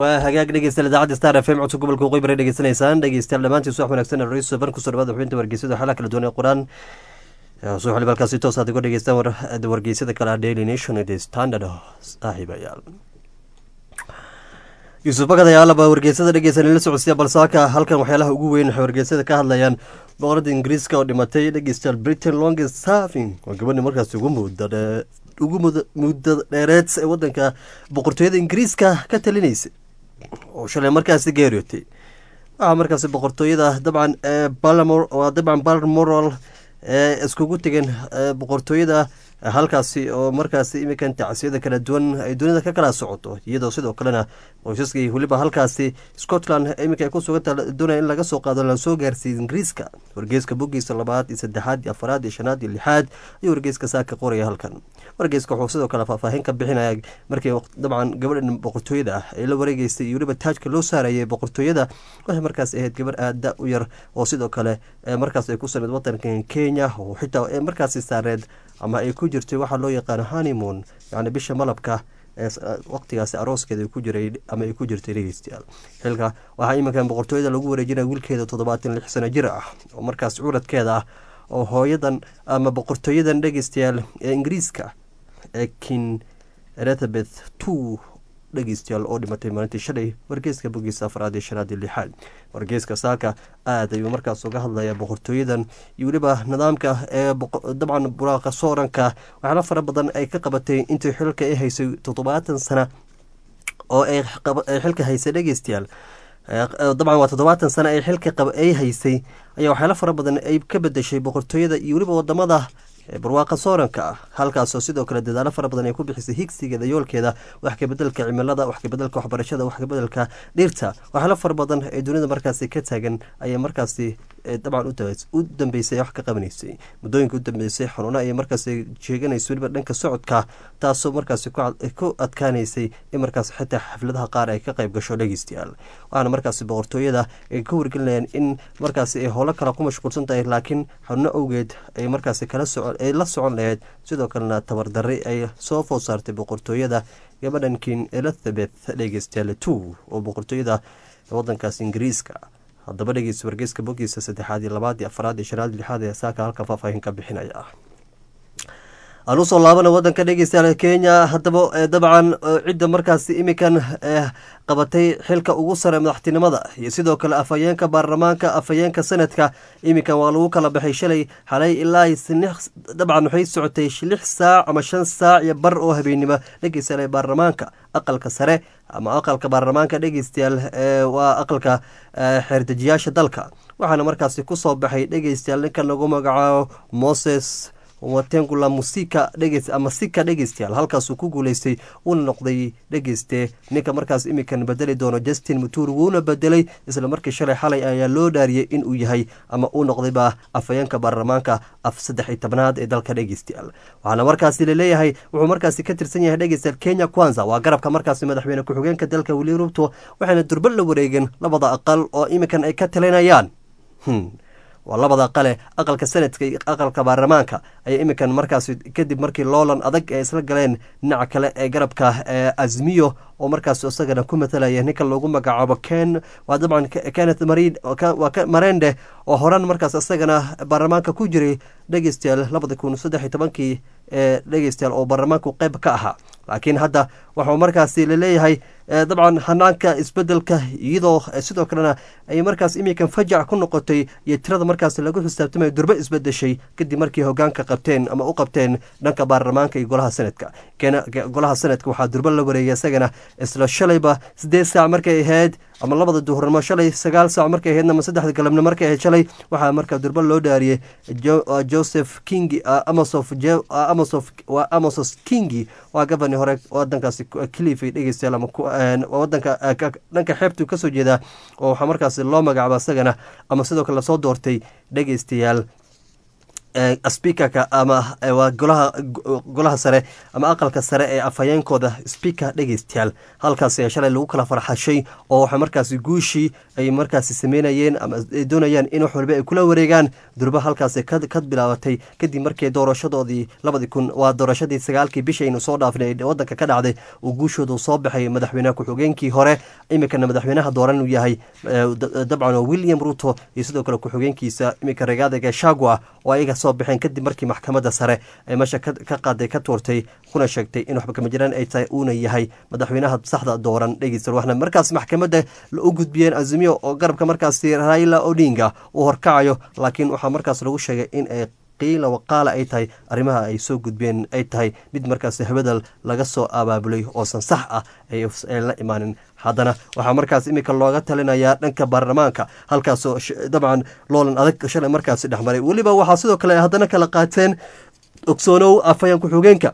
waa hagaag dhegeystayaal idaacadda star f m codka gobolka waqooyi bari dhegeysanaysaan dhegeystayaal dhammaantiin subax wanaagsan raiisul ban kusoo dhawaada xubinta wargeysada xalaha kala duwan ee qur-aan soo xilib halkaasi toos aad uga dhegeystaan wargeysada kale daily nation the standard saaxiibayaal yuusuf bakad ayaalaba wargeysada dhegeysan la socodsiya balsaaka halkan waxyaalaha ugu weyn waxay wargeysada ka hadlayaan boqorada ingiriiska oo dhimatay dhegeystayaal britain longest serving waa gabadhi markaasi ugu mudda ugu muddo dheereed ee wadanka boqortooyada ingiriiska ka talinaysay oo shalay markaasi geeriyootay waxaa markaasi boqortooyada dabcan balmor waa dabcan balmoral ee iskugu tegeen boqortooyada halkaasi oo markaasi iminkan tacsiyada kala duwan ay dunida ka kala socoto iyadoo sidoo kalena qoysaskii weliba halkaasi scotland iminka ay ku suganta doonaya in laga soo qaado lasoo gaarsiiya ingiriiska wargeeska bogiisa labaad iyo saddexaad iyo afaraad iyo shanaad iyo lixaad ayuu wargeeska saaka qoraya halkan wargeeska wuxuu sidoo kale faahfaahin ka bixinaya markii dabcan gabadhan boqortooyada ah ee la wareegeysay iyo weliba taajka loo saarayay boqortooyada waxay markaas ahayd gabar aada u yar oo sidoo kale markaas ay ku sameyd wadanka kenya oo xitaa markaasi saareed ama ay ku jirtay waxaa loo yaqaano honeymoon yani bisha malabka waqtigaasi arooskeeda ku jiray ama ay ku jirtay dhegeystayaal xilka waxaa iminkan boqortooyada lagu wareejinaya wiilkeeda toddobaatan lix sano jir ah oo markaas curadkeeda ah oo hooyadan ama boqortooyadan dhegeystayaal ee ingiriiska ee kin elizabeth two dhegeystayaal oo dhimatay maalintii shalay wargeeska bogiisa afraad iyo shanaad iyo lixaad wargeeska saaka aad ayuu markaas uga hadlaya boqortooyadan iyo weliba nidaamka ee dabcan buraaqa sooranka waxyaala fara badan ay ka qabatay intii xilka ay haysay toddobaatan sana oo ay xilka haysay dhegeystayaal dabcan waa toddobaatan sana ay xilka ay haysay ayaa waxyaala fara badan ay ka bedeshay boqortooyada iyo weliba wadamada barwaaqa sooranka ah halkaasoo sidoo kale dadaalo fara badan ay ku bixisay higsigeeda yoolkeeda wax kabedelka cimilada wax kabedelka waxbarashada wax kabedelka dhirta waxyaalo fara badan ee dunida markaasi ka taagan ayay markaasi dabcan u dambeysay wax ka qabanaysay muddooyinka u dambeysay xanuuna ayay markaasi sheeganaysa weliba dhanka socodka taasoo markaasi ku adkaanaysay in markaas xitaa xafladaha qaar ay ka qayb gasho dhegeystayaal waxaana markaasi boqortooyada ay ka wargelinayaan in markaasi ay howlo kale ku mashquulsan tahay laakiin xanuuno awgeed ay markaasi kala soco ay la socon lahayd sidoo kalena tabardarri ay soo food saartay boqortooyada gabadhan kin elizabeth dhegeystayaal two oo boqortooyada wadankaas ingiriiska haddaba dhegeysta wargeyska bogiisa saddexaad iyo labaad iyo afaraad iyo shanaad lixaad ee saaka halkan faahfaahin ka bixinaya aan usoo laabana wadanka dhegeystayaal kenya haddaba dabcan cidda markaasi iminkan qabatay xilka ugu sare madaxtinimada iyo sidoo kale afhayeenka baarlamaanka afhayeenka sanadka iminkan waa lagu kala baxay shalay xalay ilaa dabcan waxay socotay lix saac ama shan saac iyo bar oo habeennimo dhegeystayaal baarlamaanka aqalka sare ama aqalka baarlamaanka dhegeystayaal waa aqalka xeerdejiyaasha dalka waxaana markaasi kusoo baxay dhegeystayaal ninkan lagu magacaabo moses watengula musika dhegeys ama sika dhegeystayaal halkaasuu ku guuleystay uuna noqday dhegeyste ninka markaas iminkan bedeli doono justin muturi wuuna bedelay isla markii shalay xalay ayaa loo dhaariyey inuu yahay ama uu noqdayba afhayeenka baarlamaanka af saddex iyo tobnaad ee dalka dhegeystayaal waxaana markaasi laleeyahay wuxuu markaasi ka tirsan yahay dhegeystayaal kenya kwanza waa garabka markaasi madaxweyne ku-xigeenka dalka weli rubto waxayna durba la wareegeen labada aqal oo iminkan ay ka talinayaan waa labada qale aqalka sanadka iyo aqalka baarlamaanka ayaa iminkan markaasi kadib markii loolan adag ee isla galeen dhinaca kale ee garabka azmiyo oo markaas isagana ku matalaya ninka loogu magacaabo ken waa dabcan kenneth marende oo horan markaas isagana baarlamaanka ku jiray dhegeystayaal labada kun saddex iyo tobankii ee dhegeystayaal oo baarlamaanku qeyb ka ahaa laakiin hadda waxuu markaasi laleeyahay dabcan hanaanka isbedelka iyadoo sidoo kalena ay markaas iminkan fajac ku noqotay iyo tirada markaas lagu xisaabtamaya durbe isbedeshay kadib markii hogaanka qabteen ama u qabteen dhanka baarlamaanka iyo golaha sanadka golaha sanadka waxaa durbe la wareegay isagana isla shalayba sideed saac markay ahayd ama labada duhurnimo shalay sagaal saac markay ahaydna ama saddexda galabnimo markay ahayd shalay waxaa markaa durba loo dhaariyey joseph kingi amosof amosof waa amosos kingi waa gabani hore wadankaasi clify dhegeystayaal ama wadanka dhanka xeebtuu kasoo jeedaa oo waxaa markaasi loo magacaaba isagana ama sidoo kale lasoo doortay dhegeystayaal speakerka ama waa golaha golaha sare ama aqalka sare ee afhayeenkooda speaker dhegeystayaal halkaasi shalay lagu kala farxashay oo waxa markaasi guushii ay markaasi sameynayeen ama ay doonayaan in wax walba ay kula wareegaan durba halkaasi ka bilaabatay kadib markii doorashadoodii labadii kun waa doorashadii sagaalkii bishaynu soo dhaafnay ee wadanka ka dhacday uu guushoodu soo baxay madaxweyne ku-xigeenkii hore iminkana madaxweynaha dooran uu yahay dabcan william ruto iyo sidoo kale ku-xigeenkiisa iminka regaada gashagua oo ayaga soo baxeen kadib markii maxkamadda sare ee meesha ka qaaday ka tuurtay kuna sheegtay in waxba kama jiraan ay tahay uuna yahay madaxweynaha saxda dooran dhegeysta waxna markaas maxkamadda u gudbiyeen azimiyo oo garabka markaasi raila odinga uu horkacayo laakiin waxaa markaas lagu sheegay in ay qiila waqaala ay tahay arrimaha ay soo gudbeen ay tahay mid markaas habadal laga soo abaabulay oosan sax ah ay la imaanin haddana waxaa markaas iminka looga talinayaa dhanka baarlamaanka halkaasoo dabcan loolan adag shalay markaasi dhexmaray weliba waxaa sidoo kale haddana kala qaateen ogsoonow afhayeen ku-xigeenka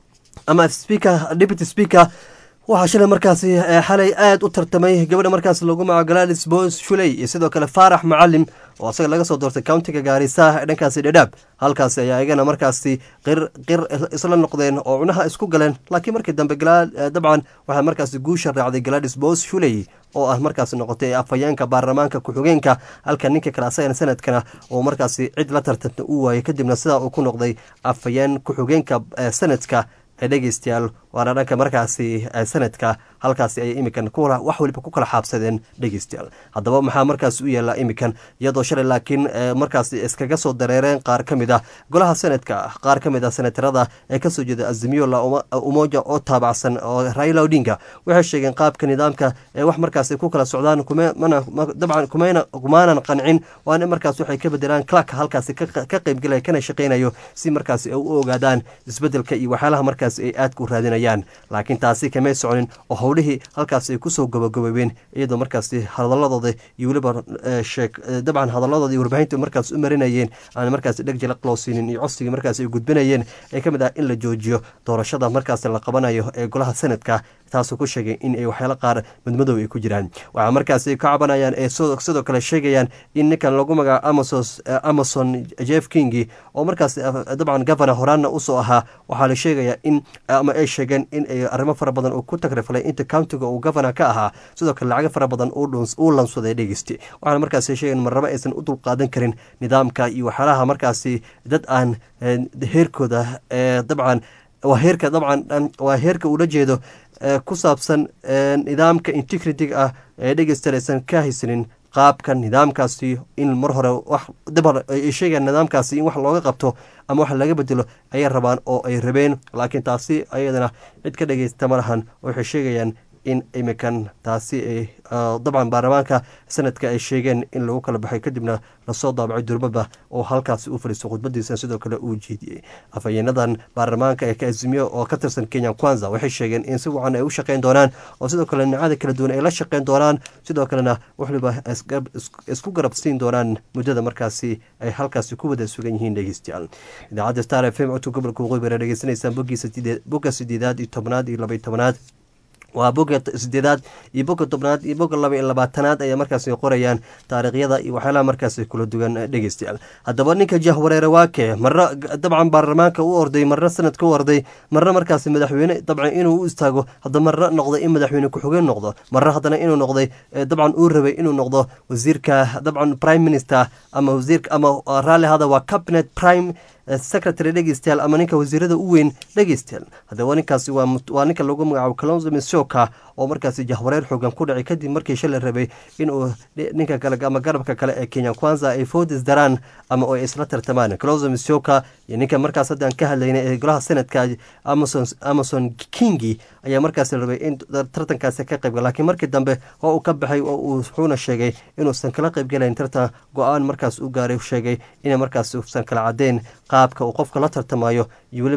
ama speaker deputy speaker waxaa shalay markaasi xalay aada u tartamay gabadha markaas lagu magaco galadis bos shuley iyo sidoo kale faarax macalim oo asaga laga soo doortay countiga gaarisa ee dhankaasi dhadhaab halkaasi ayaa iyagana markaasi qir qir isla noqdeen oo cunaha isku galeen laakiin markii dambe dabcan waxaa markaasi guusha raacday galadis bos shuley oo ah markaasi noqotay afhayeenka baarlamaanka ku-xigeenka halka ninka kale asagana sanadkana oo markaasi cid la tartanta uu waayay kadibna sidaa uu ku noqday afhayeen ku-xigeenka sanadka ee dhegeystayaal waana dhanka markaasi sanadka halkaasi ayay imikan wax waliba ku kala xaabsadeen dhegeystayaal haddaba maxaa markaas u yeelaa imikan iyadoo shalay laakiin markaas iskaga soo dareereen qaar ka mid ah golaha sanadka qaar ka mid ah senatarada ee kasoo jeeda azimiyo la umoja oo taabacsan oo raila odinga waxay sheegeen qaabka nidaamka ee wax markaas ku kala socdaan dabcan kumaanan qancin waana markaas waxay ka bedelaan clark halkaasi ka qeybgalaya kana shaqeynayo si markaas ay u ogaadaan isbedelka iyo waxyaalaha markaas ay aadka u raadinayaan laakiin taasi kamay soconin oo howlihii halkaas ay kusoo gabagaboobeen iyadoo markaasi hadaladooda iyo weliba dabcan hadaladooda iyo warbaahinta markaas u marinayeen aan markaas dheg jalaq loo siinin iyo codsigii markaas ay gudbinayeen ee ka mid ah in la joojiyo doorashada markaas la qabanayo ee golaha sanadka taasoo ku sheegay in ay waxyaalo qaar madmadow ay ku jiraan waxaa markaasi ka cabanayaan ee sidoo kale sheegayaan in ninkan lagu magaco amazon jeff kingi oo markaas dabcan governor horaanna usoo ahaa waxaa la sheegayaa in ama ay sheegeen in ay arrimo fara badan uu ku tagriflay inta countiga uu governor ka ahaa sidoo kale lacago fara badan uu lansaday dhegeysti waxaana markaasi sheegeen marnabo aysan u dulqaadan karin nidaamka iyo waxyaalaha markaasi dad aan heerkooda dabcan waa heerka dabcan waa heerka uula jeedo ku saabsan nidaamka integrity ah ee dhegeysta aysan ka haysanin qaabka nidaamkaasi in mar hore wax dabar ay sheegaan nidaamkaasi in wax looga qabto ama wax laga bedelo ayay rabaan oo ay rabeen laakiin taasi ayadana cid ka dhegeysta ma lahan waxay sheegayaan in imikan taasi ay dabcan baarlamaanka sanadka ay sheegeen in lagu kala baxay kadibna lasoo daabacay durbaba oo halkaasi u fadhiisto khudbadiisa sidoo kale uu jeediyey afhayeenadan baarlamaanka ee kaazimiyo oo ka tirsan kenya kwanza waxay sheegeen in si wacan ay u shaqeyn doonaan oo sidoo kale nicada kala duwan ay la shaqeyn doonaan sidoo kalena waxliba isku garab siin doonaan muddada markaasi ay halkaasi ku wada sugan yihiin dhegeystayaal idaacadda star f m codka gobolka waqooyi bara dhegeysanaysaan bogga sideedaad iyo tobnaad iyo labaiy tobnaad waa boga sideedaad iyo boga tobnaad iyo boga laba iyo labaatanaad ayaa markaasi qorayaan taariikhyada iyo waxyaalaha markaasi kula duwan dhegeystayaal haddaba ninka jahwareere waake marna dabcan baarlamaanka u orday marna sanadka u orday marna markaasi madaxweyne dabcan inuu u istaago hadda marna noqday in madaxweyne ku-xigeen noqdo marna haddana inuu noqday dabcan uu rabay inuu noqdo wasiirka dabcan prime minister ama wasiirka ama raalli hada waa cabinet prime secretary dhegeystayaal ama ninka wasiirada u weyn dhegeystayaal haddaba ninkaasi waa ninka lagu magacaabo calonzo misoka oo markaasi jahwareer xoogan ku dhacay kadib markii shalay rabay inuu ninka kale ama garabka kale ee kenya kwanza ay foodis daraan ama oo ay isla tartamaan calonzo misoka iyo ninka markaas haddaan ka hadlaynay ee golaha senadka amazon amazon kingi ayaa markaasi rabay in tartankaasi ka qaybgal laakiin markii dambe oo uu ka baxay oo uu wuxuuna sheegay inuusan kala qaybgalayn tartan go-aan markaas u gaaray sheegay ina markaas usan kala cadeen qaabka uu qofka la tartamayo iyo weliba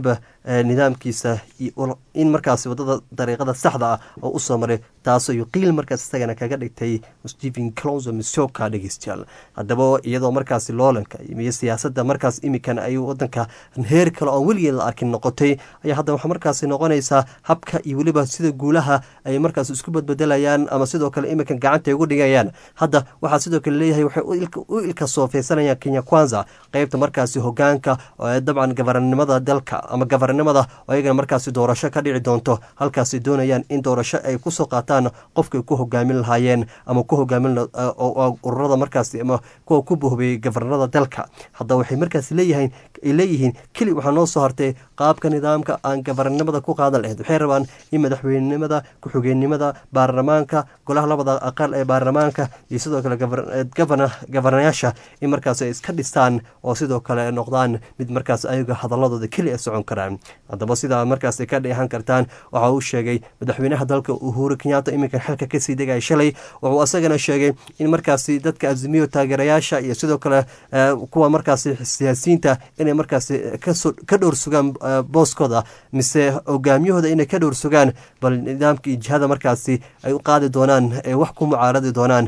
nidaamkiisa in markaasi wadada dariiqada saxda ah oo usoo maray taasoo yuqiil markaas isagana kaga dhigtay stephen clonso misoka dhegeystayaal haddaba iyadoo markaasi loolanka iyo siyaasadda markaas imikan ay wadanka heer kale oon weligeed la arkin noqotay ayaa hadda waxaa markaasi noqonaysaa habka iyo weliba sida guulaha ay markaas isku badbedelayaan ama sidoo kale imikan gacanta ugu dhigayaan hadda waxaa sidoo kale leeyahay waxay u ilka soofeysanayaan kenya kwanza qeybta markaasi hogaanka dabcan gabarnimada dalka ama gabarnimada oo ayagana markaasi doorasho ka dhici doonto halkaasi doonayaan in doorasho ay kusoo qaataan qofkay ku hogaamin lahaayeen ama ku hogaamin ururada markaasi ama kuwa ku bohbiyey gabarnada dalka hadda waxay markaasi leeyihiin ay leeyihiin keli waxaa noo soo hartay qaabka nidaamka aan gabarnimada ku qaadan lahayd waxay rabaan in madaxweynenimada ku-xigeenimada baarlamaanka golaha labada aqal ee baarlamaanka iyo sidoo kale gabarnayaasha in markaas ay iska dhistaan oo sidoo kale noqdaan mid markaas ayaga hadaladooda keli a socon karaan haddaba sidaa markaas ka dheehan kartaan waxa uu sheegay madaxweynaha dalka uhuru kenyaata iminkan xilka kasii degaya shalay wuxuu asagana sheegay in markaasi dadka azimiyo taageerayaasha iyo sidoo kale kuwa markaasi siyaasiyiinta inay markaasi ka dhowr sugaan booskooda mise hogaamiyahooda inay ka dhowr sugaan bal nidaamka iyo jihada markaasi ay u qaadi doonaan ee wax ku mucaaradi doonaan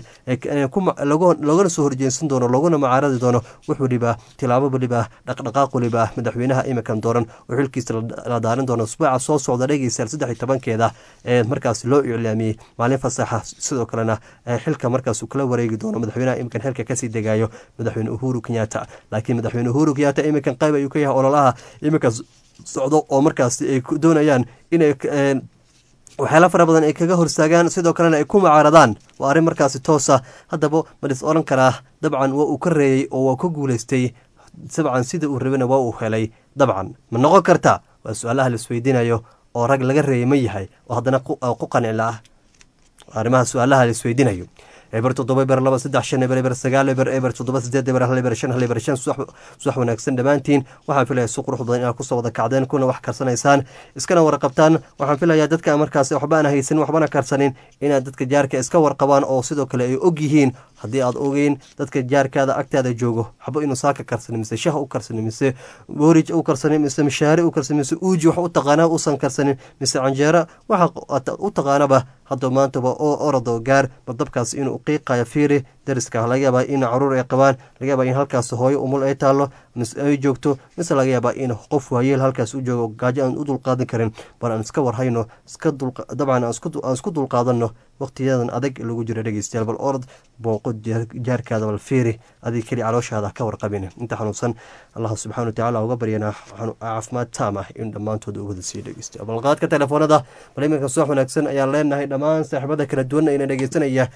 loogana soo horjeensan doono looguna mucaaradi doono wax weliba tilaabo weliba dhaqdhaqaaq weliba madaxweynaha imikan dooran oo xilkiisa la daarin doono usbuuca soo socda dhegeystayaal saddex iyo tobankeeda ee markaas loo iclaamiyey maalin fasaxa sidoo kalena xilka markaas uu kala wareegi doono madaxweynaha imikan xilka kasii degayo madaxweyne uhuru kenyaata laakiin madaxweyne uhuru kenyaata imikan qayb ayuu ka yahay ololaha iminkaas socdo oo markaasi ay doonayaan inay waxyaala fara badan ay kaga horstaagaan sidoo kalena ay ku mucaaradaan waa arrin markaasi toosa haddaba ma dhis odhan karaa dabcan waa uu ka reeyey oo waa ka guulaystay dabcan sida uu rabana waa uu helay dabcan ma noqon karta waa su-aalaha la isweydiinayo oo rag laga reeyay ma yahay oo haddana ku qanicla ah arrimaha su-aalaha la isweydiinayo eber toddoba eber laba saddex shan eber eber sagaal eber eber toddoba sideed eber hal eber shan hal eber shan subax wanaagsan dhammaantiin waxaan filaya si qurux badan inaad kusoo wada kacdeen kuna wax karsanaysaan iskana warqabtaan waxaan filayaa dadka markaas waxba aan haysanin waxbana karsanin inaad dadka jaarka iska warqabaan oo sidoo kale ay og yihiin haddii aad ogeyn dadka jaarkaada agtaada joogo waxba inuu saaka karsanin mise shah u karsanin mise boorij u karsanin mise mishaari u karsanin mise uuji wax u taqaana usan karsanin mise canjeero waxa u taqaanaba hadda maantaba oo orado gaar badabkaas inuu qiiqayo fiiri dariska laga yaabaa in caruur ay qabaan laga yaabaa in halkaas hooyo umul ay taallo mise ay joogto mise laga yaabaa in qof waayeel halkaas u joogo gaajo aan u dulqaadan karin bal aan iska warhayno dabcan aan isku dulqaadanno waqtiyadan adag lagu jiro dhegeystayaal bal orod booqo jaarkaada bal fiiri adig keli calooshaada ka warqabin inta xanuunsan allah subxana watacaala uga baryana caafimaad taam ah in dhammaantood u wada sii dhegeysta balqaadka telefoonada bal iminka subax wanaagsan ayaan leenahay dhammaan saaxiibada kala duwan ayna dhegeysanaya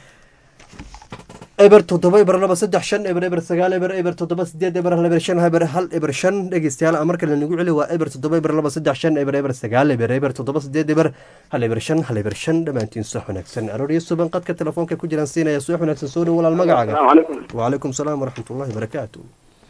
eber toddoba eber laba saddex shan eber eber sagaal eber eber toddoba sideed eber hal eber shan eber hal eber shan dhegeystayaal marka lanagu celi waa eber toddoba eber laba saddex shan eber eber sagaal eber eber toddoba sideed eber hal eber shan hal eber shan dhammaantiin subax wanaagsan arooryo suban qadka telefoonka ku jiraan siinaya subax wanaagsan soo dhow walaal magacaaga wacalaykum salaam waraxmat ullahi barakaatu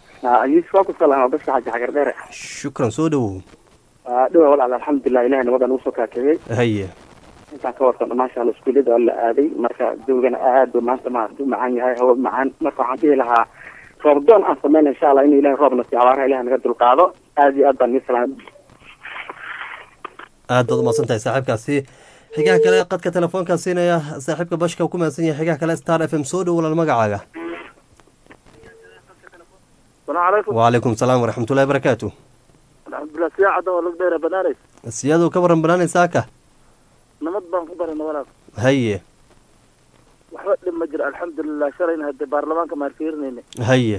shukran soo dhowow dhowa walaal alxamdulilah ilahay nabadan usoo kaakegey haye intaan ka warqabno maasha alla iskuullada la aaday marka jawgana aad bu maanta ma u macaan yahay hawa macaan marka waxaan dhihi lahaa roob doon aan sameyna insha allah inuu ilahay roobna si abaaraha ilahay naga dulqaado aad iyo aad baan nii salaam aad baad umahadsan tahay saaxiibkaasi xigaha kale qadka telefoonkaa siinaya saaxiibka bashka ku mahadsan yahay xigaha kale star f m soo dhow walaal magacaaga wacalaykum salaam waraxmatullahi barakaatu alxamdulilah siyaa cadda oo lagu dheera banaanays siyaaduu ka waran banaanaysaaka nabad baan ku barana walaal haye waxba dhib ma jiro alxamdulilah shalayna hadde baarlamaanka maan fiirinayna haye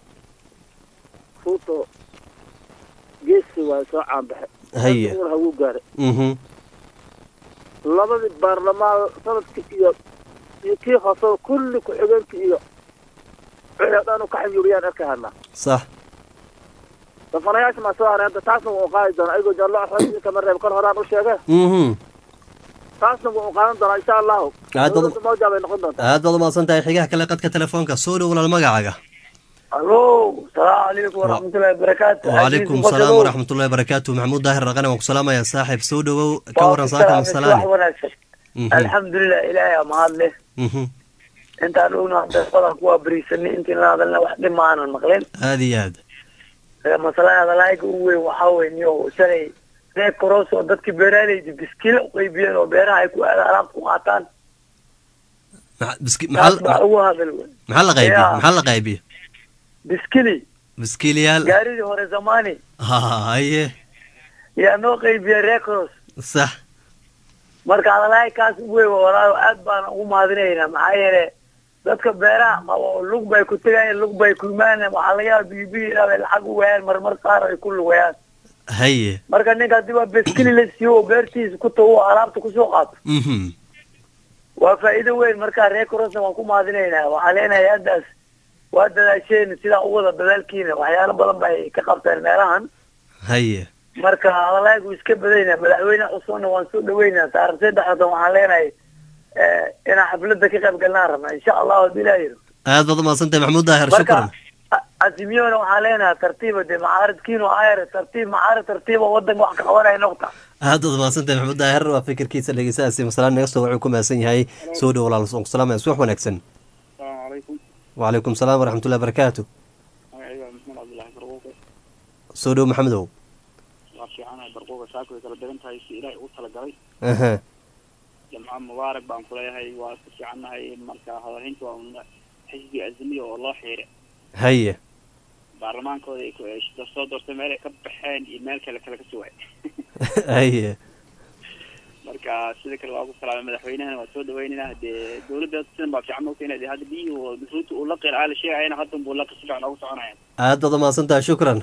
ruuto geesi waa soo caanbaxe haye hawuu gaare mhm labadii baarlamaan sanadki iyo iyo kii hoose kulli ku-xigeenki iyo wixii o dhan u ka xanyuuriyaan arka hadlaa sax dafanayaasha maa soo haray hadda taasna wuu qaadi doonaa ayagoo jaallo axmed kama reeb kor horaan u sheege mhm taasna wuu qaadan doonaa insha allahu Aad baad- dowladda mawjaa bay noqon doontaa aad baad umahadsan tahay xigaha kale qadka telefoonka soo dhow walaal magacaaga allo salaamu calaykum waraxmatullahi wabarakaatu wacalaykum salaam waraxmatullahi barakaatu maxamuud daahir raqane waan ku salaamayaa saaxiib soo dhowow ka waran saaka masalaani wanaagsan Mhm, alxamdulilah ilaahay aa mahad leh mhm. intaan ogna hadda badan kuwaa beriisanay intiin la hadalna wax dhib ma aanan maqlin aad iyo aad masalada hadalaayga ugu weyn waxaa weyn yo shalay reer koros oo dadkii beeraaleyda biskile u qaybiyeen oo beeraha ay ku aadaan alaabta ku qaataan Maxa- biski- taas maxaa baa ugu hadal wey maxaa la qaybiye Yaa. maxaa la qaybiye biskili biskiiliyaal gaaridii hore zamani ha haye yaa noo qaybiyey reer koros sax marka adalahay kaas wey walaayo aad baan ugu mahadinaynaa maxaa yeele dadka beeraha qabo lug bay ku tegayaan lug bay ku imaanayaan waxaa laga yaaba biibii inay lacag u wayaan marmar qaar ay ku lugayaan haye marka ninka haddii waa beskili la siiyo oo beertiisa ku tago oo alaabta kusoo qaato mhm waa faa'iido weyn marka reer korosna waan ku mahadinaynaa waxaan leenahay haddaas waa dadaasheen sidaa u wada dadaalkiina waxyaalo badan bay ka qabteen meelahan haye marka hadalaagu iska badayna madaxweyne cusubna waan soo dhaweynaa taarikh saddexdan waxaan leenahay eh, inaan xafladda ka qayb galnaan rabna insha allahu haddii ilaa yiro aad baad umahadsantahay maxamuud daahir shukran marka a- azimiyona waxaan leenahay tartiiba dee macaaridkiinu ayar tartiib macaarid tartiiba wadanka wax ka qabanaya noqta aad baad umahadsantahay maxamuud daahir waa fikirkiisa dhegeystahaasi masalaan naga soo wuxuu ku mahadsan yahay soo dhow walaal soonku salaamaya subax wanaagsan asalaamu calaykum wacalaykum salaam waraxmatullahi barakaatu magacayga waa maxmed cabdullaahi barquuqe soo dhow maxamedow waa fiicanahay barquuqa saaka way kala degan tahay si ilaahay ugu talagalay aha jamca mubaarak baan kuleeyahay waa isku fiicannahay marka hadalhaynta waa un xisbi azimiya oo loo xiire haye baarlamaankooda ay ku- ay soo doortay meel ay ka baxeen iyo meel kale kale ka sugay haye marka sida kale waa ku salaamay madaxweynahana waa soo dhaweynaynaa dee dowladda sidan baa fiican mogta inay hadda biyihii oo ruuta uu la qira la sheegayana haddan buu laqi si fiican ugu soconaya aad baad umahadsantahay shukran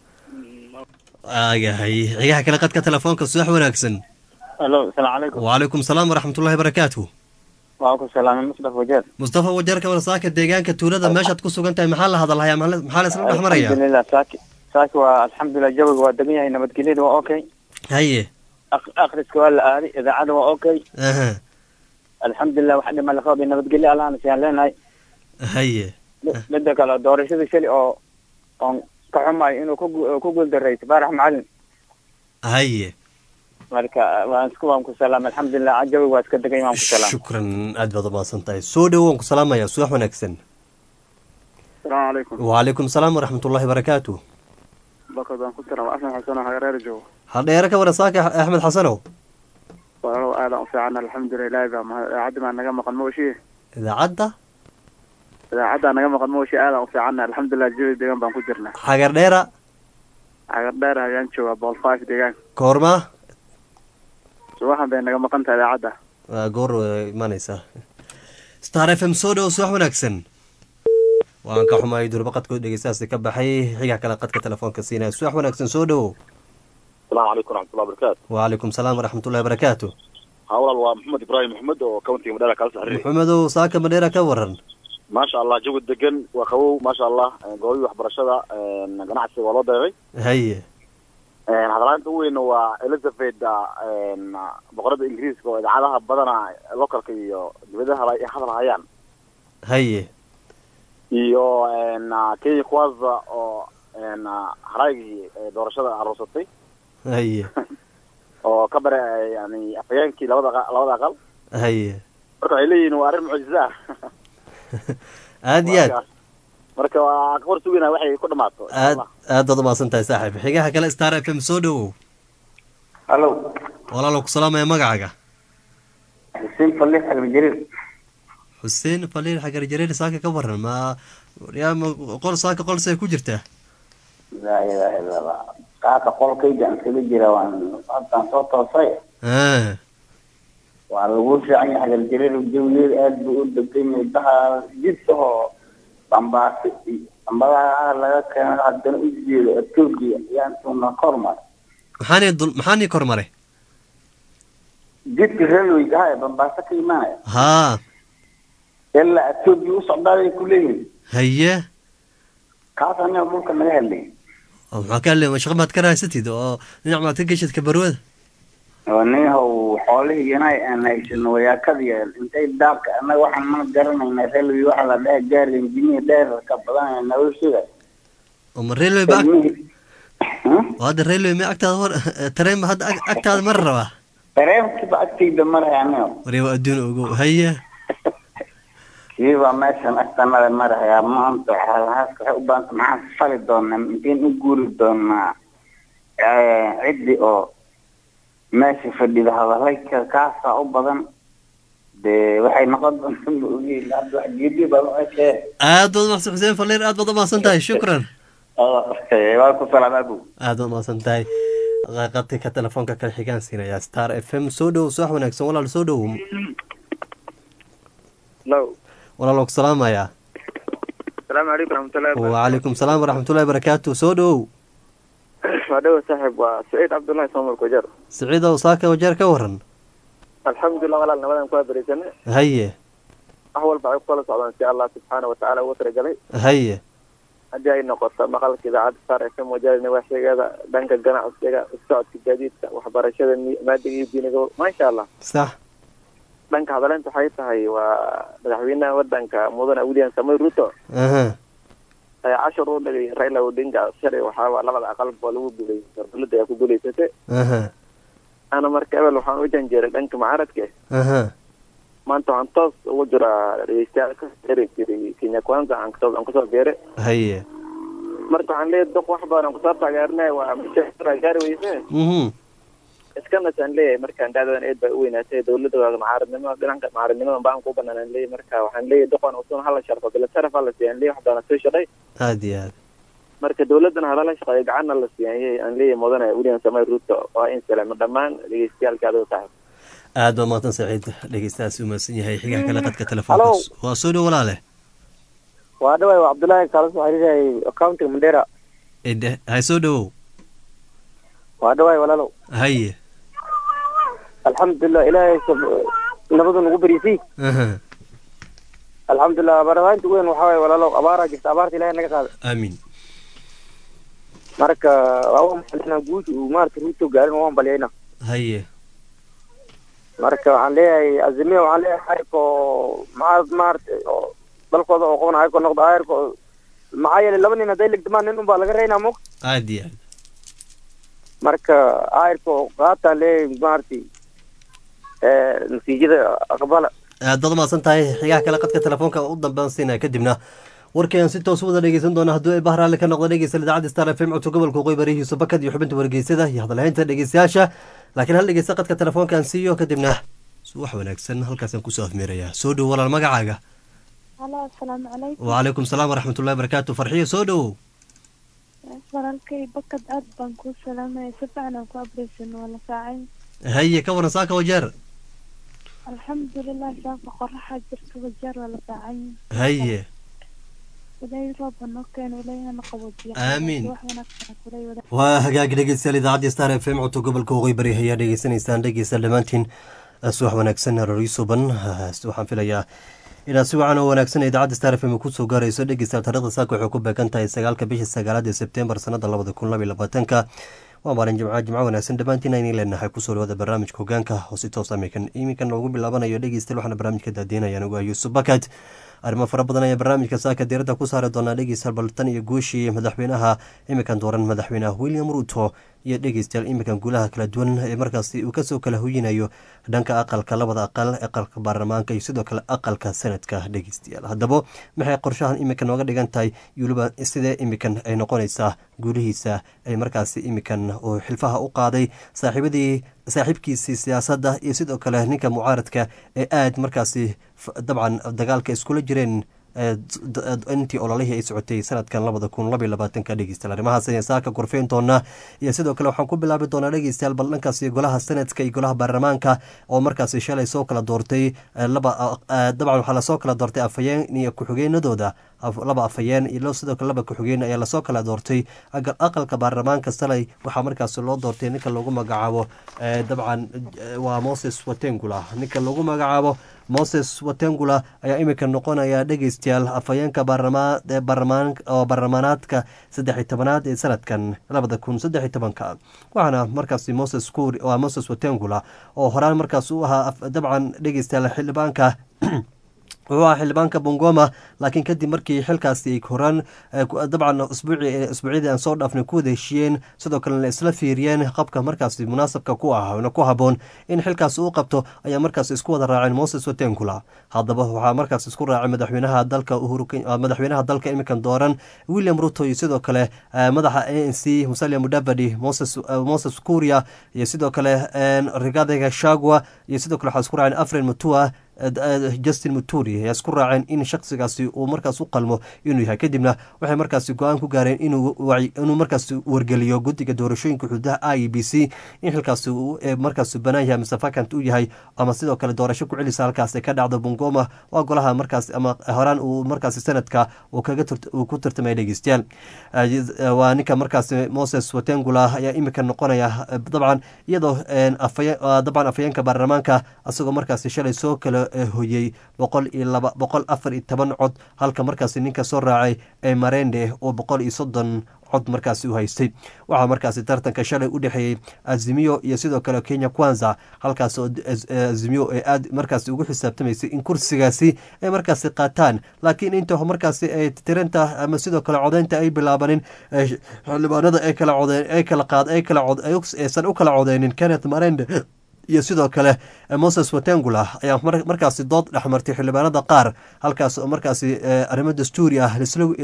ayahay xigaha kale qadka telefoonka subax wanaagsan alo asalaamu calaykum wacalaykum salaam waraxmatullahi barakaatu waa ku salaamay musdaf wajeer mustafa wajeerka warsaaka deegaanka tuulada meeshaad ku sugan tahay maxaa la hadalhayaa maxaa maxaa la isla dhex maraya alxamdulilah saaki saaki waa alxamdulilah jawiga waa degan yahay nabadgelyada waa okay haye Ak- akhriska waa la aaday idaacada waa okay aha alxamdulilah wax dhima la qabay nabadgelyo allahna siyaan leenahay haye Mi- mida kale doorashada shali oo oon ka xumayo inuu ku gu- ku guuldarayso faarax macalin haye marka waan isku waan ku salaamay alxamdulilah jawiga waa iska degan yahay waan ku salaamay shukran aad baad umahadsan tahay soo dhow waan ku salaamaya subax wanaagsan asalaamu calaykum wacalaykum salaam waraxmatullahi barakaatu bakad baan ku tira asan xasan oo hagareer joogo hadheere ka warasaaka axmed xasanow walaalow aadaan u fiican alxamdulilah ilaahi baa mahad idaacaddi baa naga maqan mooshiye idaacadda idaacaddaa naga maqan mooshiye aadaan u fiicanna alxamdulilah jawi deegaan baan ku jirnaa xagar dheera cagar dheer ayaan joogaa bool five deegaan koorma subaxan bay naga maqan tahay idaacadda waa goor way imanaysaa star f m soo dhow subax wanaagsan waan ka xumaay durba qadkood dhegeystahaasi ka baxay xiga kale qadka telefoonka siinaya subax wanaagsan soo dhowow asalaamu calaykum waraxmatullahi wabarakaatu wacalaykum salaam waraxmatullahi barakaatu haa walaal waa maxamed ibraahim maxamed oo countiga madheera kala saxriir maxamedow saaka madheera ka waran maasha allah jawi degan waa qabow maasha allah goobii waxbarashada ganacsiga waa loo deeray haye hadalaanta u weyna waa elizabeth boqorada ingiriiska oo idaacadaha badana localka iyo dibadaha ay hadal hayaan haye iyo kenya kwanza oo haraygii doorashada aroosatay haye oo ka bare yani afhayeenkii labada qa- labada aqal haye marka waxay leeyihiin waa arrin mucjizo ah aad iyo aad marka waa ka hor suginaa waxay ku dhamaato insha aad Allah. aad baad umahadsan tahay saaxiib xigaha kale star f m soo dhowow halo walaalow ku salaamaya magacaaga xuseen falix almajariir xuseen faliil xagar jareer saaka ka waran ma yaa ma qol saaka qol say ku jirtaa laa ilaaha illa allah qaaka qolkayga aan kaga jira waan haddaan soo toosay ah waa lagu fiican yahay hagarjareer jawigeeda aad buu u degan yahay daha jidkahoo bambaasi iyo bambadaha laga keeno haddana u jeedo etoobiya ayaan tuuna kormar maxaani dul maxaani kor mare jidka railway aha ee bambaaso ka imaanaya haa ilaa etoobiya u socdaabay ku leeyihin haye kaas aniga dhulka naga hadlay oo maxaa ka hadlay shaqo maad ka rahaysatid oo dhinac maad ka geshid kabarwada oo ninhow xoolihii inay aan haysano wayaakadiya intay daabka annaga waxaan mana garanayna railway waxa la dhaha gaari injiniya dheerarka badan noloshada oo ma railway ba ag- ilmihii oo hadda railway ma agtaada war tareen ba hadda ag- agtaada mara rabaa dareenkiiba agtayda maraya aniga waree waa adduun ogow haye kiiba meeshan agtanada marahayaa maanta haaska waxay u baahanta maxaan fali doonaa inteen u guuri doonaa ciddi oo meesha fadhida hadalayka kaasaa u badan dee waxay noqon doonta ma ogeyn hadda wax geedi baa meeshee aad baad umaqsan xuseen falleer aad baad umaqsan tahay shukran waa ku salaam abu aad baad umaqsan tahay qadka telefoonka kale xigaan siinaya star f m soo dhow subax wanaagsan walaal soo dhow low walaal waa ku salaamayaa asalaamu calaykum raxmatullahi wacalaykum salaam waraxmatullahi barakaatu soo dhow waa dhawa saaxib waa saciid cabdullahi soomar kujar siciidow saaka wajeer ka waran alxamdulilah walaal nabadan ku habareysane haye wax walba ay kula socdaan si allah subxaana watacaala ugu talagalay haye haddii ay noqoto maqalka idaacadda star f m wajaarina waaxsheegada dhanka ganacsiga socodka gaadiidka waxbarashada mi- maadiga iyo diiniga maasha allah sax dhanka hadaleynta waxay tahay waa madaxweynaha wadanka mudane william samoy ruto aha ayaa cashar u dhigay raila odinga shalay waxaa waa labada aqalba oo lagu guuleystay dowladda ayaa ku guuleysatay aha ana marka ebel waxaan u janjeeray dhanka mucaaradka aha maanta waxaan toos ugu jiraa dhegeystayaal ka eri jiray kenya kwanza aan kasoo aan kasoo beeray haye marka waxaan leeyahay doq wax badan aan kusoo taageernay waa mashaaira gaari weyse mhm iskanasaan leeyahay markaan dacdadan eed bay u weynaatay dowladda waa mucaaradnimo dhanka mucaaradnimada baan ku banaan aan leeyahay marka waxaan leeyahay doqon usun hala sharfo bila sharaf hala siiyan leeyahay wax badan soo shaqay aad iyo aad marka dowladana halala shaqeeyo gacanna la siiyay aan leeyahay mudane william samay ruto waa in salaamo dhammaan dhegeystayaalka adigo tahay aad baa mahadsan saciid dhegeystahaas u mahadsan yahay xigaha kale qadka telefoonka waa soo dhow walaale waa dhaway waa cabdullaahi kaala soo xiriirayay accounting mandera idhe hay soo dhowow waa dhaway walaalow haye alxamdulilah ilaahay sab- nabadu nagu beriisay aha alxamdulilah barnaamijka weyn waxaa waye walaalow abaaraa jirta abaarta ilaahay naga qaada aamin marka waa u malinaa guusha uu maarata ruuto gaarin waan balyayna haye marka waxaan leeyahay azimiya waxaan leeyahay ayko maxaa maarata oo dalkooda oo qaban ayko noqdo ayarko maxaa yeelay laba nin hadday legdamaan nin unbaa laga reynaa mug aad iyo aad marka ayarko qaataan leeyahay maarata natiijada aqbala aad baad umahadsan tahay xigaha kale qadka telefoonka u dambean siinaya kadibna warkayaan si toos u wada dhegeysan doona hadduu ay bahraale ka noqdo dhegeysta idaacadda star f m codka gobolka waqooyi barihiisa bakad iyo xubinta wargeysada iyo hadalhaynta dhegeystayaasha laakiin hal dhegeysta qadka telefoonkaan siiyo kadibna wax wanaagsan halkaasaan kusoo afmeerayaa soo dhow walaal magacaaga halo asalaamu calaykum wacalaykum salaam waraxmatullahi barakaatu farxiyo soo dhowow walaalkay bakad aad baan kuu salaamaya si fiican aan ku abreysan waa la saacayn haye ka waran saaka wajeer alxamdulilah saaka qoraxa jirta wajeer waa la saacayn haye ilaahay rooba noo keeno ilaahana qaboojiya Aamiin. wax wanaagsan kulay wada waa hagaag dhegeystayaal idaacadda star f m codka gobolka waqooyi bari ayaa dhegeysanaysaan dhegeysta dhammaantiin subax wanaagsan rori suban waxaan filayaa inaad si wacan oo wanaagsan idaacadda star f m kusoo gaarayso dhegeystayaal taarikhda saaka waxay ku beegan tahay sagaalka bisha sagaalaad ee sebtembar sanada labada kun labaiyo labaatanka waa maalin jimca jimco wanaagsan dhammaantiin aynan leenahay kusoo dhawaada barnaamijka hogaanka oo si toos imikan iminkan noogu bilaabanayo dhegeystayaal waxaana barnaamijka daadiinayaan ugu ah yuusuf bakad arrimo fara badan ayaa barnaamijka saaka diiradda ku saari doonaa dhegeystayaal baltan iyo guushii madaxweynaha imikan dooran madaxweynaha william ruto iyo dhegeystayaal imikan guulaha kala duwan ee markaasi uu kasoo kala hoyinayo dhanka aqalka labada aqal aqalka baarlamaanka iyo sidoo kale aqalka sanadka dhegeystayaal haddaba maxay qorshahan imikan nooga dhigan tahay iyo weliba sidee imikan ay noqonaysaa guulihiisa ay markaasi imikan uu xilfaha u qaaday saaxiibadii saaxiibkiisii siyaasadda iyo sidoo kale ninka mucaaradka ee aad markaasi f- dabcan dagaalka iskula jireen ee d- d- intii ololihii ay socotay sanadkan labada kun labaiyo labaatanka dhegeystayaal arrimahaas ayaan saaka gorfeyn doonaa iyo sidoo kale waxaan ku bilaabi doonaa dhegeystayaal bal dhankaasi golaha sanadka iyo golaha baarlamaanka oo markaasi shalay soo kala doortay eh, laba eh, dabcan waxaa lasoo kala doortay afhayeen iyo ku-xigeenadooda af- laba afhayeen iyo sidoo kale laba ku-xigeen ayaa lasoo kala doortay Agal- aqalka baarlamaanka salay waxaa markaasi loo doortay ninka lagu magacaabo eh, dabcan eh, waa moses watengula ninka lagu magacaabo moses watengula ayaa imika noqonaya dhegeystayaal afhayeenka baarlamaan ee baarlamaan oo baarlamaanaadka saddex iyo tobanaad ee sanadkan labada kun saddex iyo tobanka waxaana markaasi moses kuuri waa moses watengula oo horaan markaas u ahaa af- dabcan dhegeystayaal xildhibaanka wuxuu ahaa xildhibaanka bongoma laakiin kadib markii xilkaasi ay horaan dabcan usbuucyadii aan soo dhaafnay ku wada heshiiyeen sidoo kalena isla fiiriyeen qabka markaasi munaasabka ku ah ku haboon in xilkaas uu qabto ayaa markaas isku wada raaceen moses watenkula haddaba waxaa markaas isku raacay madaxweynaha dalka madaxweynaha dalka iminkan dooran william ruto iyo sidoo kale madaxa a n c musalia mudavadi moses kuria iyo sidoo kale rigadega shagwa iyo sidoo kale waxaa isku raaceen afren mutua justin muturi ayaa isku raaceen in shaksigaasi uu markaas u qalmo inuu yahay kadibna waxay markaasi go-aan ku gaareen inuu markaas wargeliyo guddiga doorashooyinka xuduudaha i e b c in xilkaasi markaas banaan yahay mise vacant u yahay ama sidoo kale doorasho ku celisa halkaas ka dhacdo bungoma waa golaha markaas ama horaan uu markaas sanadka uu ku tartamaya dhegeystayaal waa ninka markaas moses watengula ayaa imika noqonaya dabcan iyadoo dabcan afayeenka baarlamaanka isagoo markaas shalay soo kale hoyey boqol iyo laba boqol afar iyo toban cod halka markaasi ninka soo raacay ee marende oo boqol iyo soddon cod markaasi u haystay waxaa markaasi tartanka shalay u dhexeeyey azimiyo iyo sidoo kale kenya kwanza halkaas oo azimiyo ay aad markaasi ugu xisaabtamaysay in kursigaasi ay markaasi qaataan laakiin inta markaasi ay tiranta ama sidoo kale codeynta ay bilaabanin xildhibaanada ay kala codeen ay kala qaad ay kala cod aysan u kala codeynin kenneth marende iyo sidoo kale moses watengula ayaa markaasi dood dhexmartay xildhibaanada qaar halkaas oo markaasi arrimo dastuuri ah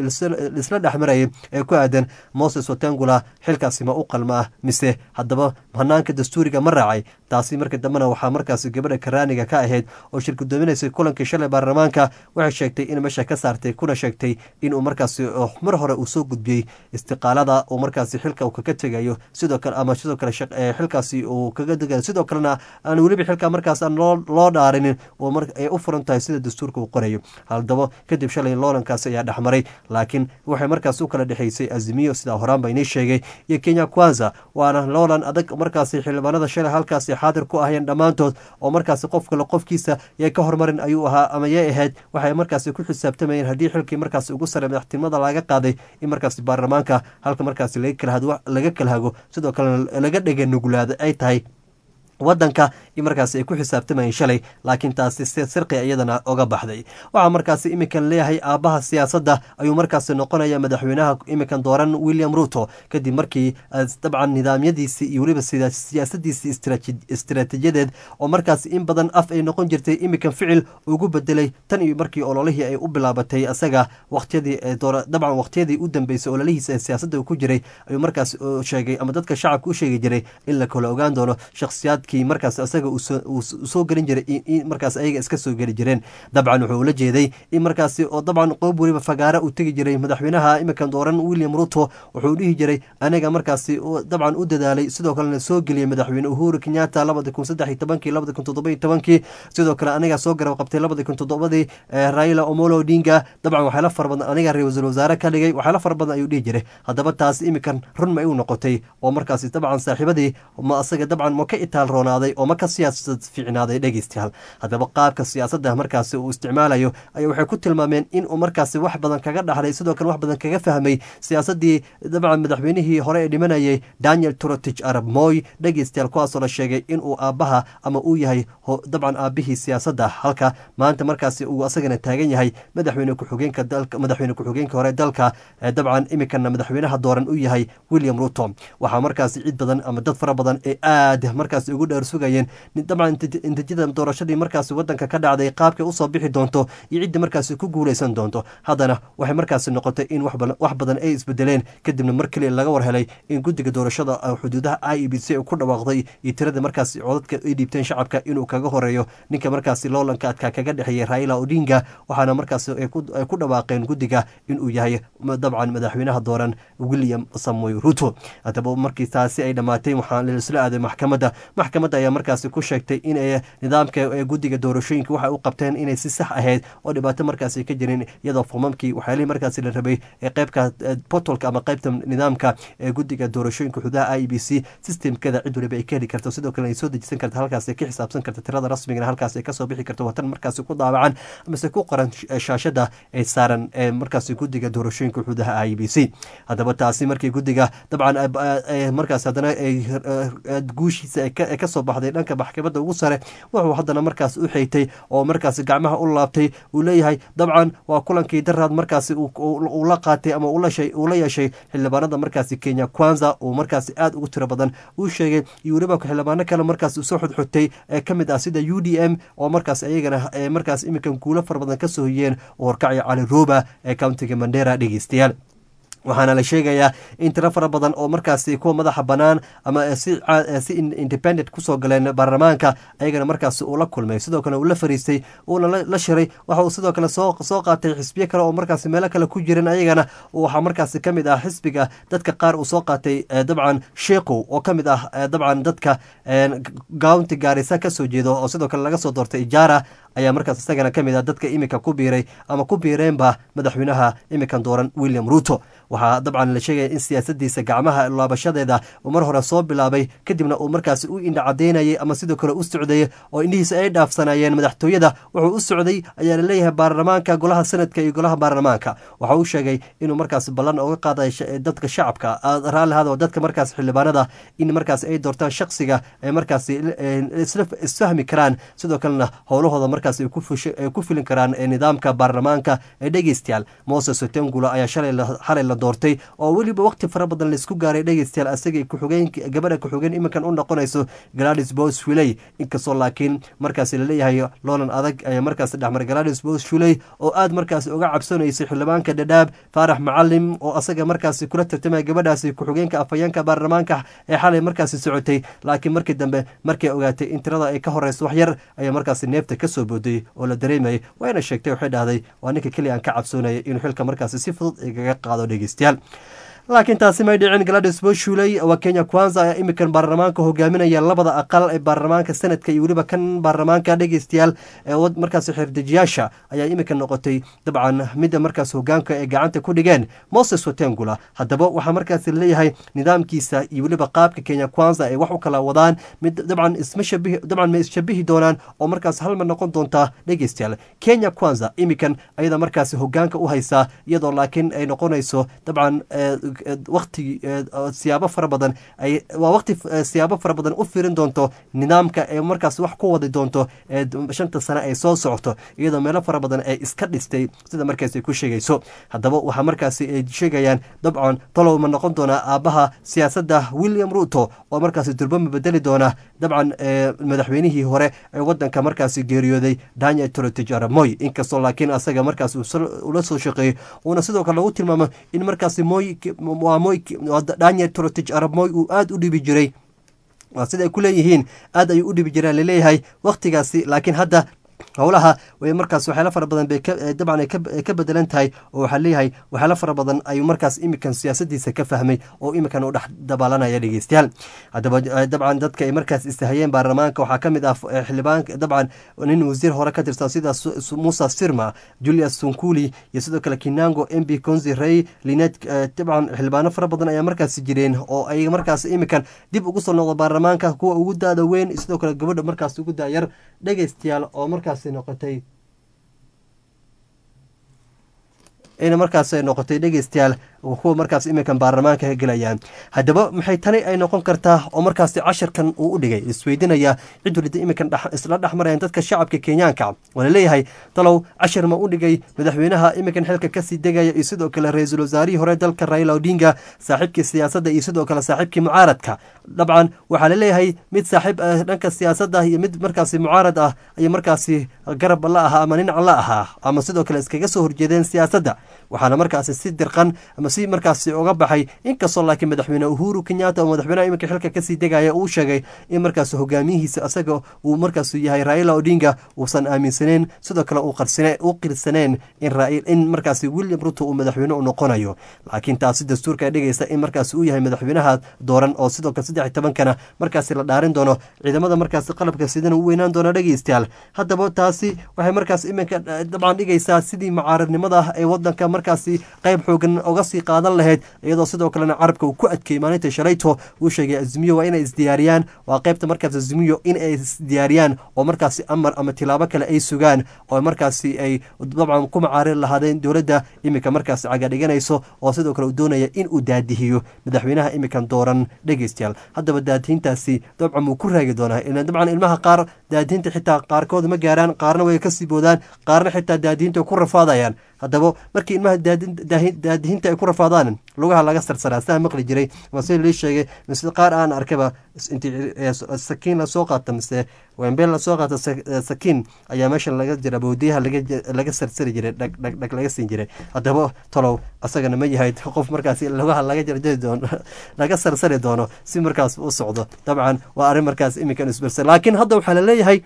lisla dhexmarayay ee ku aadan moses watengula xilkaasi ma u qalmaa mise haddaba hanaanka dastuuriga ma raacay taasi marka dambena waxaa markaasi gabadha karaaniga ka ahayd oo shir gudoominaysay kulankii shalay baarlamaanka waxay sheegtay in meesha ka saartay kuna sheegtay inuu markaasi mar hore uu soo gudbiyey istiqaalada uu markaasi xilka uu kaga tegayo sidoo kale ama sidoo kale xilkaasi uu kaga degayo sidoo kalena aan weliba xilka markaas aan loo dhaarinin oo ay u furan tahay sida dastuurka uu qorayo haddaba kadib shalay loolankaasi ayaa dhexmaray laakiin waxay markaas u kala dhexaysay azimiyo sidaa horaan ba inii sheegay iyo kenya kwanza waana loolan adag markaasi xildhibaanada shalay halkaasi xaadir ku ahayeen dhammaantood oo markaasi qof kale qofkiisa yay ka hormarin ayuu ahaa ama yay ahayd waxay markaasi ku xisaabtamayeen haddii xilkii markaasi ugu sare madaxtinimada laga qaaday in markaasi baarlamaanka halka markaasi laga kala hago sidoo kalena laga dhega nugulaada ay tahay wadanka in markaasi ay ku xisaabtamayeen shalay laakiin taasi sirqi iyadana oga baxday waxaa markaasi iminkan leeyahay aabbaha siyaasadda ayuu markaasi noqonaya madaxweynaha iminkan dooran william ruto kadib markii dabcan nidaamyadiisii iyo weliba siyaasadiisii istiraatiijiyadeed oo markaasi in badan af ay noqon jirtay iminkan ficil ugu bedelay tan iyo markii ololihii ay u bilaabatay isaga waqtiyadii dabcan waqtiyadii u dambeysay ololihiisa ee siyaasadda uu ku jiray ayuu markaas sheegay ama dadka shacabka u sheegi jiray in la kala ogaan doono shakhsiyaad markaas isaga uu soo gelin jiray in markaas ayaga iska soo geli jireen dabcan wuxuu ula jeeday in markaasi oo dabcan qoob weliba fagaara uu tegi jiray madaxweynaha iminkan dooran william ruto wuxuu dhihi jiray aniga markaasi dabcan u dadaalay sidoo kalena soo geliyey madaxweyne uhuru kenyatta labadi kun saddex iyo tobankii labadi kun toddoba iyo tobankii sidoo kale aniga soo garab qabtay labadi kun toddobadii raila omolo odinga dabcan waxyaala fara badan aniga ra-iisul wasaare ka dhigay waxyaala fara badan ayuu dhihi jiray haddaba taasi iminkan run ma u noqotay oo markaasi dabcan saaxiibadii ma asaga dabcan ma ka itaal roonaaday oo ma ka siyaasad fiicnaaday dhegeystayaal haddaba qaabka siyaasadda markaasi uu isticmaalayo ayaa waxay ku tilmaameen in uu markaasi wax badan kaga dhaxlay sidoo kale wax badan kaga fahmay siyaasaddii dabcan madaxweynihii hore ee dhimanayay daniel trotich arab moy dhegeystayaal kuwaasoo la sheegay inuu aabbaha ama uu yahay dabcan aabbihii siyaasadda halka maanta markaasi uu asagana taagan yahay madaxweyne ku-xigeenka dalka madaxweyne ku-xigeenka hore dalka dabcan iminkana madaxweynaha dooran u yahay william ruto waxaa markaasi cid badan ama dad fara badan ee aad markaasi ugu dheer sugayeen dabcan intijada doorashadii markaasi wadanka ka dhacday qaabkay usoo bixi doonto iyo ciddii markaasi ku guuleysan doonto haddana waxay markaasi noqotay in wax badan ay isbedeleen kadibna mar keliya laga war helay in guddiga doorashada xuduudaha i e b c ku dhawaaqday iyo tirada markaasi codadka ay dhiibteen shacabka inuu kaga horeeyo ninka markaasi loolanka adkaa kaga dhexeeyay raila odinga waxaana markaasi ay ku dhawaaqeen guddiga inuu yahay dabcan madaxweynaha dooran william samoy ruto haddaba markii taasi ay dhammaatay waxaa laisla aaday maxkamadda maxkamadda ayaa markaasi ku sheegtay in nidaamka guddiga doorashooyinka waxay u qabteen inay si sax ahayd oo dhibaato markaasi ka jirin iyadoo fomamkii waxyaalihii markaasi la rabay ee qeybka portalka ama qeybta nidaamka ee guddiga doorashooyinka xududaha i b c systemkeeda cid waliba ay ka heli karto sidoo kale ay soo dejisan karta halkaas ay ka xisaabsan karta tirada rasmigana halkaas ay kasoo bixi karto watan markaasi ku daawacan amase ku qoran shaashada ay saaran ee markaasi guddiga doorashooyinka xududaha i b c haddaba taasi markii guddiga dabcan markaas haddana ay guushiisa ay kasoo baxday dhanka maxkamadda ugu sare wuxuu haddana markaas u xeeytay oo markaasi gacmaha u laabtay uu leeyahay dabcan waa kulankii daraad markaasi uu la qaatay ama uu la yeeshay xildhibaanada markaasi kenya kwanza uu markaasi aad ugu tiro badan uu sheegay iyo weliba xildhibaano kale markaas soo xudxutay ee ka mid ah sida u d m oo markaas iyagana markaas iminkan guulo fara badan ka soo hoyeen oo horkacaya cali roba ee countiga mandera dhegeystayaal waxaana la sheegayaa in tiro fara badan oo markaasi kuwa madaxa bannaan ama si independent kusoo galeen baarlamaanka ayagana markaasi uu la kulmay sidoo kale uu la fariistay uuna la shiray waxa uu sidoo kale soo qaatay xisbiyo kale oo markaasi meelo kale ku jiran ayagana waxaa markaasi ka mid ah xisbiga dadka qaar uu soo qaatay dabcan sheekow oo ka mid ah dabcan dadka county gaarisa kasoo jeedo oo sidoo kale laga soo doortay ijaara ayaa markaas isagana ka mid ah dadka iminka ku biiray ama ku biireenba madaxweynaha iminkan dooran william ruto waxaa dabcan la sheegaya in siyaasadiisa gacmaha laabashadeeda uu mar hore soo bilaabay kadibna uu markaasi u indha cadaynayay ama sidoo kale u socdayay oo indhihiisa ay dhaafsanayeen madaxtooyada wuxuu u socday ayaa laleeyahay baarlamaanka golaha sanadka iyo golaha baarlamaanka waxa uu sheegay inuu markaasi ballan uga qaaday dadka shacabka raallihada oo dadka markaas xildhibaanada in markaas ay doortaan shaksiga ay markaasi isfahmi karaan sidoo kalena howlahooda markaas ay ku filin karaan nidaamka baarlamaanka ee dhegeystayaal moses otengula ayaa xalay la doortay oo weliba waqti fara badan laisku gaaray dhegeystayaal asagay kuxugeen gabadha kuxugeen iminkan u noqonayso gladys bos fuley inkastoo laakiin markaasi laleeyahay loolan adag ayaa markaasi dhexmar gladys bos fuley oo aad markaasi uga cabsanaysay xildhibaanka dhadhaab faarax macalim oo asaga markaasi kula tartamaya gabadhaasi ku-xigeenka afhayeenka baarlamaanka ee xalay markaasi socotay laakiin markii dambe markay ogaatay in tirada ay ka horeyso wax yar ayaa markaasi neefta kasoo booday oo la dareemayay wayna sheegtay waxay dhahday waa ninka keliya aan ka cabsoonayay inuu xilka markaasi si fudud igaga qaado dhegeystayaal laakiin taasi may dhicin gladys boshuley waa kenya kwanza ayaa iminkan baarlamaanka hogaaminaya labada aqal ee baarlamaanka sanadka iyo weliba kan baarlamaanka dhegeystayaal markaas xirdejiyaasha ayaa iminka noqotay dabcan midda markaas hogaanka ay gacanta ku dhigeen moses watengula haddaba waxaa markaas leeyahay nidaamkiisa iyo weliba qaabka kenya kwanza ay wax u kala wadaan mid dabcan isma shabihi dabcan ma isshabihi doonaan oo markaas halmar noqon doontaa dhegeystayaal kenya kwanza iminkan ayada markaas hogaanka u haysaa iyadoo laakiin ay noqonayso dabcan waqti siyaabo fara badan ay waa waqti siyaabo fara badan u firin doonto nidaamka ee markaas wax ku wadi doonto ee shanta sane ay soo socoto iyadoo meelo fara badan ay iska dhistay sida markaas ay ku sheegayso haddaba waxaa markaasi ay sheegayaan dabcan talow ma noqon doonaa aabbaha siyaasadda william ruto oo markaasi durbama bedeli doona dabcan madaxweynihii hore ee wadanka markaasi geeriyooday daniel torotich aramoy inkastoo laakiin asaga markaas ula soo shaqeeyey uuna sidoo kale lagu tilmaamo in markaasi moy waa moy daniel torotich aramoy uu aada u dhibi jiray waa sida ay ku leeyihiin aad ayuu u dhibi jiraan laleeyahay wakhtigaasi laakiin hadda howlaha way markaas waxyaala fara badan bay dabcan ay ka bedelan tahay oo waxaa leeyahay waxyaala fara badan ayuu markaas iminkan siyaasadiisa ka fahmay oo iminkan u dhex dabaalanaya dhegeystayaal haddaba dabcan dadka ay markaas istahayeen baarlamaanka waxaa ka mid ah xildhibaanka dabcan nin wasiir hore ka tirsan sida musa sirma julius sunkuli iyo sidoo kale kinango m b consi rey linet dabcan xildhibaano fara badan ayaa markaas jireen oo ay markaas iminkan dib ugu soo noqdo baarlamaanka kuwa ugu daada weyn sidoo kale gabadha markaas ugu daayar dhegeystayaal oo markaas noqotay ina markaas ay noqotay dhegeystayaal kuwa markaas iminkan baarlamaanka gelayaan haddaba maxay tani ay noqon kartaa oo markaasi cashirkan uu u dhigay isweydinaya cid walida iminkan isla dhexmarayaan dadka shacabka kenyaanka waa laleeyahay talow cashir ma u dhigay madaxweynaha iminkan xilka kasii degaya iyo sidoo kale ra-iisul wasaarihii hore dalka raila odinga saaxiibkii siyaasadda iyo sidoo kale saaxiibkii mucaaradka dabcan waxaa laleeyahay mid saaxiib dhanka siyaasadda iyo mid markaasi mucaarad ah ayay markaasi garab la ahaa ama dhinac la ahaa ama sidoo kale iskaga soo horjeedeen siyaasadda waxaana markaasi si dirqan ama si markaasi uga baxay inkastoo laakiin madaxweyne uhuru kenyatta oo madaxweynaha iminka xilka kasii degaya uu sheegay in markaas hogaamiyihiisa isaga uu markaas yahay raila odinga uusan aaminsaneen sidoo kale u qirsaneen in markaasi william ruto uu madaxweyne u noqonayo laakiin taasi dastuurka dhigaysa in markaas uu yahay madaxweynaha dooran oo sidoo kale saddex tobankana markaasi la dhaarin doono ciidamada markaasi qalabka sidana u weynaan doona dhegeystayaal haddaba taasi waxay markaas iminka dabcan dhigaysaa sidii mucaaradnimada ee wadanka markaasi qayb xoogan oga sii kasii qaadan lahayd iyadoo sidoo kalena carabka uu ku adkeeyey maalinta shalayto uu sheegay azimiyo waa inay isdiyaariyaan waa qaybta markaas azimiyo in ay isdiyaariyaan oo markaasi amar ama tilaabo kale ay sugaan oo markaasi ay dabcan ku macaarin lahaadeen dowladda iminka markaasi cagadhiganayso oo sidoo kale uu doonaya in uu daadihiyo madaxweynaha iminkan dooran dhegeystayaal haddaba daadihintaasi dabcan muu ku raagi doonaa dabcan ilmaha qaar daadihinta xitaa qaarkood ma gaaraan qaarna way kasii boodaan qaarna xitaa daadihinta ku rafaadayaan haddaba markii ilmaha daadihinta ay ku rafaadaan lugaha laga sarsaraa sidaa maqli jiray ama sida lii sheegay mise qaar aan arkaba intii sakiin lasoo qaata mise wembeel lasoo qaata sakiin ayaa meeshan laga jira boodiyaha laga sarsari jiray dhagdhag laga siin jiray haddaba tolow asagana ma yahay qof markaas lugaha laga jarjari doono laga sarsari doono si markaas u socdo dabcan waa arrin markaas iminkan isbersa laakiin hadda waxaa laleeyahay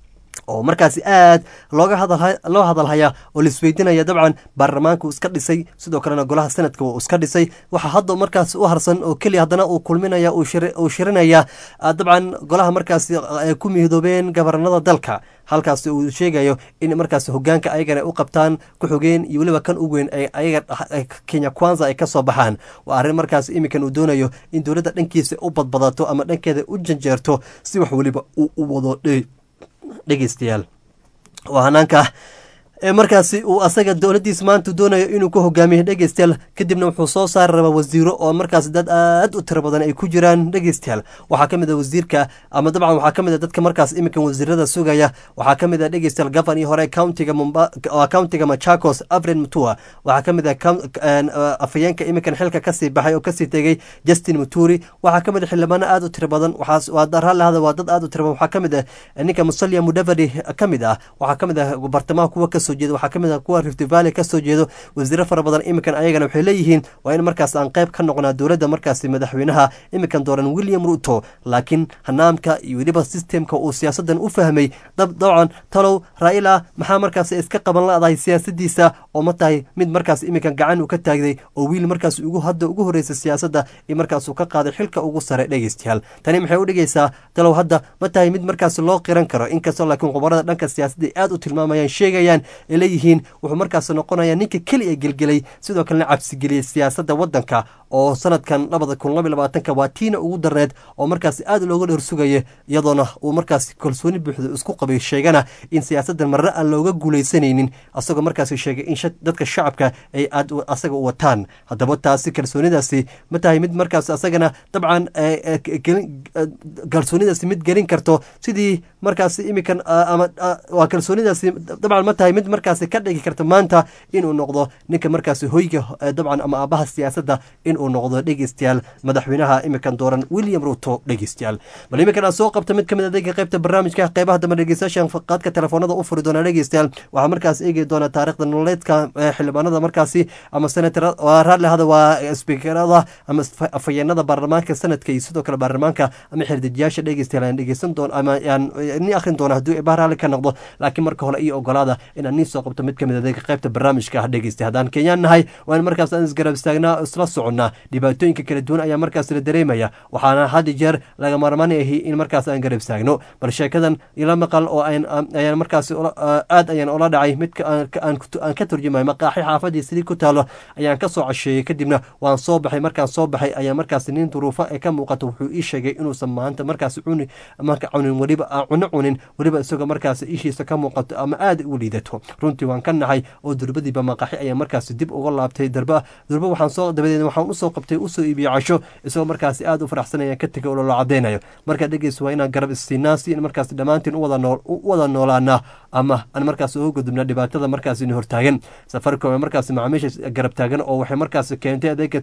oo markaasi aad looga hadal loo hadalhayaa oo laisweydinaya dabcan baarlamaanka uu iska dhisay sidoo kalena golaha sanadka uu iska dhisay waxaa hadda markaas u harsan oo keliya haddana uu kulminaya uu shirinaya dabcan golaha markaasi ay ku midoobeen gabarnada dalka halkaas uu sheegayo in markaas hogaanka ayagana u qabtaan ku xogeen iyo weliba kan u weyn ayaga kenya kwanza ay kasoo baxaan waa arrin markaas iminkan uu doonayo in dowladda dhankiisa u badbadato ama dhankeeda u janjeerto si wax weliba uu u wado dhegeystayaal waa hanaanka markaasi uu asaga dowladdiis maanta doonayo inuu ku hogaamiyo dhegeystayaal kadibna wuxuu soo saari rabaa wasiiro oo markaas dad aad u tiro badan ay ku jiraan dhegeystayaal waxaa ka mid a wasiirka ama dabcan waxaa ka mid a dadka markaas iminkan wasiirada sugaya waxaa ka mid a dhegeystayaal gafan iyo hore countiga countiga machakos afred mutua waxaa ka mid a afayeenka iminkan xilka kasii baxay oo kasii tegey justin muturi waxaa ka mid a xildhibaano aad u tiro badan waxaaraalahada waa dad aad u tiro badan waxaa ka mid a ninka musalia mudavadi ka mid ah waxaa ka mid ah bartamaha kuwa kasoo jeeda waxaa ka mid ah kuwa rift valley kasoo jeedo wasiiro fara badan iminkan ayagana waxay leeyihiin waa in markaas aan qayb ka noqnaa dowladda markaasi madaxweynaha iminkan dooran william ruto laakiin hanaamka iyo weliba sistemka uu siyaasadan u fahmay dabcan talow raila maxaa markaas iska qaban la-dahay siyaasadiisa oo ma tahay mid markaas iminkan gacan uu ka taagday oo wiil markaas ugu hadda ugu horreysay siyaasadda iyo markaasuu ka qaaday xilka ugu sare dhegeystayaal tani maxay u dhigaysaa talow hadda ma tahay mid markaas loo qiran karo inkastoo laakiin khubarada dhanka siyaasadda aad u tilmaamayaan sheegayaan ay leeyihiin wuxuu markaas noqonayaa ninka keliya gelgelay sidoo kalena cabsigeliyey siyaasadda waddanka oo sanadkan labada kun laba labaatanka waa tiina ugu dareed oo markaas aad looga dhorsugaya iyadoona uu markaas kalsooni buuxda isku qabay sheegana in siyaasaddan marre aan looga guulaysanaynin asagoo markaas sheegay in dadka shacabka ay aad asaga u wataan haddaba taasi kalsoonidaasi ma tahay mid markaas asagana dabcan kalsoonidaasi mid gelin karto sidii markaas iminkan ama waa kalsoonidaasi dabcan ma tahay mid markaas ka dhigi karta maanta inuu noqdo ninka markaas hoyga dabcan ama aabaha siyaasadda inuu noqdo dhegeystayaal madaxweynaha iminkan dooran william ruto dhegeystayaal bal iminkan aad soo qabta mid kamid adeega qaybta barnaamijka qeybaha dambe dhegeystayaashan qaadka telefoonada u furi doona dhegeystayaal waxaa markaas eegi doona taarikhda nololeedka xildhibaanada markaasi ama senator raadlehada waa sbikerada ama afhayeenada baarlamaanka sanadka iyo sidoo kale baarlamaanka ama xirdijiyaasha dhegeystayaal aan dhegeysan doon ama aan ni akhrin doona hadduu ibaa raalli ka noqdo laakiin marka hore iyo ogolaada inaan niin soo qabto mid kamid adeega qaybta barnaamijka ah dhegeystay haddaan kenyaan nahay waa in markaas aan isgarab istaagnaa isla soconnaa dhibaatooyinka kala duwan ayaa markaas la dareemaya waxaana had jeer laga maarmaan ahi in markaas aan garab istaagno bal sheekadan ila maqal oo ayaan markaas aad ayaan ola dhacay midka aan ka turjumayo maqaaxi xaafadii sidii ku taalo ayaan ka soo casheeyey kadibna waan soo baxay markaan soo baxay ayaa markaas nin duruufo ee ka muuqato wuxuu ii sheegay inuusan maanta markaas cuni marka cunin weliba cuno cunin weliba isagoo markaas ishiisa ka muuqato ama aad u liidato runtii waan ka naxay oo durbadiiba maqaaxi ayaa markaas dib uga laabtay darba durba waxaan soo dabadeed waxaan usoo qabtay usoo iibiyey casho isagoo markaas aad u faraxsanaya ka tegay oo lolo cadeynayo markaa dhegeys waa inaan garab istiinaa si in markaas dhammaantiin u wada noolaana ama aan markaas uga gudubna dhibaatada markaas ina hortaagan safaricom ee markaas macaamiisha garab taagan oo waxay markaas keentay adeega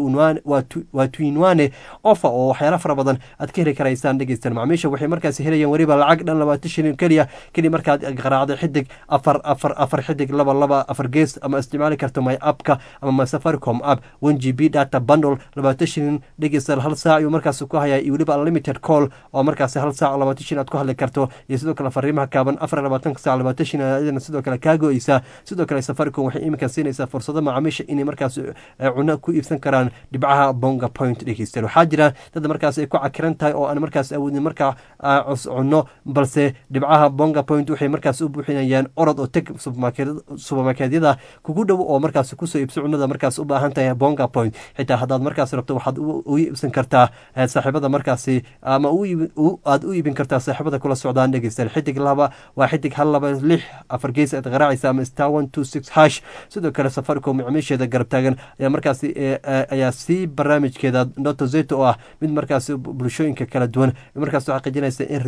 waa tuinwane ofa oo waxyaala fara badan aad ka heli karaysaan dhegeystaan macaamiisha waxay markaas helayaan weliba lacag dhan labaatan shilin keliya keliya markaad qaraacday xidig afar afar afar xidig laba laba afar gees ama isticmaali karto my appka ama my safaricom app one g b data bundle labaatan shilin dhegeystayaal hal saac ayuu markaas ku hayaa iyo weliba unlimited call oo markaas hal saac labaatan shilin aad ku hadli karto iyo sidoo kale fariimaha kaaban afar labaatan tobanka saac labaatan shin ayadana sidoo kale kaa go-eysaa sidoo kale safaricom waxay iminkan siinaysaa fursado macaamiisha inay markaas cuno ku iibsan karaan dhibcaha bonga point dhegeystayaal waxaa jira dad markaas ay ku cakiran tahay oo aan markaas awoodin markaa cunno balse dhibcaha bonga point waxay markaas u buuxinayaan orod oo teg subermarkeedyada kugu dhow oo markaas kusoo iibso cunada markaas u baahan tahay bonga point xitaa haddaad markaas rabto waxaad u iibsan kartaa saaxiibada markaasi ama aad u iibin kartaa saaxiibada kula socdaan dhegeystayaal xidig laba waa xidig hal laba lix afar gees aad qaraacaysa ama star one two six hash sidoo kale safaricom macaamiisheeda garab taagan ayaa markaasi ayaa sii barnaamijkeeda noto zeto oo ah mid markaas bulshooyinka kala duwan markaas xaqiijinaysa in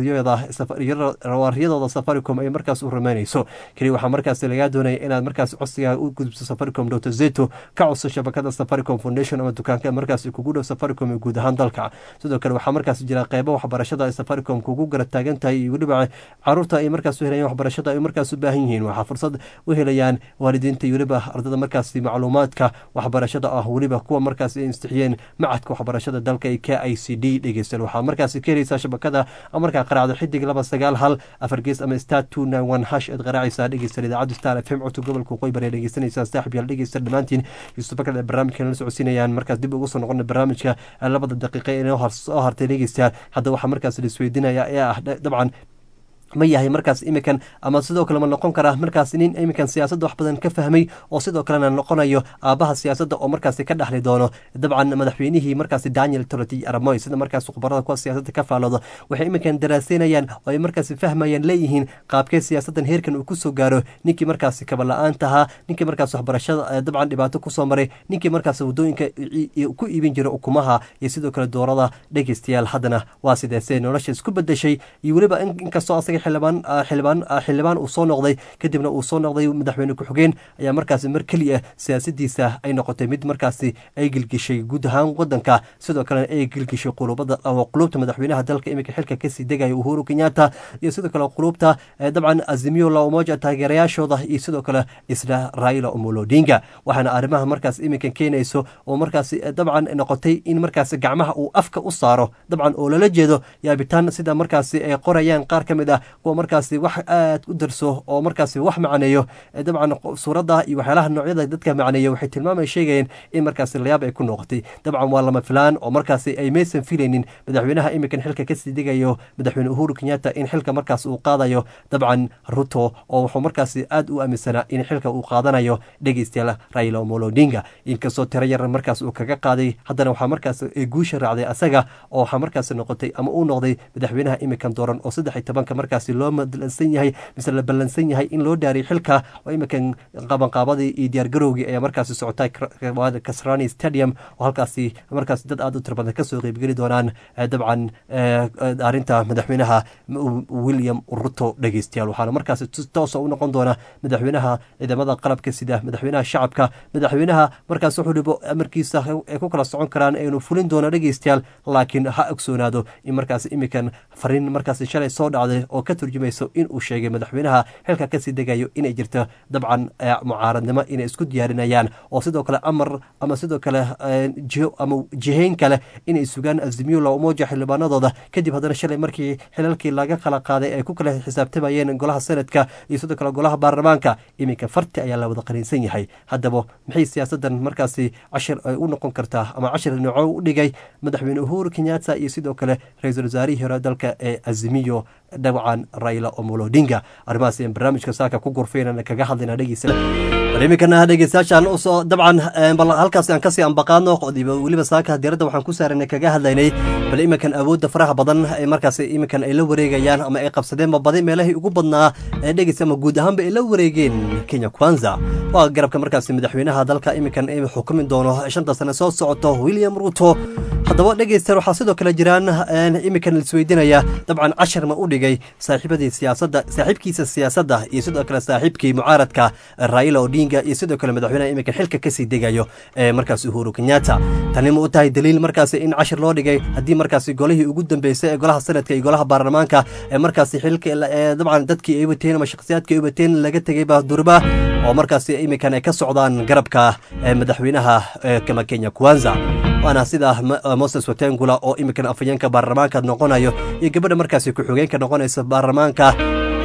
riyadooda safaricom ay markaas u rumeynayso keliya waxaa markaas lagaa doonaya inaad markaas codsigaa u gudubto safaricom noto zeto ka codso shabakada safaricom foundation ama dukaanka markaas kugu dhow safaricom ee guud ahaan dalka sidoo kale waxaa markaas jira qeybo waxbarashada ay safaricom kugu garab taagan tahay iyo weliba caruurta ay markaas u helayaan waxbarashada ay markaas u baahan yihiin waxaa fursad u helayaan waalidiinta iyo weliba ardada markaasi macluumaadka waxbarashada ah weliba kuwa markaas ay istixiyeen macadka waxbarashada dalka ee k i c d dhegeystayaal waxaa markaasi ka helaysaa shabakada markaa qaraacdo xidig laba sagaal hal afar gees ama star two nine one hash aad qaraacaysaa dhegeystayaal idaacadda star f m codka gobolka qoybar ee dhegeysanaysaa saaxib yaal dhegeysta dhammaantiin yusufakad ee barnaamijka la socodsiinayaan markaas dib ugu soo noqona barnaamijka labada daqiiqa ee soo hartay dhegeystayaal hadda waxaa markaas la isweydiinaya ee ah dabcan ma yahay markaas imikan ama sidoo kale ma noqon karaa markaas nin imikan siyaasadda wax badan ka fahmay oo sidoo kalena noqonayo aabaha siyaasadda oo markaasi ka dhexli doono dabcan madaxweynihii markaasi daniel toroti aramoy sida markaas khubarada kuwa siyaasadda ka faaloodo waxay imikan daraaseynayaan oo ay markaasi fahmayaan leeyihiin qaabkee siyaasaddan heerkan uu kusoo gaaro ninkii markaasi kabala-aantahaa ninkii markaas waxbarashada dabcan dhibaato kusoo maray ninkii markaas wadooyinka ku iibin jira ukumaha iyo sidoo kale doorada dhegeystayaal haddana waa sideese nolosha isku bedeshay iyo weliba inkastoo asaga xildhibaan xildhibaan xildhibaan uu soo noqday kadibna uu soo noqday madaxweyne ku-xigeen ayaa markaasi mar keliya siyaasadiisa ay noqotay mid markaasi ay gilgishay guud ahaan wadanka sidoo kalena ay gilgishay qulubada qulubta madaxweynaha dalka iminka xilka kasii degaya uhuru kenyatta iyo sidoo kale qulubta dabcan azimiyo la umoja taageerayaashooda iyo sidoo kale isla raila omolo odinga waxaana arrimaha markaas iminka keenayso oo markaasi dabcan noqotay in markaasi gacmaha uu afka u saaro dabcan oo lala jeedo yaabitaan sida markaasi ay qorayaan qaar ka mid ah kuwa markaasi wax aad u darso oo markaasi wax macneeyo dabcan suuradda iyo waxyaalaha noocyada dadka macneeya waxay tilmaamay sheegayeen in markaasi layaab ay ku noqotay dabcan waa lama filaan oo markaasi ay maysan filaynin madaxweynaha iminkan xilka kasii degayo madaxweyne uhuru kenyatta in xilka markaas uu qaadayo dabcan ruto oo wuxuu markaasi aad u aaminsanaa in xilka uu qaadanayo dhegeystayaal raila omolo odinga inkastoo tiro yar markaas uu kaga qaaday haddana waxaa markaas guusha raacday asaga oo waxaa markaasi noqotay ama uu noqday madaxweynaha iminkan dooran oo saddex iyo tobanka markaasi loo madlansan yahay mise la ballansan yahay in loo dhaariy xilka oo iminkan qabanqaabadii iyo diyaargarowgii ayaa markaasi socotay kasrani stadium oo halkaasi markaasi dad aad u tiro badan kasoo qeybgeli doonaan dabcan arrinta madaxweynaha william ruto dhegeystayaal waxaana markaasi toosa u noqon doona madaxweynaha ciidamada qalabka sida madaxweynaha shacabka madaxweynaha markaas wuxuu dhibo amarkiisa ay ku kala socon karaan aynu fulin doona dhegeystayaal laakiin ha ogsoonaado in markaas iminkan fariin markaasi shalay soo dhacday oo ka turjumayso in uu sheegay madaxweynaha xilka kasii degayo inay jirto dabcan mucaaradnimo inay isku diyaarinayaan oo sidoo kale amar ama sidoo kale jiho ama jihayn kale inay sugaan azimiyo la umoja xildhibaanadooda kadib haddana shalay markii xilalkii laga kala qaaday ay ku kala xisaabtamayeen golaha senadka iyo sidoo kale golaha baarlamaanka iminka farti ayaa la wada qaniinsan yahay haddaba maxay siyaasadan markaasi cashir ay u noqon kartaa ama cashir nooco u dhigay madaxweyne uhuru kenyatta iyo sidoo kale ra-iisul wasaarihii hore dalka ee azimiyo dabcan raila omolo odinga arrimahaas ayaan barnaamijka saaka ku gurfaynana kaga hadlayna dhegeysa bal iminkana dhegeystayaashaan usoo dabcan bal halkaas aan kasii ambaqaadno weliba saaka diiradda waxaan ku saaranay kaga hadlaynay bal iminkan awoodda faraha badan ee markaas iminkan ay la wareegayaan ama ay qabsadeenba badi meelahii ugu badnaa ee dhegeysa ama guud ahaanba ay la wareegeen kenya kwanza waa garabka markaasi madaxweynaha dalka iminkan ay xukumi doono shanta sane soo socoto william ruto haddaba dhegeystayaal waxaa sidoo kale jiraan iminkan laisweydiinaya dabcan cashar ma u dhigay saaxiibadii siyaasadda saaxiibkiisa siyaasadda iyo sidoo kale saaxiibkii mucaaradka raila odinga iyo sidoo kale madaxweynaha iminkan xilka kasii degayo ee markaas uhuru kenyatta tani ma u tahay daliil markaasi in cashir loo dhigay haddii markaasi golihii ugu dambeysay ee golaha sanadka iyo golaha baarlamaanka ee markaasi xilka dabcan dadkii ay wateen ama shakhsiyaadkii ay wateen laga tegayba durba oo markaasi iminkan ay ka socdaan garabka madaxweynaha kama kenya kwanza waana sida moses watengula oo iminkan afhayeenka baarlamaanka noqonayo iyo gabadha markaasi ku-xigeenka noqonaysa baarlamaanka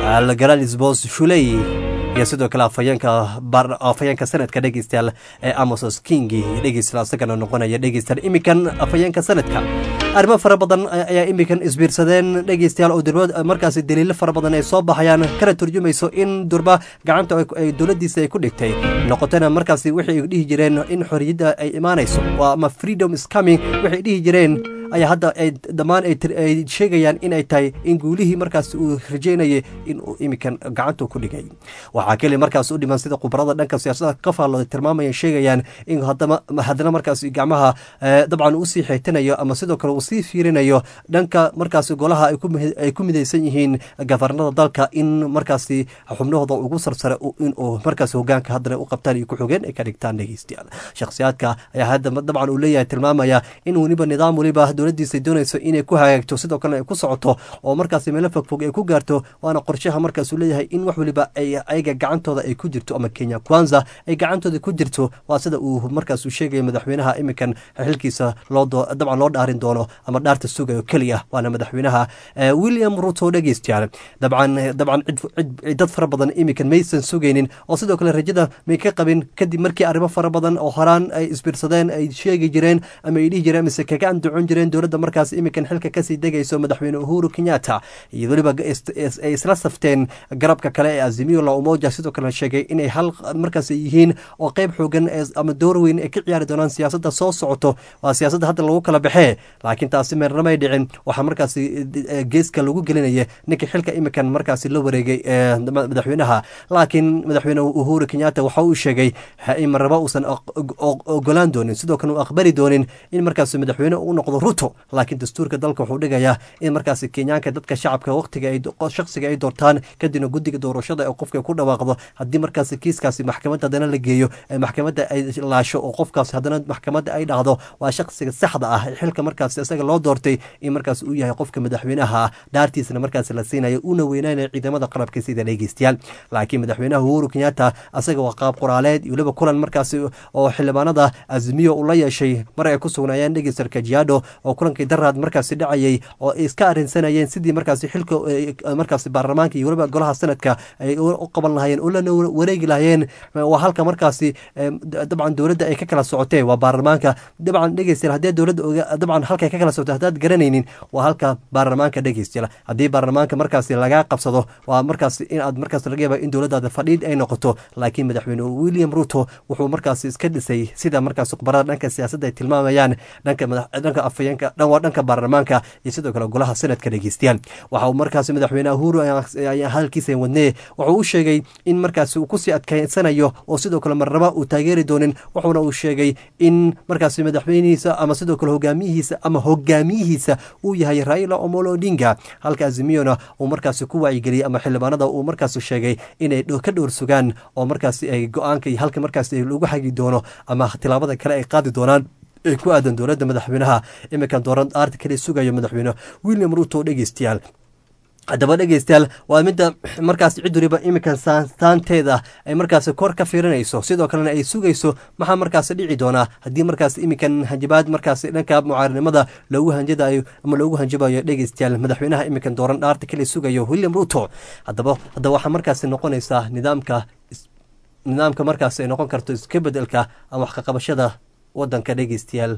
algaranisbos shuley iyo sidoo kale afhayeenka afhayeenka sanadka dhegeystayaal ee amosos kingi dhegeystayaal asagana noqonaya dhegeystayaal iminkan afhayeenka sanadka arrimo fara badan ayaa iminkan isbiirsadeen dhegeystayaal oo durba markaasi daliilo fara badan ay soo baxayaan kana turjumayso in durba gacanta ay dowladdiisa ay ku dhigtay noqotana markaasi waxay dhihi jireen in xorriyadda ay imaanayso ama freedom is coming waxay dhihi jireen ayaa hadda ay dhammaan ay sheegayaan inay tahay in guulihii markaas uu rajeynayay in uu iminkan gacanta ku dhigay waxaa keli markaas u dhiman sida khubarada dhanka siyaasadda ka faallooday tilmaamaya sheegayaan in haddana markaas gacmaha dabcan usii xeetanayo ama sidoo kale uu sii fiirinayo dhanka markaas golaha ay ku midaysan yihiin gafarnada dalka in markaasi xubnahooda ugu sarsare inuu markaas hogaanka haddana u qabtaan iyo ku-xogeen ay ka dhigtaan dhegeystayaal shakhsiyaadka ayaa hadda dabcan uu leeyahay tilmaamaya in weliba nidaam weliba dowladdiisa doonayso inay ku hagaagto sidoo kalena ay ku socoto oo markaasi meelo fogfog ay ku gaarto waana qorshaha markaasuu leeyahay in wax weliba ay ayaga gacantooda ay ku jirto ama kenya kwanza ay gacantooda ku jirto waa sida uu markaasuu sheegaya madaxweynaha iminkan xilkiisa dabcan loo dhaarin doono ama dhaarta sugayo keliya waana madaxweynaha william ruto dhegeystayaal dabcan dabcan dad fara badan iminkan maysan sugaynin oo sidoo kale rajada may ka qabin kadib markii arrimo fara badan oo horaan ay isbiirsadeen ay sheegi jireen ama ay dhihi jireen mise kaga andacon jireen dowladda markaas iminkan xilka kasii degayso madaxweyne uhuru kenyatta iyo weliba ay isla safteen garabka kale ee azimio la umoja sidoo kale sheegay inay hal markaas yihiin oo qeyb xoogan ama door weyn ay ka ciyaari doonaan siyaasadda soo socoto waa siyaasadda hadda lagu kala baxee laakiin taasi meernamay dhicin waxaa markaasi geeska lagu gelinaya ninka xilka iminkan markaasi la wareegay madaxweynaha laakiin madaxweyne uhuru kenyatta waxa uu sheegay in marnaba uusan ogolaan doonin sidoo kale uu aqbali doonin in markaas madaxweyne u noqdo ruto laakiin dastuurka dalka wuxuu dhigayaa in markaasi kenyaanka dadka shacabka waqtiga shaksiga ay doortaan kadibna guddiga doorashada ee qofka ku dhawaaqdo haddii markaasi kiiskaasi maxkamadda haddana la geeyo ee maxkamadda ay laasho oo qofkaas haddana maxkamadda ay dhahdo waa shaksiga saxda ah ee xilka markaasi isaga loo doortay in markaas uu yahay qofka madaxweynaha ah dhaartiisana markaasi la siinayo uuna weynaynaya ciidamada qalabka sida dhegeystayaal laakiin madaxweynaha uhuru kenyatta asaga waa qaab qoraaleed iyo weliba kulan markaasi oo xildhibaanada azmiyo uu la yeeshay mar ay ku sugnaayeen dhegeystar kajiado oo kulankii daraad markaasi dhacayay oo ay iska arrinsanayeen sidii markaasi xilka markaasi baarlamaanka iyo weliba golaha sanadka ay u qaban lahayeen oo lana wareegi lahayeen waa halka markaasi dabcan dowladda ay ka kala socotee waa baarlamaanka dabcan dhegeystayaal haddii dowladda dabcan halkay ka kala socotay haddaad garanaynin waa halka baarlamaanka dhegeystayaal haddii baarlamaanka markaasi lagaa qabsado waa markaasi in aad markaas laga yaaba in dowladdaada fadhiid ay noqoto laakiin madaxweyne william ruto wuxuu markaasi iska dhisay sida markaasi khubarada dhanka siyaasadda ay tilmaamayaan dhanka dhanka afayeenka dhan waa dhanka baarlamaanka iyo sidoo kale golaha sanadka dhegeystayaal waxa uu markaasi madaxweyne uhuru hadalkiisa wadnee wuxuu u sheegay in markaasi uu kusii adkeysanayo oo sidoo kale marnaba uu taageeri doonin wuxuuna uu sheegay in markaasi madaxweynihiisa ama sidoo kale hogaamiyihiisa ama hogaamiyihiisa uu yahay raila omolo odinga halka azimiyona uu markaasi ku wacyigeliyey ama xildhibaanada uu markaasi sheegay inay ka dhowr sugaan oo markaasi ay go-aanka iyo halka markaasi lagu xagi doono ama tilaabada kale ay qaadi doonaan ee ku aadan dowladda madaxweynaha iminkan dooran aarta kale sugayo madaxweyne william ruto dhegeystayaal haddaba dhegeystayaal waa midda markaas cid waliba iminkan saanteeda ay markaasi kor ka fiirinayso sidoo kalena ay sugayso maxaa markaasi dhici doonaa haddii markaas iminkan hanjabaad markaasi dhanka mucaarinimada loogu hanjadayo ama loogu hanjabayo dhegeystayaal madaxweynaha iminkan dooran dhaarta kale sugayo william ruto haddaba haddaba waxaa markaasi noqonaysaa nidaamka nidaamka markaasi ay noqon karto iska bedelka ama wax kaqabashada wadanka dhegeystayaal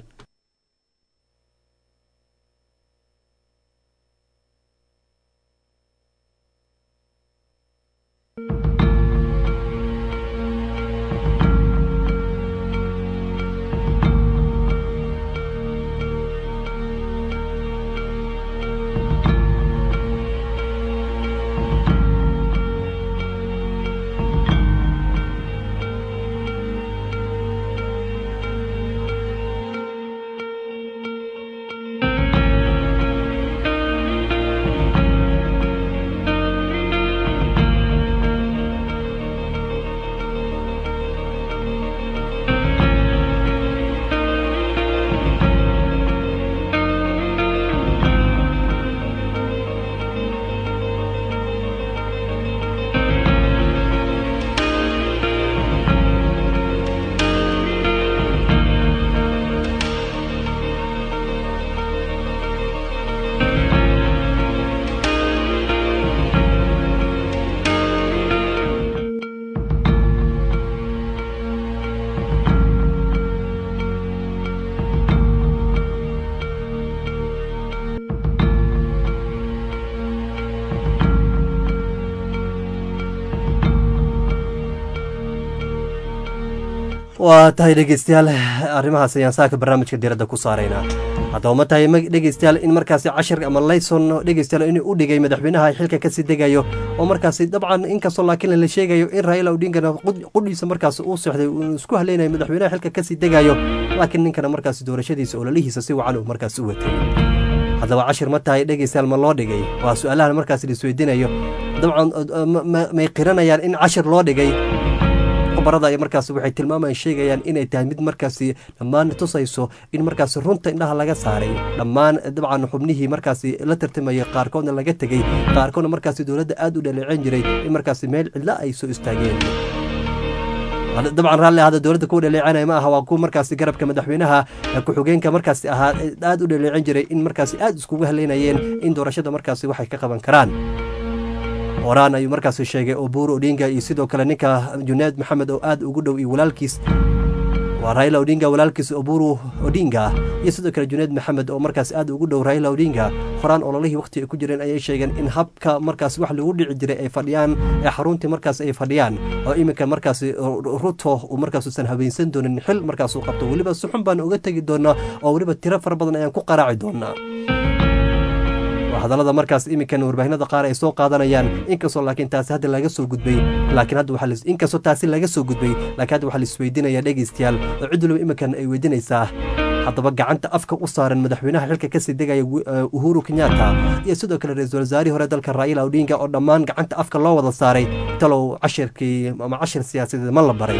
waa tahay dhegeystayaal arrimahaas ayaan saaka barnaamijka diiradda ku saaraynaa haddaba ma tahay ma- dhegeystayaal in markaasi cashir ama layson dhegeystayaal inuu u dhigay madaxweynaha xilka kasii degayo oo markaasi dabcan inkastoo laakiin la sheegayo in raila odingana qud- qudhiisa markaasi uu seexday uu isku haleynayo madaxweynaha xilka kasii degayo laakiin ninkana markaasi doorashadiisa ololihiisa si wacan uu markaasi u watay haddaba cashir ma tahay dhegeystayaal ma loo dhigay waa su-aalahan markaasi laisweydiinayo dabcan uh, ma- ma- may qiranayaan in cashir loo dhigay khubarada ay markaasi waxay tilmaamayaan sheegayaan inay tahay mid markaasi dhammaan tusayso in markaasi runta indhaha laga saaray dhammaan dabcan xubnihii markaasi la tartamayay qaarkoodna laga tegey qaarkoodna markaasi dowladda aad u dhaleeceyn jiray in markaasi meel cidla ay soo istaageen Hada- dabcan raalli ahada dowladda kuwa dhaleecanaya ma aha waa kuwa markaasi garabka madaxweynaha eh, ku-xigeenka markaasi ahaa eh, aad u dhaleecin jiray in markaasi aad iskugu haleynayeen in doorashada markaasi waxay ka qaban karaan horaan ayuu markaasi sheegay oburu odinga iyo sidoo kale ninka junayd maxamed oo aad ugu dhow iyo walaalkiis waa raila odinga walaalkiis oburu odinga iyo sidoo kale junayd maxamed oo markaas aad ugu dhow raila odinga horaan ololihii waqti ay ku jireen ayay sheegeen in habka markaas wax lagu dhici jiray ay fadhiyaan ee xaruntii markaas ay fadhiyaan oo iminka markaasi ruto uu markaas usan habeensan doonin xil markaas uu qabto weliba si xun baan uga tegi doonaa oo weliba tiro fara badan ayaan ku qaraaci doonaa waa hadallada markaas iminkan warbaahinada qaar ay soo qaadanayaan inkastoo laakiin taasi hadda laga soo gudbay laakiin hadda waxaa lis- inkastoo taasi laga soo gudbay laakiin hadda waxaa laisweydiinaya dhegeystayaal oo cid waliba iminkan ay weydiinaysaa haddaba gacanta afka u saaran madaxweynaha xilka kasii degaya wi- eh, uhuru kenyatta iyo sidoo kale ra-iisul wasaarihii hore dalka raila odinga oo dhammaan gacanta afka loo wada saaray talow cashirkii ama cashir siyaasadeed ma la baray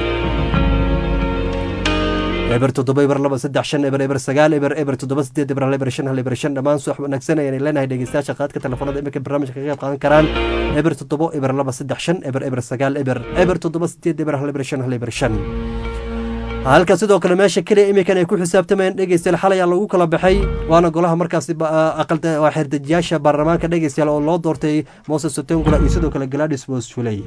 eber toddoba eber laba saddex shan eber eber sagaal eber eber toddoba sideed eber hal eber shan hal eber shan dhammaan subax wanaagsan ayaan leenahay dhegeystayaasha qaadka telefoonada iminka barnaamijka ka qayb qaadan karaan eber toddoba eber laba saddex shan eber eber sagaal eber eber toddoba sideed eber hal eber shan hal eber shan halka sidoo kale meesha keliya iminkan ay ku xisaabtamayeen dhegeystayaal xalay aa lagu kala baxay waana golaha markaasi ba- aqalda waa xerdejiyaasha baarlamaanka dhegeystayaal oo loo doortay moses sotengula iyo sidoo kale gladys bosfuley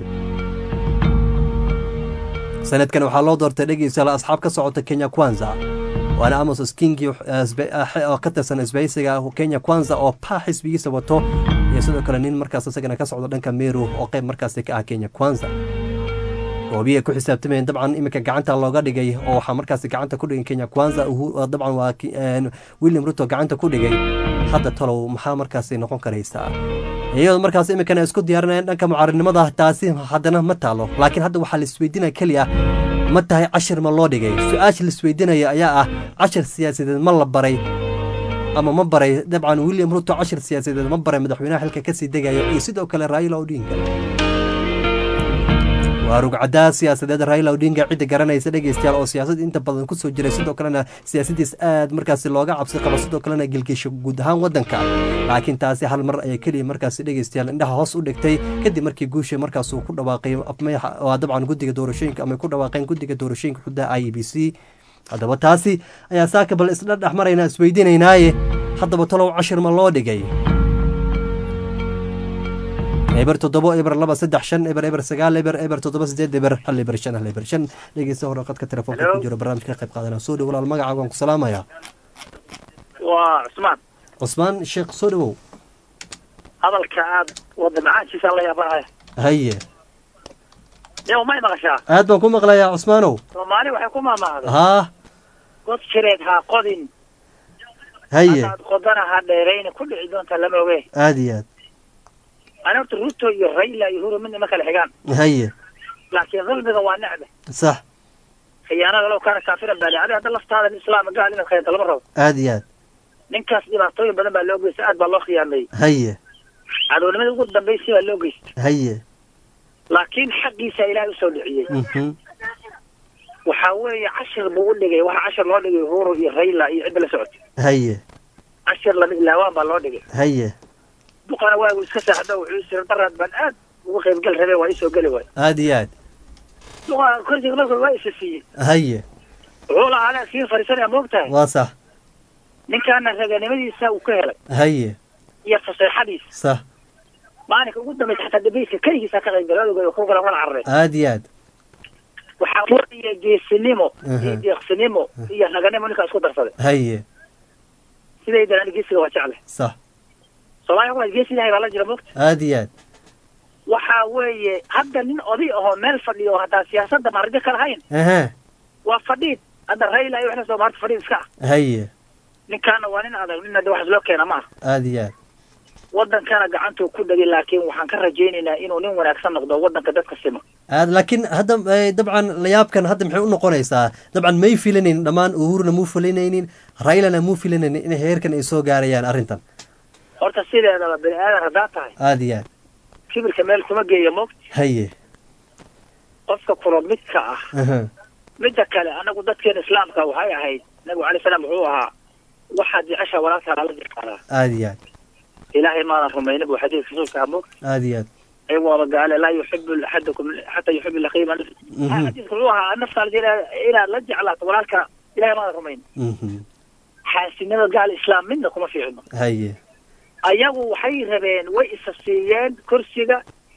sanadkan waxaa loo doortay dhegeystayaal asxaab ka socota kenya kwanza waana amos skingi oo ka tirsan isbahaysiga kenya kwanza oo paa xisbigiisa wato iyo sidoo kale nin markaas isagana ka socda dhanka meru oo qayb markaasi ka ah kenya kwanza goobihi ay ku xisaabtamayeen dabcan iminka gacanta looga dhigay oo waxaa markaasi gacanta ku dhigay kenya kwanza Uhu- oo dabcan waa ki- een, william ruto gacanta ku dhigay hadda talow maxaa markaasi noqon karaysaa iyadoo markaas iminkan ay isku diyaarinayaan dhanka mucaaridnimada taasi haddana ma taalo laakiin hadda waxaa la isweydiinaya keliya ma tahay cashir ma loo dhigay su-aasha la isweydiinaya ayaa ah cashir siyaasadeed ma la baray ama ma baray dabcan william ruto cashir siyaasadeed ma baray madaxweynaha xilka kasii degayo iyo sidoo kale raila odinga waa rugcadaa siyaasadeed raila odinga cidda garanaysa dhegeystayaal oo siyaasad inta badan kusoo jiray sidoo kalena siyaasadiis aad markaasi looga cabsi qabo sidoo kalena gelgesho guud ahaan wadanka laakiin taasi hal mar ayay keliya markaasi dhegeystayaal indhaha hoos u dhigtay kadib markii guusha markaas uu ku dhawaaqay afmeexa waa dabcan guddiga doorashooyinka ama ay ku dhawaaqeen guddiga doorashooyinka xudaha i e b c haddaba taasi ayaa saaka bal isla dhex maraynaa isweydiinaynaaye haddaba talow cashir ma loo dhigay eber toddoba eber laba saddex shan eber eber sagaal eber eber toddoba sideed eber hal eber shan hal eber shan dhegeysta hore qadka telefoonka ku jiro barnaamijka ka qayb qaadanaa soo dhow walaal magacaaga waan ku salaamayaa waa cusmaan cusmaan sheekh soo dhowow hadalka aad wada macaankiisa la yaabanahay haye yow may maqashaa aad baan ku maqlayaa cusmaanow soomaali waxay ku maamaahday haa god jireed ha qodin haye hadaad qodana ha dheerayna ku dhici doonta lama oge aad iyo aad ani horta ruto iyo rayla iyo huro midna ma kala xigaan haye laakiin dulmiga waa necbe sax khiyaanada low kaana kaafiran baa adi hadda laftaada islaam gaal inaad khiyaanto lama rabo aad iyo aad ninkaas dhibaatooyin badan baa loo geystay aad baa loo khiyaameeyey haye cadownimada ugu dambaysay baa loo geystay haye laakiin xaqiisa ilaahay usoo dhiciyey mhm waxaa weeye cashir buu u dhigay waxa cashir loo dhigay huro iyo rayla iyo cidda la socotay haye cashir lama ilaawaan baa loo dhigay haye duqana waagu iska saaxdo wuxuu isiri daraad baan aad ugu qaybgal rabee waa isoo geli waay aad iyo aad duqa korsiga marka waa isa siiyey haye wuxuu lahaa le kii fariisanaya moogtahay waa sax ninkaana raganimadiisa uu ka helay haye iyo faseexadiisa sax maalinka ugu dambaysa xataa dabayska keligiisa ka qaybgalay odogay ku kala kala cararay aad iyo aad waxaa weeye geesinimo iyo Aha. deeqsinimo iyo raganimo ninkaa isku darsaday haye sidaydan ani geesiga waa jecle sax soomaaliya waa geesi ilahay baa la jira moogta aad iyo aad waxaa weeye hadda nin oday ahoo meel fadhiyo oo hataa siyaasadda maarjo ka lahayn aha waa fadhiid hadda rayla iyo waxna soo maarta fadhiid iska ah haye ninkaana waa nin adag nin hadda wax loo keena ma aha aada iyo aad wadankana gacantuu ku dhagay laakiin waxaan ka rajaynaynaa inuu nin wanaagsan noqdo wadanka dadka sima aad laakiin hadda eh, dabcan layaabkan hadda maxay u noqonaysaa dabcan may filanaynin dhammaan uhuruna muu filanaynin raylana muu filanaynin in heerkan ay soo gaarayaan arrintan horta sideedaba bani aadan haddaa tahay aada iyo aad kibirka meel kuma geeya mo haye qofka kula midka ah aha midda kale anagu dadkeena islaamka waxay ahayd nabigu alay salaam wuxuu ahaa waxaad jecesha walaalkaa lala jeclaadaa aada iyo aad ilaahay maadan rumaynin buu xadiidka rasuulka amo aada iyo aad ayagooba gaale laa yuxibu axadakum xataa yuxibu laqiima Mhm. xadiidka wuxuu ahaa naftaal inaad la jeclaato walaalka ilahay maadan rumaynin Mhm. xaasinimada gaal islaam midna kuma fiicno haye ayagu waxay rabeen way isa siiyeen kursiga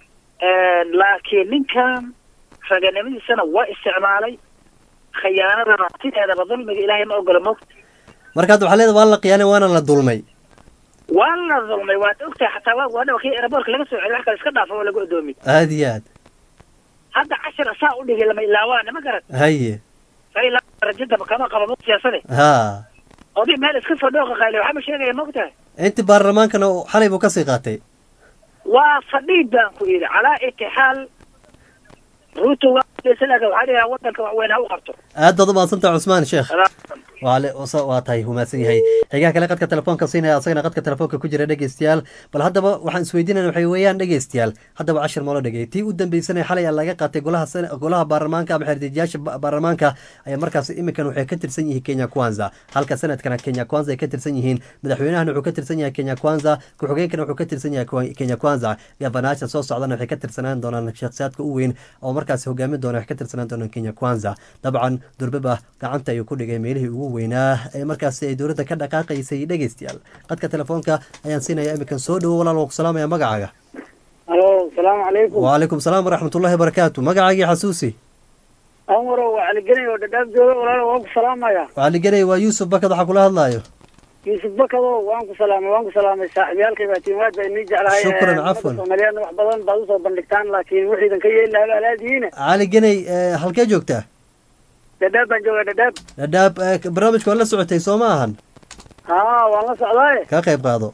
laakiin ninkan raganimadiisana waa isticmaalay khiyaanadana sideedaba dulmiga ilaahay ma ogola mogta marka hadda waxaa leeda waa la qiyaanay waana la dulmay waa la dulmay waad ogtahay xataa waa waa kii aeroboortka laga soo celiy wax kale iska dhaafo oo lagu adoomi aada iyo aad hadda cashir saa u dhigay lama ilaawaana ma garan haye fa ilaa rajadaba kama qabo mo siyaasade ha oday meel iska soo dhooqa qayle waxaa ma sheegaya mogtahay intii baarlamaankana xalay buu kasii qaatay waa fadhiid baan ku yidhi calaa itixaal ruuto waa laakiin waxaa dhigaa wadanka wax weyn ha u qabto aad baad u mahadsantaha cusmaan sheekh waale wasa- waa tahay humaadsan yahay xigaha kale qadka telefoonka siinaya asagana qadka telefoonka ku jira dhegeystayaal bal haddaba waxaan isweydiinayna waxay weeyaan dhegeystayaal haddaba cashir malo dhegey tii u dambeysana xalay aa laga qaatay golaha sen- golaha baarlamaanka ama xerdejiyaasha ba- baarlamaanka ayaa markaas iminkan waxay ka tirsan yihiin kenya kwanza halka sanadkana kenya kwanza ay ka tirsan yihiin madaxweynahana wuxuu ka tirsan yahay kenya kwanza ku-xigeenkana wuxuu ka tirsan yahay Kwa- kenya kwanza gabanaasha soo socdana waxay ka tirsanaan doonaan shakhsiyaadka u weyn oo markaas hogaamin doona waxay ka tirsanaan doonaan kenya kwanza dabcan durbaba gacanta ayuu ku dhigay meelihii ugu weynaa ee markaasi ay dowladda ka dhaqaaqaysay dhegeystayaal qadka telefoonka ayaan siinaya iminkan soo dhowo walaal waan ku salaamaya magacaaga alo asalaamu calaykum wacalaykum salaam waraxmatullahi wabarakaatu magacaagii xasuusi anwaro waa caligenay oo dhadhaab jooga walaalo waan ku salaamaya waxaaliganay waa yuusuf bakad waxaa kula hadlaayo yuusuf bakado waan ku salaamay waan ku salaamay saaxiibyaalkay baa tiimaad baa inii jeclahay Shukran, Eh, ummadda cafwan. soomaaliyeedna wax badan baad usoo bandhigtaan laakiin wixii idinka yeeli lahaa alaadihiina cali ganay eh, halkee joogtaa dhadhaab baan jooga dhadhaab dhadhaab eh, barnaamijka waa la socotay soo ma ahan haa waan la socdaaye ka qayb qaado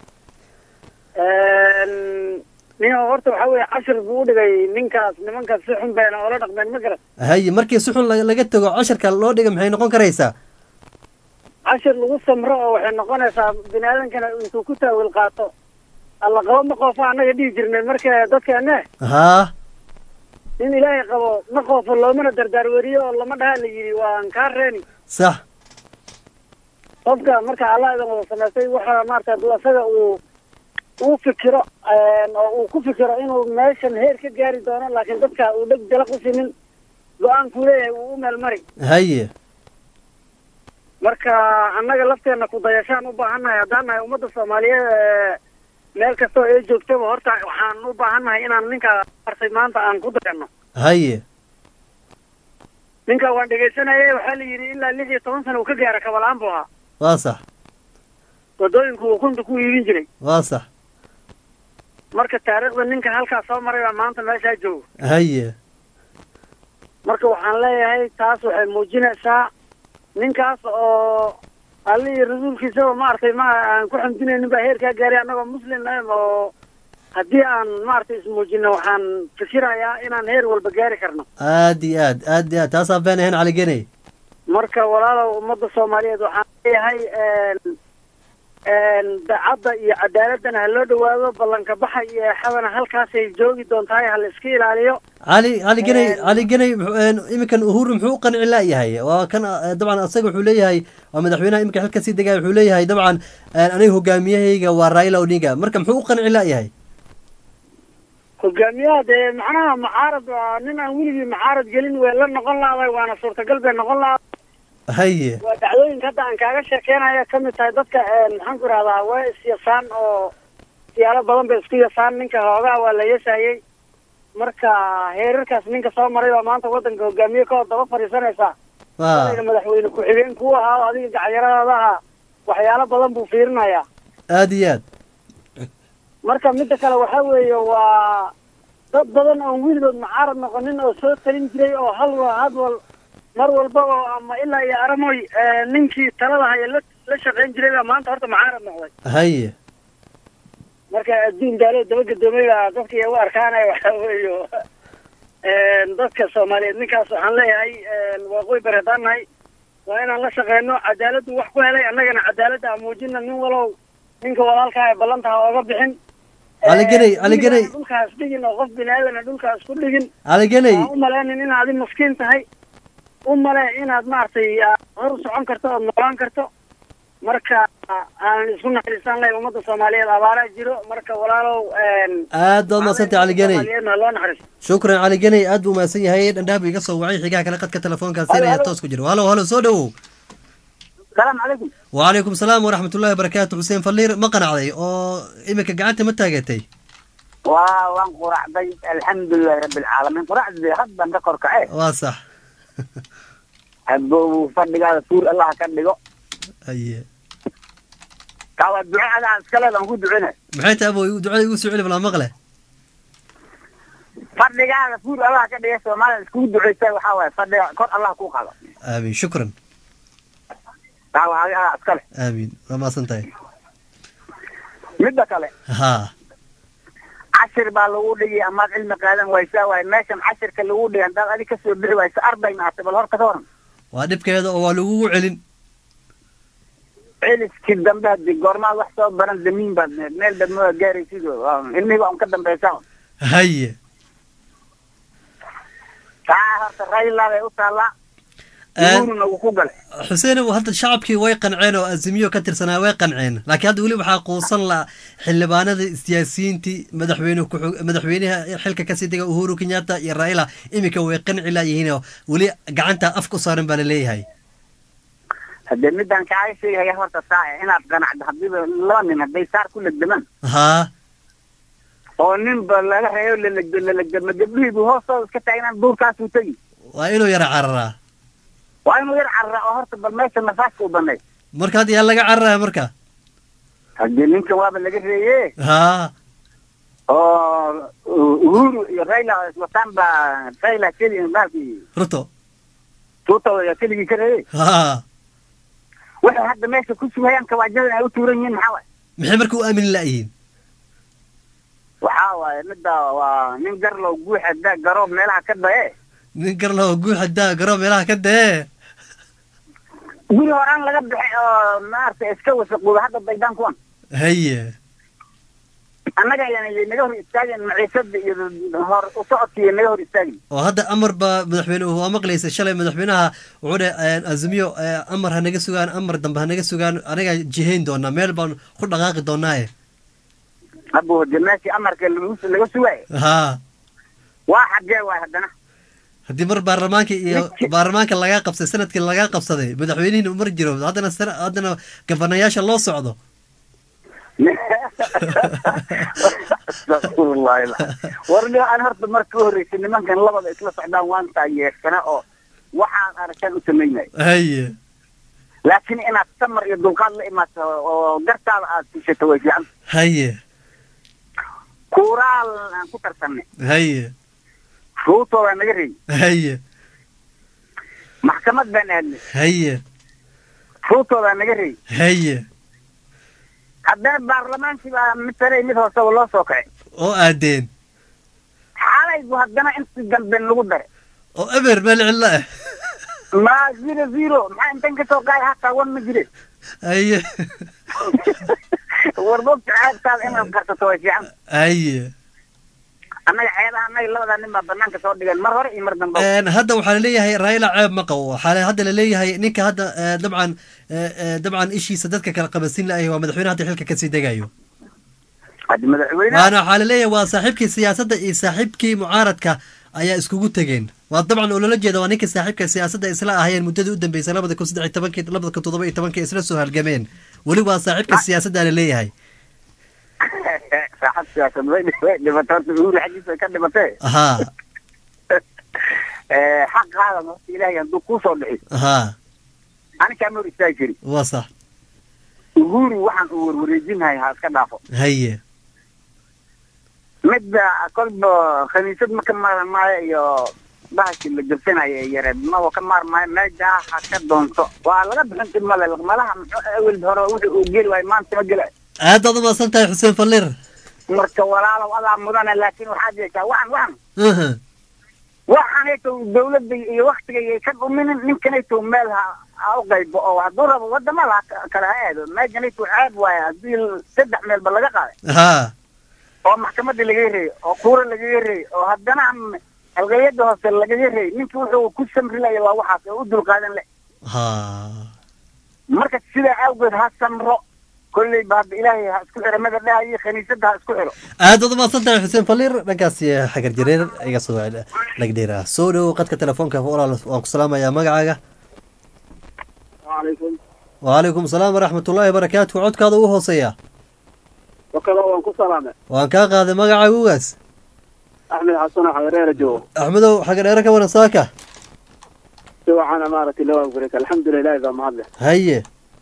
nin horta waxaa weeye cashir buu u dhigay ninkaas nimankaas si xun bayna oola dhaqmeen ma garan haye markii si xun la- laga tago casharka loo dhiga maxay noqon karaysaa cashir lagu samro oo waxay noqonaysaa bini aadankana intuu ku taawil qaato alla qabo ma qoofa annaga dhihi jirnay marka dadkeene haa nin ilaahay qabo ma qoofo loomana dardaarweriyo oo lama dhaha la yidhi waan kaa reeni sax qofka marka allah idan wada samaystay waxa maarata asaga uu uu fikiro oo uu ku fikiro inuu meeshan heer ka gaari doono laakiin dadka uu dheg jala qusinin go-aankuu leeyahay uu u meel mari haye marka annaga lafteena ku dayashaan u baahannahay haddaan nahay ummadda soomaaliyeed ee meel kastoo ay joogtaba horta waxaan u baahannahay inaan ninka artay maanta aan ku dayano haye ninka waan dhegaysanayay waxaa la yidhi ilaa lix iyo toban sana uu ka gaara kabalaan buu ahaa waa sax wadooyinku uu kunta ku iibin jiray waa sax marka taariikhda ninka halkaa soo maray baa maanta meeshaa jooga haye marka waxaan leeyahay taas waxay muujinaysaa ninkaas oo alle iyo rasuulkiisaba maaragtay ma aan ku xamdinaynin baa heerkaa gaaray annagoo muslim ah oo haddii aan maaragtay ismuujino waxaan fikirayaa inaan heer walba gaari karno aad iyo aad aad iyo aad taasaan been ahayn cali ganay marka walaalow ummadda soomaaliyeed waxaan leeyahay dacadda iyo cadaaladana ha loo dhawaado ballanka baxa iyo eexadana halkaasay joogi doontahay ha la iska ilaaliyo cali cali ganay cali ganay muxuu- een, iminkan uhuru muxuu u qanci laayahay waa kan eh, dabcan asaga wuxuu leeyahay waa madaxweynaha iminka xilka sii degaya wuxuu leeyahay dabcan een, aniga hogaamiyahayga waa raila odinga marka muxuu u qanci laayahay hogaamiyaha dee macnaha mucaarad waa nin aan weligii mucaarad gelin way la noqon lahaday waana suurtagal bay noqon lahaa haye waa dhacdooyinka hadda aan kaaga sheekeynaya ka mid tahay dadka maxaan ku ihahdaa way isyasaan oo siyaalo badan bay isku yasaan ninka hoogaha waa la yasayey marka heerarkaas ninka soo maray baa maanta wadanka hogaamiye ka hor daba fadhiisanaysaa waa adayna madaxweyne ku-xigeen kuu ahaa oo adiga gacayaradada ahaa waxyaalo badan buu fiirinayaa aad iyo aad marka midda kale waxaa weeye waa dad badan oon weligood mucaarad noqonin oo soo talin jiray oo hal wa hadwal mar walba oo ama ilaa iyo aramoy eh, ninkii talada haya la la shaqayn jiray baa maanta horta mucaarad noqday haye marka adduun daalo daba gadoomay baa dadka iyagu arkaanaya waxa weeyo dadka soomaaliyeed ninkaas waxaan leeyahay waaqooy bari haddaan nahay waa inaan la shaqeyno cadaaladdu wax ku helay annagana cadaaladda aan muujina nin walow ninka walaalkaa ee ballantaha ooga bixin caligeney caligeney Dhulkaan dhulkaas dhigin oo qof bini aadana dhulkaas ku dhigin caligeney aan u malaynin inaad adi maskiin tahay u male inaad maaragtay aad hor u socon karto ood noolaan karto marka aanan isku naxariistaan lahay ummadda soomaaliyeed abaaraa jiro marka walaalow aad baad mahadsantay caligeney soomaaliyeedna ha loo naxariisto shukran caligeney aad buu mahadsan yahay dhandhaab iga soo wacay xigaha kale qadka telefoonkaa siinaya toos ku jiro halo halo soo dhowow السلام عليكم وعليكم السلام ورحمة الله وبركاته حسين فلير ما قنعday oo imika gacanta ma taagatay waa waan quracday alxamdulilahi rabi alcaalamiin quracdii haddan ka korkace waa sax hadduu fadhigaada suur allah ka dhigo aye kaa waa duco adaa iskaleed aan ku ducina maxay tahay abow ducada igu soo celi balaa maqle fadhigaada suur allah ka dhiga soomaalida iskugu duceysa waxaa waaye fadhiga kor allah ku qado aamin shukran kaa waa adi adaa iskale aamin waa mahadsan tahay midda kale ha cashir baa lagu dhigi amaad cilmi qaadan waysaa waaye meeshan cashirka lagu dhigi haddaad adi kasoo bixi waysa arday maatay bal horta ka waran waa dhibkeeda oo waa lagugu celin celiskii dambe hadii goormaad wax soo baran damiin baad need meel dhammo gaaraysid ilmihiba un ka dambeysaa haye taa horta rayla bay u taallaa uhuruna wuu ku galay xuseen hadda shacabkii way qanceen oo azimiyo ka tirsanaa way qanceen laakiin hadda weli waxaa quusan la xildhibaanada siyaasiyiintii madaxweyne ku- madaxweynaha xilka kasii dega uhuru kenyatta iyo raila iminka way qanci laayihiin oo weli gacanta afka u saaran baa laleeyahay haddee midaan kaaga sheegaya horta saa inaad qanacdo hadiiba laba nin hadday saar ku legdamaan haa oo ninba laga reeyo lalegdo lalegdama gabdhihiibu hoostooda iska taagnaan duurkaasuu tegi waa inuu yara cararaa waa inuu yar carraa oo horta bal meesha nafaaska u banay marka hadda yaa laga cararaya marka haddii ninkan waaba laga reeye haa oo uhuru iyo raila iswataan baa raila keli maalkii ruto tuuta ayaa keligii ka reeyey haa waxay hadda meesha ku sugayaan kawaajada ay u tuuran yihiin maxaa waaye maxay marka u aamini laayihiin waxaa waaye midda waa nin garlow guuxa daa garoob meelaha ka daye nin garlaho guuxa daa garoo meelaha ka dee guri horaan laga bixay oo maaragtay iska wasaqooba hadda daydaan kuwan haye annaga ayaan naga hor istaagin maciisada iyo hor u socodkiiyo naga hor istaagin oo hadda amar baa madaxweynuhu waa maqlaysa shalay madaxweynaha wuxuu dhe azimiyo eh, amar ha naga sugaan amar dambe ha naga sugaan anaga jihayn doonaa meel baan ku dhaqaaqi doonaaye abu hade meeshii amarka lagu- laga sugaayo haa waa xagee waay haddana haddii mar baarlamaanka iyo baarlamaanka lagaa qabsay sanadkii lagaa qabsaday madaxweynihiina umar jiro haddana sana- haddana gabanayaasha loo socdo astaghfirullahi warni aan horta marka u horreysay nimankan labada isla socdaan waan taageersana oo waxaan arkaan u samaynay haye laakiin inaad samar iyo dulqaad la imaato oo gartaada aad tishato way fiican haye kuuraal aan ku tarsanay haye ruutooda naga reey haye maxkamad baan aadnay haye ruutooda naga reey haye haddana baarlamaankii baa mid sare iyo mid hooseba loo soo kacay oo aadeen xalaybu haddana intii dambe lagu daray oo eber meel cillo ah ma zero zero maxaa intan kasoo qaay hataa wan ma jire haye war mogta ceebtaada inaad qarsato way fiican haye annaga ceebaha annaga labadaa nin baa banaanka soo dhigeen mar hore iyo mar dambe Een, hadda waxaa laleeyahay raila ceeb ma qabo waxaa la- hadda laleeyahay ninka hadda eh, dabcan eh, eh, dabcan ishiisa dadka kala qabansin lahay waa madaxweyne hadda xilka kasii degayo haddi madaxweyne waana waxaa laleeyahay waa saaxiibkii siyaasadda iyo saaxiibkii mucaaradka ayaa iskugu tegeen waa dabcan oo loola jeeda waa ninka saaxiibka siyaasadda isla ahayeen muddadii u dambeysay labada kun saddex iyo tobankii labada kun toddoba iyo tobankii isla soo halgameen weli waa saaxiibka siyaasadda laleeyahay saaxad siyaasad way way dhimatay horta uhuru xaggiisa way ka dhimatee haa xaqaada horta ilaahay hadduu kuu soo dhixi haa ani kaama hor istaagi kari waa sax uhuru waxaan uu warwareejinahay ha iska dhaafo haye midda kolba khaniisad ma ka maran maayo iyo bahashi la jabsanayo ee yareed maba ka maarmaayo meesha ha ka doonto waa laga bixin dib male malaha muxuu awel hore wixii uu geli waayo maanta ma gela aad baad umahadsan tahay xuseen falliir marka walaalow adaa mudana laakiin waxaad yeeshaa waxan waxan Aha. waxaanayto dawladda iyo waktiga iyo ka dhuminin ninkanayto meel ha ha u qaybo oo hadduu rabo wadamada ha ka- kale ha aado meeshanayto ceeb waaye haddii saddex meelba laga qaaday ha oo maxkamadda lagaga reeyey oo kuura lagaga reeyey oo haddana m- halqalyada hoose lagaga reeyey ninki wuxuu ku samrilaya waa waxaas oo u dulqaadan le ha marka sidaa awgeed ha samro kolleyba hadda ilaahay ha isku xiro mada dhaha iyo khaniisadda ha isku xiro aad baad umahadsan tahay xuseen falliir dhankaasi xagar jareer iga soo lagdheera soo dhow qadka telefoonka walaal waan ku salaamayaa magacaaga وعليكم وعليكم السلام ورحمة الله وبركاته codkaada ugu hooseeya وكذا وانكو سلامة waan kaa qaaday magacaaga ugaas أحمد حسن حضرير جو axmedow xagar dheere ka waran saaka سوى عنا مارة اللي هو أقولك الحمد لله إذا ما هذا haye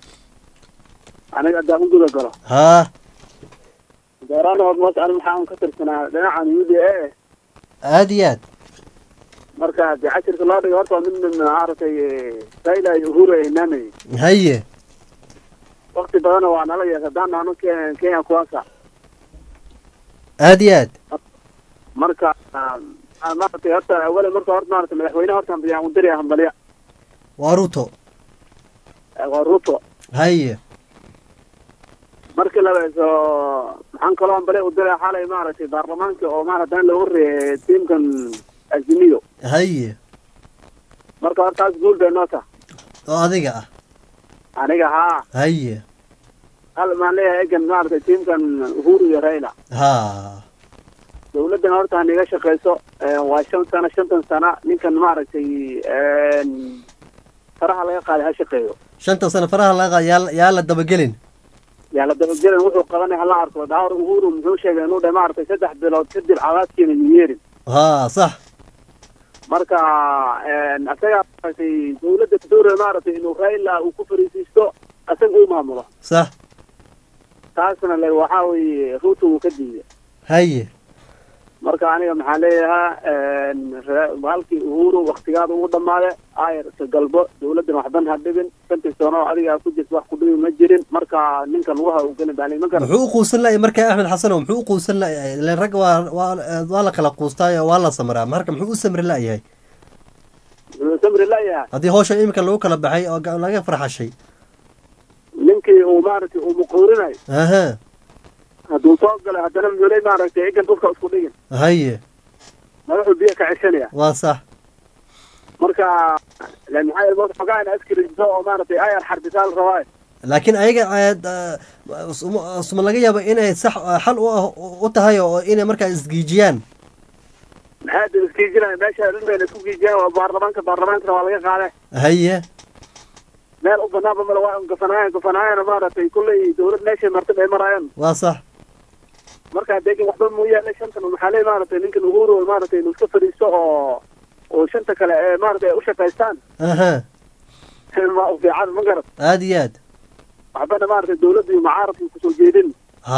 أنا قد أقول قول haa دوران هو موت أنا محاهم كثر سنة لنا عن يودي إيه aad iyo aad مركز بعشر كلاب يورطوا من من عارف سيلا يهور إنامي haye وقت بدنا وأنا لا يقدرنا أنا كي كي كواسع aad iyo aad مركز maaragtay horta awala marka horta maaragtay madaxweynaha horta biyaan u diraya hambalya waa ruto waa ruto haye markii labeeso maxaan kaloo hambalya u diraya xalay maaragtay baarlamaanka oo maaragtay lagu reeyay tiimkan azimiyo haye marka horta taas guul bay noo taha oo adiga ah aniga haa haye hal maan leeyahay egan maaragtay tiimkan uhuru iyo raila ha dawladdan horta haniga shaqeyso waa shan sano shantan sana ninkan maaragtay faraha laga qaaday ha shaqeeyo shanta sano faraha laga qaad yaa yaa la dabagelin yaa la dabagelan wuxuu qabanay hala arko daawar uhuru muxuu sheegay inuu dhahay maaragtay saddex bilood kadib cadaadkiina yeerin ha sax marka asaga maaragtay dawladda doora maaragtay inuu raila uu ku fariisiisto asaga uu maamulo sax taasna le waxaa weeye ruuta uu ka diiday haye marka aniga maxaa leeyahaa halkii uhuru waktigaada ugu dhamaade ayr iska galbo dawladdan waxban ha dhibin shantii sano adiga ku jirta wax ku dhibi ma jirin marka ninkan lugaha uu gelin baa ma garan muxuu u quusan lahay marka axmed xasanow muxuu u quusan lahay ilen ragga waa waa waa la kala quustaayo waa la samraa marka muxuu u samri layahay wuxuu samri layahay haddii hawsha iminka lagu kala baxay oo ga- laga farxashay ninkii uu maaragtay uu muquurinayo aha hadduu soo galay haddana muley maaragtay egan dhulka isku dhigin haye madaxuu biyo ka ceshanaya waa sax marka lan maxaa yeele moota xogaa ina askariso oo maaragtay ayar xarbisaal rabaayo laakiin ayaga aad, ah, suma suma laga yaabo inay sax ah, xal u ah u tahay oo inay markaa isgiijiyaan maxaa dib iskiijinaya meesha dhan bayna isku giijiyaan waa baarlamaanka baarlamaankana waa laga qaade haye meel u banaanba male waa gafanaayan gafanaayana maaragtay kulley dawlad meeshay martay bay maraayaan waa sax marka deegan waxba muu yaala shantan maxaa leey maaragtay ninkan uhuru maaragtay inuu iska fadhiisto oo oo shanta kale ee maaragtay ay u shaqaystaan aha ma u fiican ma garan aad iyo aad waxbana maaragtay dawladda iyo mucaaradka kusoo jeedin ha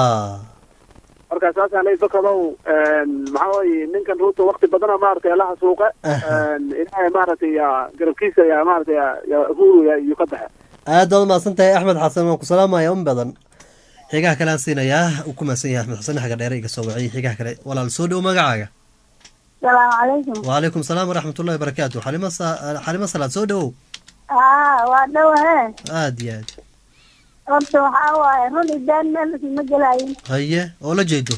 marka saasaan leey fakadow maxaa weeye ninkan ruuta wakti badana maaragtay alaha suuqe ilaahay maaragtay yaa garabkiisa yaa maaragtay yaa- yaa uhuru yaa iyuu ka baxe aad baad umahadsan tahay axmed xasan waan ku salaamaya un badan xigaha kale aan siinayaa uu ku mahadsan yahay axmed xasan xaga dheere iga soo waciyay xigaha kale walaal soo dhow magacaaga salaamu calaykum وعليكم السلام ورحمة الله وبركاته حليمة ص... حليمة صلاة سو دhow aa waa dhowahe aad iyo aad horta waxaa waaye run idaan meelkii ma gelayin haye oo la jeedo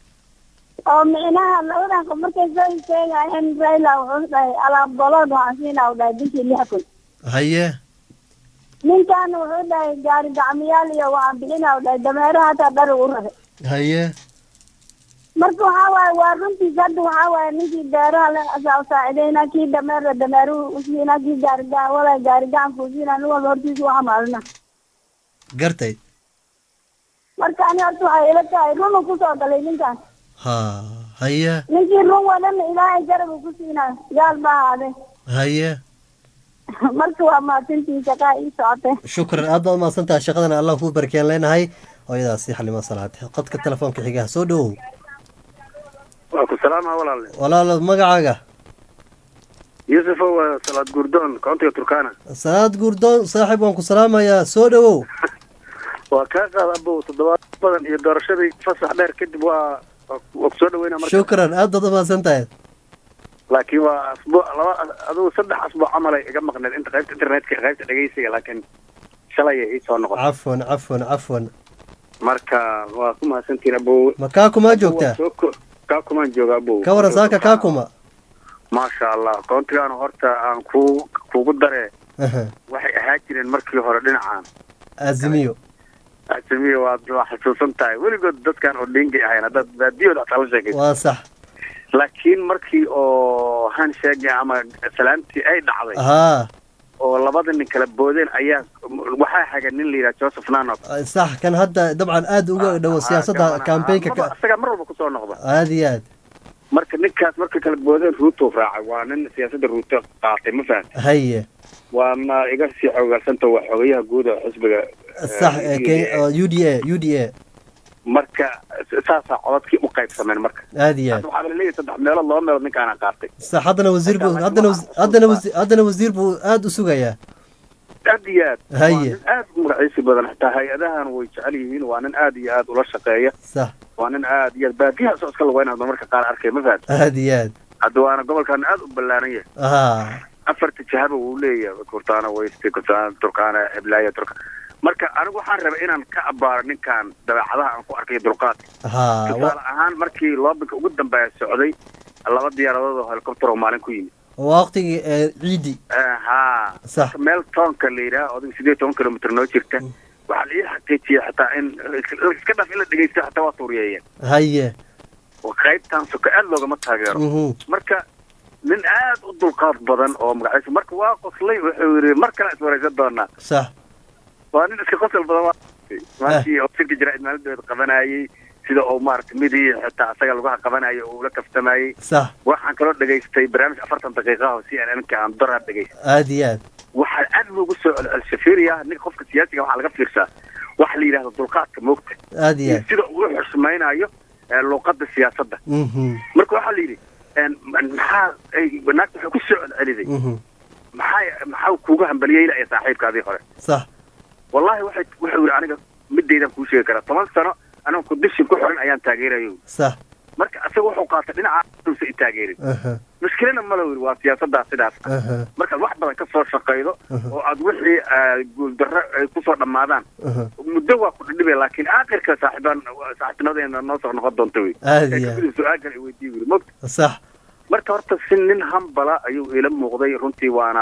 oo micnaha labadan qof markay soo isteegayeen raila wuxuu dhahay alaabolood waxaan siinaa u dhahay bishii lix kun haye ninkan wuxuu dhahay gaari gacmiyaal iyo waxaan bixinaa u dhahay dameeraha hataa dhari u rabe haye marka waxaa waaye waa runtiis hadda waxaa waaye ninkii beeraha la asaa saacidayna kii dameera dameeruhu usiina kii gaari gaawada gaari gacanka usiina nin walba hortiisa u xamaalina gartay marka ani horta waxay ila tahay runu kusoo galay ninkan ha haye ninkii run wadana ilaahay garab uu ku siinaa gaal ma ahaade haye marka waa maatintii shaqaa ii socotay shukran aad baad umahadsan tahay shaqadana allah kuu barkeen leenahay hooyadaasi xalimo salaad qadka telefoonka xigaha soo dhowow waa ku salaama walaale walaalo magacaaga magacayga waa cabdi maxamed cabdi yuusufo waa salaad gurdoon koontiga turkana salaad gurdoon saaxiib waan ku salaamayaa soo dhowow waa kaa qaad abow toddobaad badan iyo doorashadii fasax dheer kadib waa waa kusoo dhaweynaa marka shukran aad baad umahadsan tahay laakiin waa asbuuc laba adugu saddex asbuuc camal ay iga maqneed inta qaybta internetka qaybta dhegeysiga laakiin shalay ay soo noqotay cafwan cafwan cafwan marka waa ku mahadsantihin abow ma kaa kumaa joogtaa Soo ko- kaa kumaan jooga abow ka waran saaka kaa kuma maasha allah koontigaana horta aan ku kugu daree Aha, waxay ahaa jireen markii hore dhinacaan azimiyo asamiya waad waa xasuusan tahay weligood dadkan oo dhingay ahayn haddaad baadiyooda ataa la sheegay waa sax laakiin markii oo handshake ama salaamtii ay dhacday haa oo labada nin kala boodeen ayaa waxaa haga nin la yidhaha joseph nanok sax kan hadda dabcan aad uga dhowo siyaasadda campaignka ka isaga mar walba kusoo noqda aad iyo aad marka ninkaas markay kala boodeen ruuto raacay waa nin siyaasadda ruuto qaatay ma fahamta haye waana iga sii xoogarsanta waa xogayaha guud oo xisbiga eh, sax ee Kenya- oo u d a u d a marka saasaa codadkii u qaybsameen marka aad iyo aad hadda waxaa laleeyahay saddex meelood laba meelood ninkaana qaatay sax haddana wasiir buu haddana wasi- haddana wasi- haddana wasiir buu aad u sugayaa aad iyo aad waa haye nin aad u magaciisi badan xitaa hay-adahan way jecel yihiin waa nin aad iyo aad ula shaqeeya sax waa nin aad iyo aad baadiyaha soo iska lugaynaad marmarka qaar arkay ma fahad aad iyo aad hadda waana gobolkan aad u ballaaran yahay haa afarta jahaba wuu leeyahay kurtaana wayste kurtaana turkaana hiblaya turka marka anigu waxaan rabay inaan ka abaaro ninkan dabeecadaha aan ku arkay dulqaadka haa tusaale ahaan markii loobinka ugu dambeeya socday laba diyaaradood oo helicopter oo maalin ku yimid waqtigii ee ciidi haa sax meel toonka la yidhaha odig sideed toban kilomitr noo jirta waxaa la ii xaqiijiyay xataa in iska dhaf in la dhegeysto xataa waa tuuriyeeyeen haye oo qaybtan soka aad loogama taageero Mhm. marka nin aad u dulqaad badan oo magaciisa marka waa qoslay wuxuu yidhi mar kale iswaraysan doonaa sax waa nin iska qosol badan waa maashii oo shirka jaraa'id maalinteeda qabanayay sida uu maaragtay midii xitaa asaga lagu qabanayay oo ula kaftamayey sax waxaan kaloo dhegaystay barnaamij afartan daqiiqa oo c n n ka aan doraa dhegaystay aad iyo aad waxaa aad loogu soo celcelisay fiiriya ninka qofka siyaasiga waxaa laga fiirsaa waxa la yidhahdo dulqaadka moogta aad iyo iyo aad sida uu u xushmaynayo ee luuqada siyaasadda Mhm, marka waxaa la yidhi een, maxaa ay naagta waxay ku soo celceliday mhm. maxaa maxaa kuuga hambaliyey ilaa saaxiibkaadii hore sax wallahi waxay wuxuu yidhi aniga midaydan kuu sheegi karaa toban sano aniga kudishin ku xiran ayaan taageerayo sax marka isaga wuxuu qaatay dhinaca uusa i taageerin aha mushkilana ma la yidhi waa siyaasaddaa sidaas aha markaad wax badan ka soo shaqaydo oo aad wixii ah, guuldarro ay kusoo dhammaadaan aha muddo waa ku dhidhibay laakiin aakhirka saaxiibaan saaxiibtinimadeena noo soo noqon doonta wey Aad iyo Ee, aad. kadib su-aal kale i weydii wuri mogta sax marka horta si nin hambala ayuu ila muuqday runtii waana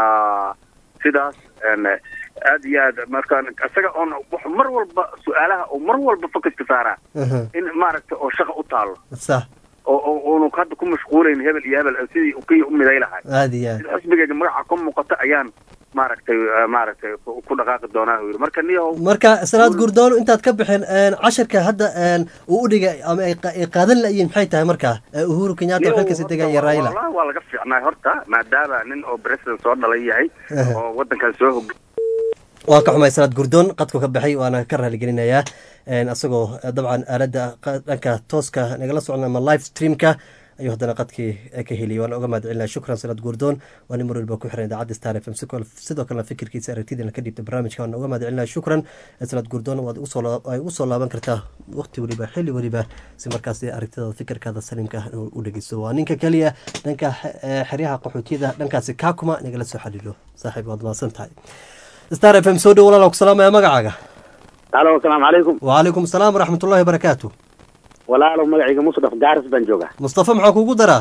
sidaas een, aad iyo aad markaan isaga oon wax mar walba su-aalaha oo mar walba focuska saaraa aha in maaragta oo shaqa u taalo sax oo oo oonu hadda ku mashquulayn hebel iyo hebel sidii kii u miday lahay aad iyo aad sida xisbigayga magaca ku muuqata ayaan maaragtay eh, maaragtay ku ku dhaqaaqi doonaa uu yidhi marka niyow marka salaad gurdoon intaad ka bixin een, casharka hadda een, uu u dhigay ama ay qa- ay qaadan la'yiin maxay tahay markaa Ee, uhuru kenyatta niyow waxay kasii degan iyo raila wallahi waa laga fiicnaa horta maadaama nin oo president soo dhalay yahay Aha. oo waddankan soo hog waa ka xumay salaad gurdoon qadku ka baxay waana ka raaligelinayaa Een, asagoo eh, dabcan aaladda qa- dhanka tooska nagala socon ama live streamka ayuu haddana qadkii eh, ka heliyay waana uga mahad celinaya shukran salaad gurdoon waa nin mar walba ku xiran idaacadda star f m sidoo sidoo kalena fikirkiisa aragtidana ka dhiibta barnaamijka waana uga mahad celinaya shukran Eh, salaad gurdoon waad ugu soo laa- ay ugu soo laaban kartaa waqti weliba xilli weliba si markaasi aragtidaada fikirkaada saliimka ah inuu u dhegeysto waa ninka keliya dhanka eh, xeryaha qaxootiyada dhankaasi kaakuma nagala soo xaliilo saaxiib waad mahadsan tahay star f m soo dhow walaalaan ku salaamaya magacaaga alo asalaamu calaykum وعليكم السلام ورحمة الله وبركاته walaalow magacayga musdaf gaaris baan joogaa مصطفى maxaa kugu daraa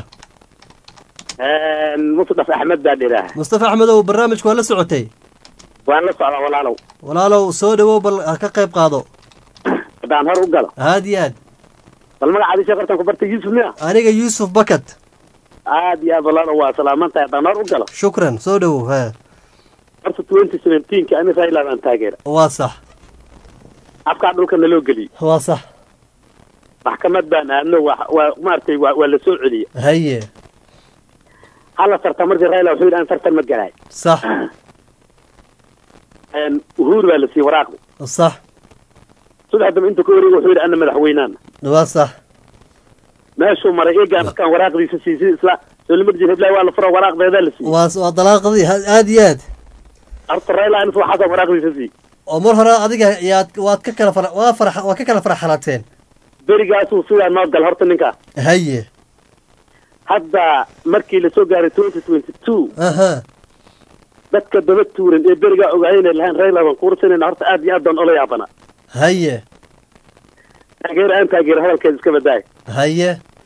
musdaf axmed baa dhiraah مصطفى أحمد oo barnaamijku waa la socotay waan la socdaa walaalow walaalow soo dhawow bal ha ka qayb qaado haddaan hor u galo aad iyo aad bal magacaadii sheekartan ku bartay yuusuf miya aniga yuusuf bakat aad iyo aad walaalow waa salaaman tahay haddaan hor u galo shukran soo dhawow he horta twenty seventeenka ani raila baan taageera waa sax afkaa dhulka naloo geliyey waa sax maxkamad baan aadno waa waa maaragtay waa waa la soo celiya haye hala tarta markii raila wuxuu yidhi aan tartan ma galaay sax uhuru baa la siiyey waraaqdi sax saddex dambe inta ka wareega wuxuu yidhi ana madaxweynaana waa sax meeshuu maray eegaan markaan waraaqdiisa siisay isla dowlama jir heblaay waa la fura waraaqdeedaa la siiyey waa waa dalaaqadii ha- aad iyo aad horta rayla inus waxaasa waraaqdiisa siiyey oo mar hore adiga yaad waad ka kala fara waa fara waa ka kala faraxalateen berigaasuu sidaa noo gal horta ninkaa haye hadda markii lasoo gaaray twenty twenty two aha dadka daba tuuran ee berigaa ogaayeen lahayn rayla baan kuursanayna horta aad iyo aad baan ola yaabana haye taageer aan taageer hadalkeeda iska badaay haye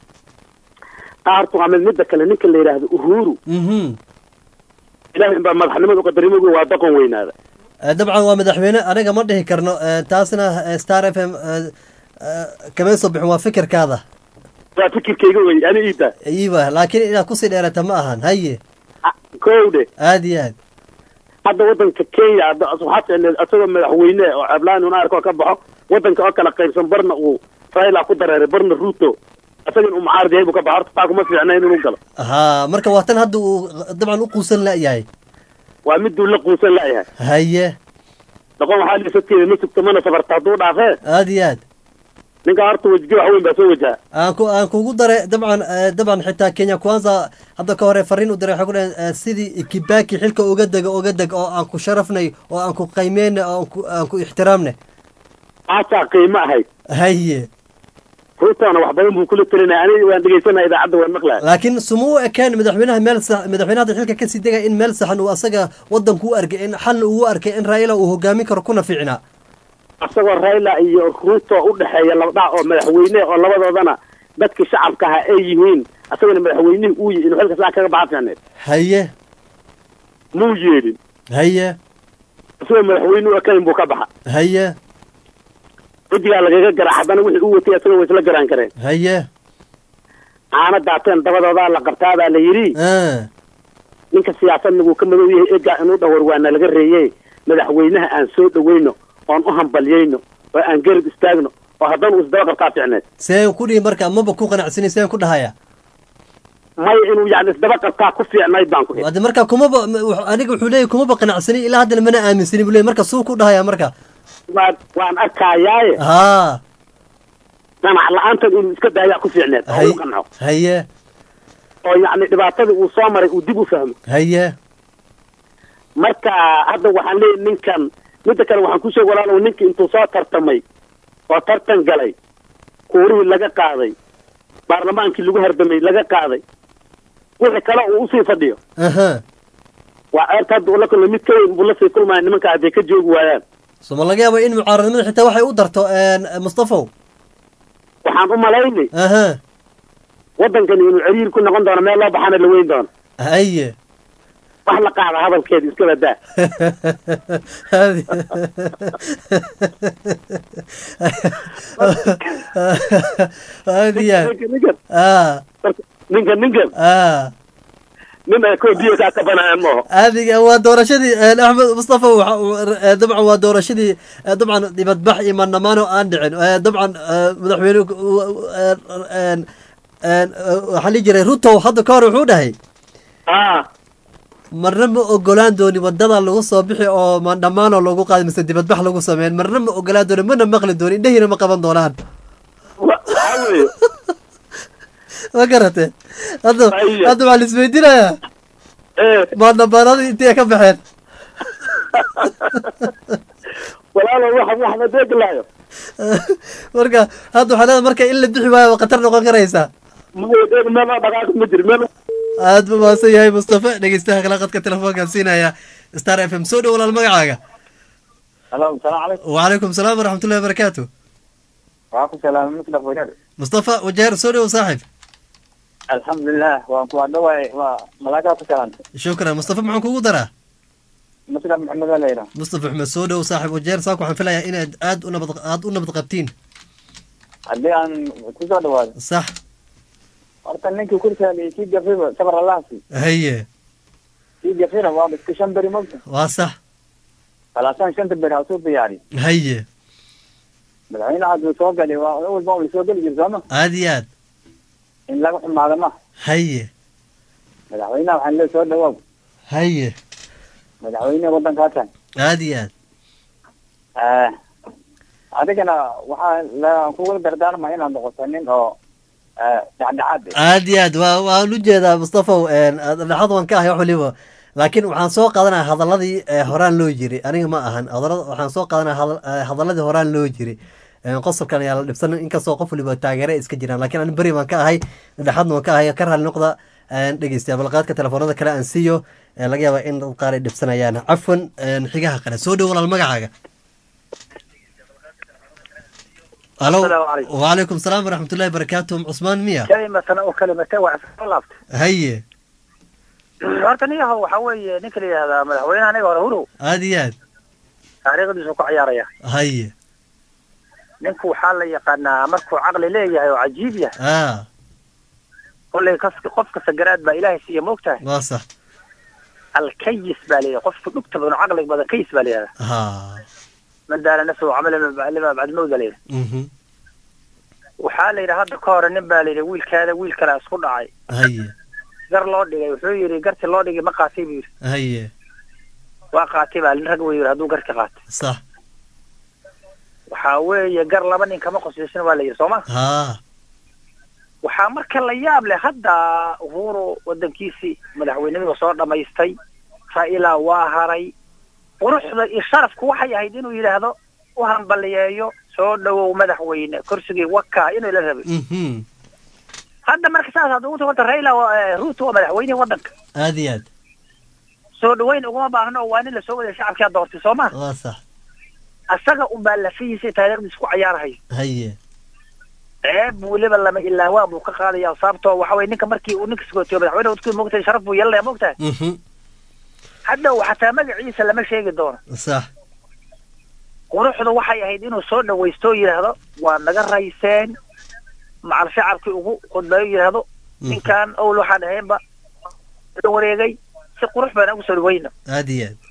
qaartu amid midda kale ninka la yidhaahdo uhuru mhm ilaahay baa madaxnimada uqadarimogu waa doqon weynaada Eh, dabcan waa madaxweyne aniga ma dhihi karno eh, taasna eh, star f m eh, eh, kama soo bixin waa fikirkaada waa fikirkayga wey ani iida iiba laakiin inaad kusii dheerata ma ahan haye kowdhe aad iyo aad hadda wadanka kenya hadda waxaa ficneed asagoo madaxweyne oo cablaan una arko ka baxo wadanka oo kala qaybsan barna uu raila ku dareeray barna ruto asagan uu mucaarad yahay buu ka baxo horta taa kuma fiicnayn inuu galo ha marka waa tan hadda uu dabcan u quusan la-yahay waa miduu la quusan la'yahay haye dhaqon waxaa liisateeda ma sugto mana safarta hadduu dhaafee aad iyo aad ninka horta wejige wax weyn baa soo wajaha aan ku aan kugu daray dabcan eh, dabcan xitaa kenya kwanza hadda ka hore fariin u diray waxay ku dhaheen eh, sidii kibaki xilka uga dega uga deg oo aan ku sharafnay oo aan ku qiimeynay oo aan ku aan ku ixtiraamnay aasaa qiimo ahayd haye ruutana wax badan buu kula telinaya aniga waan dhegeysanaya idaacadda waan maqlaya laakiin suma u ekeen madaxweynaha meel sax madaxweynaha hadda xilka kasii degaya in meel saxan uu asaga wadanku u arkay in xalna uu u arkay in raila uu hogaamin karo kuna fiicnaa asagoo raila iyo ruto u dhexeeya labdhac oo madaxweyne oo labadoodana dadkii shacabka ahaa ay yihiin asagona madaxweynihii uu yihi inuu xilka saa kaga baxa fiicneed haye muu yeedhin haye isagoo madaxweyne u ekayn buu ka baxa haye wejigaa lagaga garaa haddana wixii uu watay asagoo way isla garaan kareen haye caana daateen dabadoodaa la qabtaabaa la yidhi ah ninka siyaasadna wuu ka madow yahay egaa inuu dhawar waana laga reeyey madaxweynaha aan soo dhaweyno oon u hambalyayno oo aan garab istaagno oo haddana uu isdaba qabtaa fiicneed seen ku dhihi marka maba ku qanacsani seen ku dhahaya maya inuu yani isdaba qabtaa ku fiicnayd baan ku idhi hadde marka kumaba m- wux- aniga wuxuu leeyahy kumaba qanacsani ilaa haddana mana aaminsani buu leeyahy marka suu ku dhahaya marka waan waan arkayaaye ha dhanac la-aantan inuu iska daayaa ku fiicneed oo hay u qanco haye oo yacni dhibaatadii uu soo maray uu dib u fahmo haye marka hadda waxaan leeyahay ninkan midda kale waxaan ku sheeg walaalow ninka intuu soo tartamay oo tartan galay kuurihii laga qaaday baarlamaankii lagu hardamay laga qaaday wixii kale uu usii fadhiyo aha waa ceerta hadda uu la kulmay mid ka weyn buu lasii kulmaya nimanka hadday ka joogi waayaan soma laga yaaba in mucaaradnimada xitaa waxay u darto mustafow waxaan u malaynay aha waddankani inuu ciriir ku noqon doono meel loo baxana la weyn doono haye wax la qaada hadalkeeda iska badaa aad iyo aad ninkan ah ninkan ninkan ah nin ay koo biyo kaa kabanaya maaho adiga waa doorashadii eh, axmed mustafa waxa uu, eh, dabcan waa doorashadii eh, dabcan dibadbax iyo mandhamaan oo aan dhicin Eh, dabcan eh, madaxweyne eh, eh, eh, waxaa lihi jiray ruto hadda ka hor wuxuu dhahay ah marna ma ogolaan dooni wadada lagu soo bixi oo mandhamaanoo lagu qaadi mise dibadbax lagu sameyn marna ma ogolaan dooni mana maqli dooni indhahiina ma qaban doonaan waxaa weeye ma garate hadda hadda waxaa la isweydiinayaa mandhamaanadii intay ka baxeen walaalo wax wax ma deeglaayo marka hadda waxaa leedahay marka in la bixi waayo waa khatar noqon karaysaa maya dheeg meel oo dhaqaaq ma jiro meel aad buu mahadsan yahay mustafa dhegeystaha kala qadka telefoonkaan siinaya star f m soo dhow walaal magacaaga halo salaam calaykum وعليكم السلام ورحمة الله وبركاته waaku salaam muslaq wadaad مصطفى وجير سوري وصاحب alxamdulilah waan ku adhawaay waa malaagaa ku salaanta شكرا مصطفى معكم كوكو درا muslaq maxamed aa layidhaha مصطفى محمد سودة وصاحب وجير ساكو حن فيلا إن آد ونبض آد ونبض قبتين haddii aan kusoo dhawaado صح horta ninkii kursaali kii gafiba sabar allahsi هي kii gafina waa iska shan beri mogta واصح talaatan shanta beri hasuu diyaari هي madaxweyne hadduu soo gali waa walba uu soo geli jir sooma آدي آد in laga xumaado ma هي madaxweynaha waxaan lee soo dhawaaw هي madaxweyne waddankaa tahay آدي آد Eh, adigana waxaa la kugula dardaarmaya inaad noqoto nin oo dhexdhexaad aad iyo aad waa waan u jeedaa mustafaw dhexad waan ka ahay wax waliba laakiin waxaan soo qaadanaya hadaladii ee horaan loo jiri aniga ma ahan hadalada waxaan soo qaadanaya hadal- eh, hadaladii horaan loo jiri Eh, qosabkan ayaa la dhibsan inkastoo qof waliba taageere ay iska jiraan laakiin ani beri baan ka ahay dhexadna waan ka ahay ka raali noqda dhegeystayaa balqaadka telefoonada kale aan siiyo eh, laga yaaba in dad qaar ay dhibsanayaan cafwan eh, xigaha qale soo dhow walaal magacaaga alo wacalaykum salaam waraxmatullahi barakaatu cusmaan miya kalimatana oo kalimata waa iska laabtay haye horta niyahow waxa weeye ninka la yidhahdaa madaxweynaha aniga hore hurow aad iyo aad taariikhdiisu ku ciyaaraya haye ninku waxaa la yaqaanaa markuu caqli leeyahay oo cajiib yahay ah kollay kas qof kasta garaad baa ilaahay siiya moogtahay waa sax alkayis baa leeyahay qofka dhugta badan oo caqliga badan kayis baa leeyahay ha man daala nafsahu camala lima bacdmowda leeyahay mhm waxaa la yidhi hadda ka hore nin baa la yidhi wiilkaada wiil kalaa isku dhacay haye gar loo dhigay wuxuu yidhi garti loo dhigay ma qaatay buu yidhi haye waa qaatay baa nin rag buu yidhi hadduu garka qaatay sax waxaa weeye gar laba nin kama qoslaysan waa la yidhi sooma ha waxaa marka la yaab leh hadda uhuru wadankiisii madaxweynimada soo dhamaystay raila waa haray quruxda iyo sharafku waxay ahayd inuu yidhaahdo u hambaliyeeyo soo dhawow madaxweyne kursigii waka inuu la rabay mhm hadda marka saas hadda ugu tagto raila waa- eh, ruto waa madaxweynihi wadanka aad iyo aad soo dhaweyn uguma baahno oo waa nin lasoo waday shacabkaa doortay soo ma waa sax asaga unbaa lafihiisa taariikhdiisa ku cayaarahay haye ceeb weliba lama ilaawaa buu ka qaadaya sababtoo waxa weye ninka markii uu ninka sagootiyo madaxweyne wadku moogtahay sharaf buu yeelanaya moogtahay mhm hadda xataa magaciisa lama sheegi doono sax quruxdu waxay ahayd inuu soo dhawaysto oo yidhaahdo waa naga rayseen macal shacabkii ugu khudbeeyo yidhaahdo ninkan owl waxaan ahaynba la wareegay si qurux badan ugu soo dhawayno aad iyo aad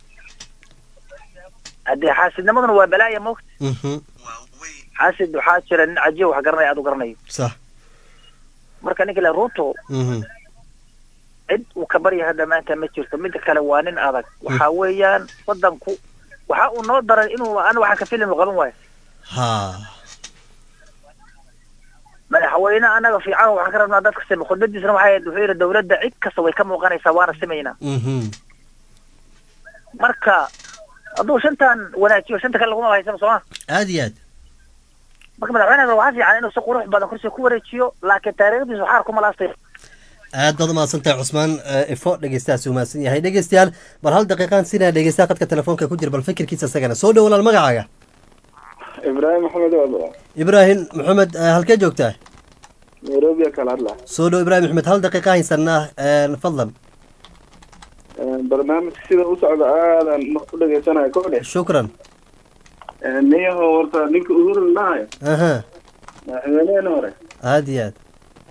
haddee xaasidnimaduna waa balaaya moogta mhm xaasid waxaa jira nin cajiib wax garanaya aad u garanayo sax marka ninka le ruto mhm cid uu ka barya hadda maanta ma jirto midda kale waa nin adag waxa weeyaan wadanku waxa uu noo daray inuu an waxaan ka filim qaban waayo ha madaxweyne anaga fiican waxaan ka rabnaa dadka sima khudbadiisna waxay ahayd wuxuu yidhi dawladda cid kasta way ka muuqanaysaa waana simaynaa mhm marka hadduu shantan wanaajiyo shanta kale laguma haysano sooma aad iyo aad marka madaxweynaha waxaa fiican inuu si qurux badan kursiga ku wareejiyo laakiin taariikhdiisu xaar kuma laastay aad baad umahadsan tahay cusmaan eh, ifo dhegeystahaasi umahadsan yahay dhegeystayaal bal hal daqiiqaan sinaa dhegeystaha qadka telefoonka ku jira bal fikirkiisa isagana soo dhow walaal magacaaga ibraahim maxamed wado ibraahim maxamed eh, halkee joogtaa nairobi kala hadla soo dhow ibraahim maxamed hal daqiiqa haysanaa eh, fadlan barnaamijka sida u socda aadan u dhegeysanaya kodhe shukran niyaho horta ninka uhuru dhahayo aha madaxweynehena hore aad iyo aad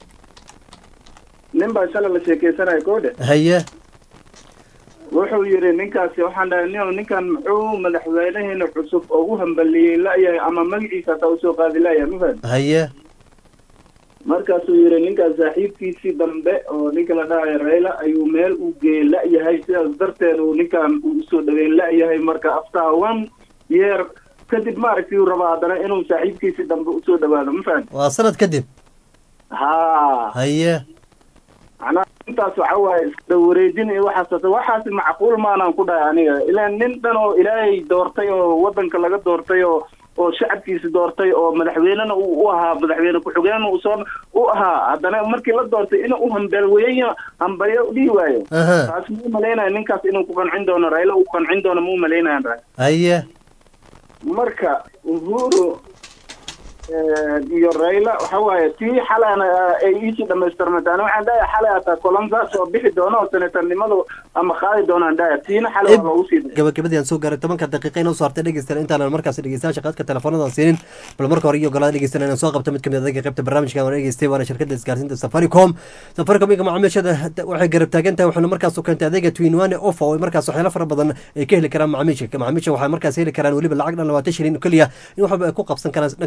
nin baa shalay la sheekeysanaya kodhe haye wuxuu yidhi ninkaasi waxaan dhahay niyow ninkan muxuu madaxweyneheena cusub oo u hambaliyey la'yahay ama magaciisa hataa usoo qaadi la'yahay ma fahad haye markaasuu yidhi ninkaas saaxiibkiisii dambe oo ninka la dhahayo rayla ayuu meel u geeyey la'yahay sidaas darteed uu ninkan uu usoo dhaweyn la'yahay marka after one year kadib maaragtay uu rabaa haddana inuu saaxiibkiisii dambe usoo dhawaado ma fahad waa sanad kadib ha haye macnaha intaas waxa waaye iska wareejin iyo waxaas hata waxaasi macquul maanaan ku dhahay aniga ilaan nin dhan oo ilaahay doortay oo wadanka laga doortay oo oo shacabkiisi doortay oo madaxweynena uu u ahaa madaxweyne ku-xigeenna uu soo u ahaa haddana markii la doortay inuu u hambelweeyo hambalyo dhihi waayo Aha. taas muu malaynaya ninkaas inuu ku qancin doono rayla uu qancin doono muu malaynayaan ra haye marka uhuru eh, iyo rayla waxa waaye tii xalana ay iisii dhamaystirmata ani waxaan dhahay xalay hataa kolonsaas oo bixi doono oo senatarnimadu ama qaadi doonaan dhahay tiina xalay waa loogu sii day gabagabadii aan soo gaaray tobanka daqiiqa inoo soo hartay dhegeystayaal intaanan markaas dhegeystayaasha qaadka telefoonada siinin bal marka hore iyo ogolaada dhegeystayaal inaan soo qabto mid kamid adaga qaybta barnaamijka aan dhegeystay waana shirkadda isgaarsiinta safaricom safaricom iyaga macaamiishada waxay garab taagan tahay waxaana markaas u keentay adeega twinwane offer oo markaas waxyaalo fara badan ay ka heli karaan macaamiisha macaamiisha waxay markaas heli karaan weliba lacag dhan labaatan shilin oo keliya in waxba ay ku qabsan karaan dhanka wicitaanka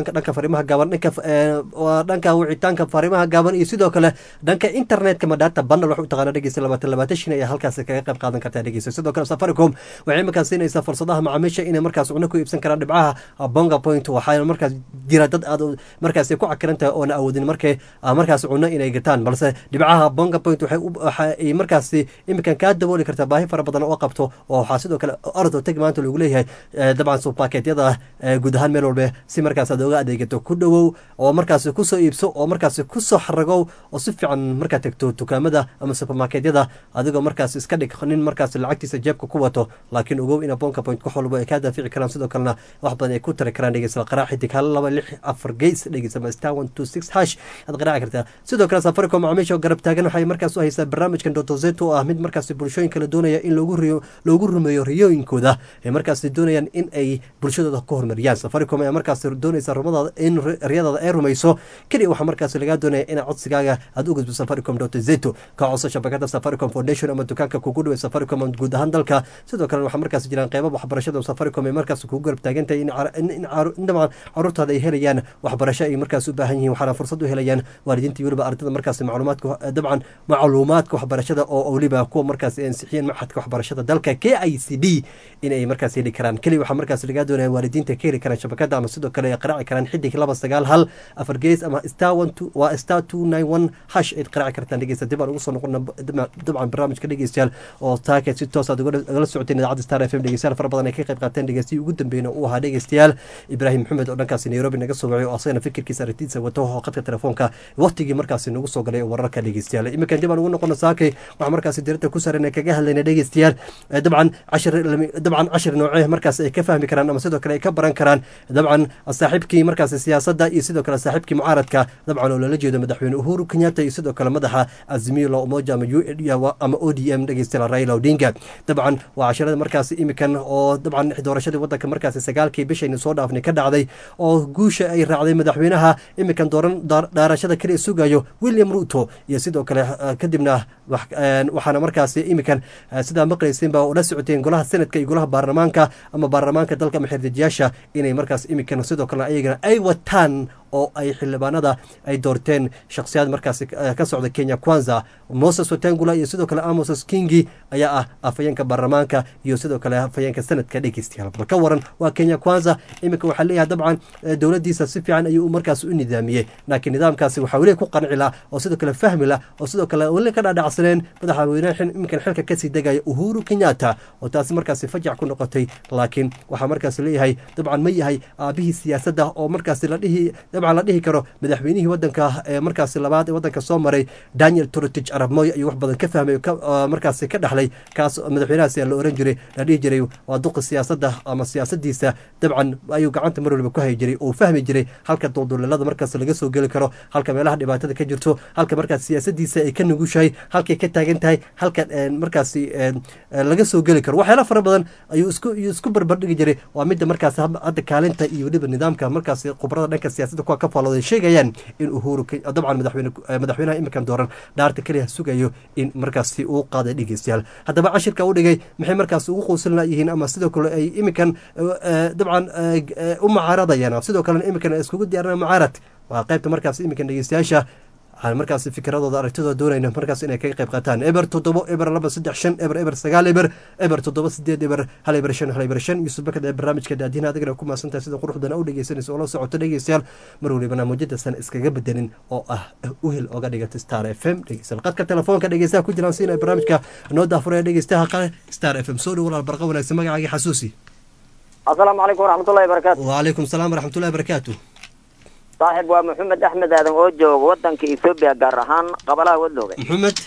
dhanka dhanka fariimaha gaaban dhanka eh, waa dhanka wicitaanka fariimaha gaaban iyo sidoo kale dhanka internetka ma data bundle wax u taqaana dhegeysta labaatan labaatan shin ayaa halkaasi kaga qayb qaadan kartaa dhegeysta sidoo kale safaricom waxay markaas siinaysaa fursadaha macaamiisha inay markaas cunno ku iibsan karaan dhibcaha bonga point waxaana markaas jira dad aad u- markaas ku cakiran tahay oona awoodin markay ah, markaas cunno inay gataan balse dhibcaha bonga point waxay u- waxa ay markaasi iminkan kaa dabooli kartaa baahi fara badan oo qabto oo waxaa sidoo kale ordo tag maanta lagu leeyahay eh, dabcan supaketyada eh, guud ahaan meel walba si markaas aad oga adeegato ku dhowow oo markaasi kusoo iibso oo markaasi kusoo xaragow oo si fiican markaad tagto dukaamada ama supermarketyada adigoo markaas iska dhig nin markaas lacagtiisa jeebka ku wato laakiin ogow ina bonka point wax walba ay kaa daafici karaan sidoo kalena wax badan ay ku tari karaan dhegeysta qaraac xidig hal laba lix afar geys dhegeysta ma star one two six hash aad qaraaci kartaa sidoo kale safaricom macaamiisha oo garab taagan waxay markaas u haysaa barnaamijkan dotozeto oo ah mid markaas bulshooyin kala doonaya in loogu riyo loogu rumeeyo riyooyinkooda ay markaas doonayaan in ay bulshadooda ku horumariyaan safaricom ayaa markaas doonaysa rumadaada in ri- riyadaada ay rumayso keliya waxaa markaas lagaa doonaya in codsigaaga aad u gudbo safaricom dotozeto ka codso shabakada safaricom foundation ama dukaanka kugu dhaway safaricom ama guud ahaan dalka sidoo kale waxaa markaas jiraan qeybo waxbarashada oo safaricom ay markaas kugu garab taagan tahay in car- in- in caru- in dabcan caruurtaada ay helayaan waxbarasho ay markaas u baahan yihiin waxaana fursad u helayaan waalidiinta iyo weliba ardada markaas macluumaadka dabcan macluumaadka waxbarashada oo weliba kuwa markaas ay ansixiyeen maxadka waxbarashada dalka k i c d in ay markaas heli karaan keliya waxaa markaas lagaa doonaya waalidiinta ka heli karaan shabakada ama sidoo kale ay qaraaci karaan xidig laba sagaal hal afar gees ama star one two waa star two nine one hash ayd qaraaci kartaan dhegeysta dib aan ugu soo noqona dabcan barnaamijka dhegeystayaal oo taaka si toos aad ugala ugala socoteen idaacadda star f m dhegeystayaal fara badan ay ka qayb qaateen dhegeystiyi ugu dambeeyna uu ahaa dhegeystayaal ibraahim maxamed oo dhankaasi nairobi naga soo wacay oo asagana fikirkiisa aragtidiisa wato oo qadka telefoonka waqtigii markaasi nagu soo galay oo wararka dhegeystayaal iminkan dib aan ugu noqono saakay waxaa markaasi dirinta ku saran kaga hadlayna dhegeystayaal Eh, dabcan cashir lami- dabcan cashir noocee markaas ay ka fahmi karaan ama sidoo kale ay ka baran karaan dabcan saaxiibkii markaasi siyaasadda iyo sidoo kale saaxiibkii mucaaradka dabcan oo loola jeedo madaxweyne uhuru kenyatta iyo sidoo kale madaxa azimio la umoja ama u ama o d m dhegeystayaal raila odinga dabcan waa cashirada markaasi imikan oo dabcan doorashadii wadanka markaasi sagaalkii bishaynu soo dhaafnay ka dhacday oo guusha ay raacday madaxweynaha imikan dooran daar- daarashada kaliya sugayo william ruto iyo sidoo kale eh, kadibna wax- eh, waxaana markaasi imikan eh, sidaa maqlaysiin baa ula socoteen golaha senadka iyo golaha baarlamaanka ama baarlamaanka dalka ama xirdejiyaasha inay markaas imikan sidoo kale ayagana ay wataan oo ay xildhibaanada ay doorteen shakhsiyaad markaasi eh, ka socda kenya kwanza moses watangula iyo sidoo kale amos kingi ayaa ah afhayeenka baarlamaanka iyo sidoo kale afhayeenka sanadka dhegeystayaal bal ka waran waa kenya kwanza iminka waxaa leeyahay dabcan eh, dowladiisa si fiican ayuu markaas u nidaamiyey laakiin nidaamkaasi waxaa weli ku qanci lah oo sidoo kale fahmi lah oo sidoo kale weli ka dhaadhacsaneen madaxweynaha xin- iminkan xilka kasii degaya uhuru kenyatta oo taasi markaasi fajac ku noqotay laakiin waxaa markaas leeyahay dabcan ma yahay aabihii siyaasadda oo markaasi la dhihi dabcan la dhihi karo madaxweynihii wadanka ee markaasi labaad ee wadanka soo maray daniel torotich arab moy ayuu wax badan ka fahmay oo ka- oo markaasi ka dhaxlay kaas oo madaxweynahaasi la oran jiray la dhihi jiray waa duqa siyaasadda ama siyaasadiisa dabcan ayuu gacanta mar waliba ku hayi jiray oo fahmi jiray halka dulduleelada markaas laga soo geli karo halka meelaha dhibaatada ka jirto halka markaas siyaasadiisa ay ka nugushahay halkay ka taagan tahay halka een, markaasi een, ee, laga soo geli karo waxyaala fara badan ayuu isku ayuu isku barbardhigi jiray waa midda markaas hab- hadda kaalinta iyo weliba nidaamka markaasi khubarada dhanka siyaasadda kuwa ka faallooday sheegayaan in uhuru Ke- dabcan madaxweyne eh, madaxweynaha iminkan dooran dhaarta keliya sugayo in markaasi uu qaaday dhegeystayaal haddaba cashirka u dhigay maxay markaasi ugu quusan layihiin ama sidoo kale ay iminkan eh, eh, dabcan eh, eh, u mucaaradayaan sidoo kalena iminkan ay iskugu diyaarinayaan mucaarad waa qaybta markaas iminkan dhegeystayaasha waxaan markaas fikiradooda aragtidooda doonayna markaas inay kaga qayb qaataan eber toddobo eber laba saddex shan eber eber sagaal eber eber toddoba sideed eber hal eber shan hal eber shan yusuf bakad ee barnaamijka daadiina adigana ku maasantahay sida quruxdana u dhegeysanaysa oo la socoto dhegeystayaal mar waliba barnaamijyadasan iskaga bedelin oo ah uhel oga dhigata star f m dhegeystayaal qadka telefoonka dhegeystaha ku jiraan siina barnaamijka noo daafuraya dhegeystaha qale star f m soo dhow walaal barqa wanaagsan magacaagii xasuusi asalaamu calaykum waraxmatullahi wabarakaatu waalaikum salaam waraxmatullahi barakaatu saaxib waa maxamed axmed aadan oo jooga wadanka etoobiya gaar ahaan qabalaha wadlooga maxamed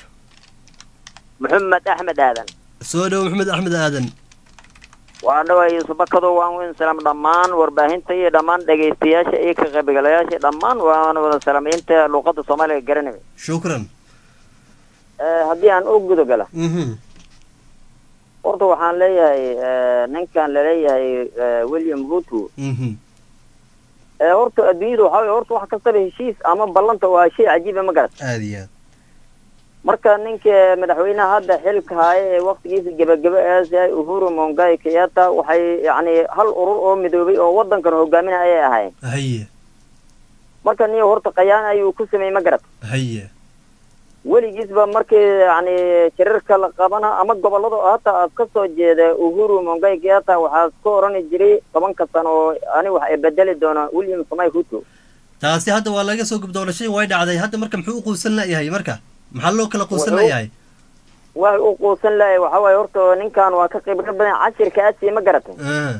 maxamed axmed aadan soo dhow maxamed axmed aadan waa dhaway subakado waan weyn salaam dhammaan warbaahinta iyo dhammaan dhegaystayaasha iyo ka qaybgalayaasha dhammaan waan wada salaamay inta luuqada soomaaliga garanaya shukran Eh, haddii aan u guda gala mhm horta waxaan leeyahay eh, ninkan laleeyahay eh, william ruto mhm Eh, horta adduunyada waxaa weye horta wax kastaba heshiis ama ballanta waa shay cajiiba ma garat aada iyo aad marka ninka madaxweynaha hadda xilka haya ee waktigiisa gebagebe aas yahay uhuru mongai kenyatta waxay yacni hal urur oo midoobay oo wadankan hogaaminaya ayay ahaayeen haye marka niyo horta khayaan ayuu ku sameeyey ma garat haye weligiisba markii yani shirarka la qabana ama gobolada oo hata aad ka soo jeeda uhuru mongai kenyatta waxaa ka orani jiray tobanka sano oo ani wax ay bedeli doona william samay ruto taasi hadda waa laga soo gubdoonashay way dhacday hadda marka muxuu u quusan layahay marka maxaa loo kala quusan Wuxuu- layahay waxay u quusan lahay waxa waaye horta ninkan waa ka khibro badan cashirka aasi ma garatay Ah,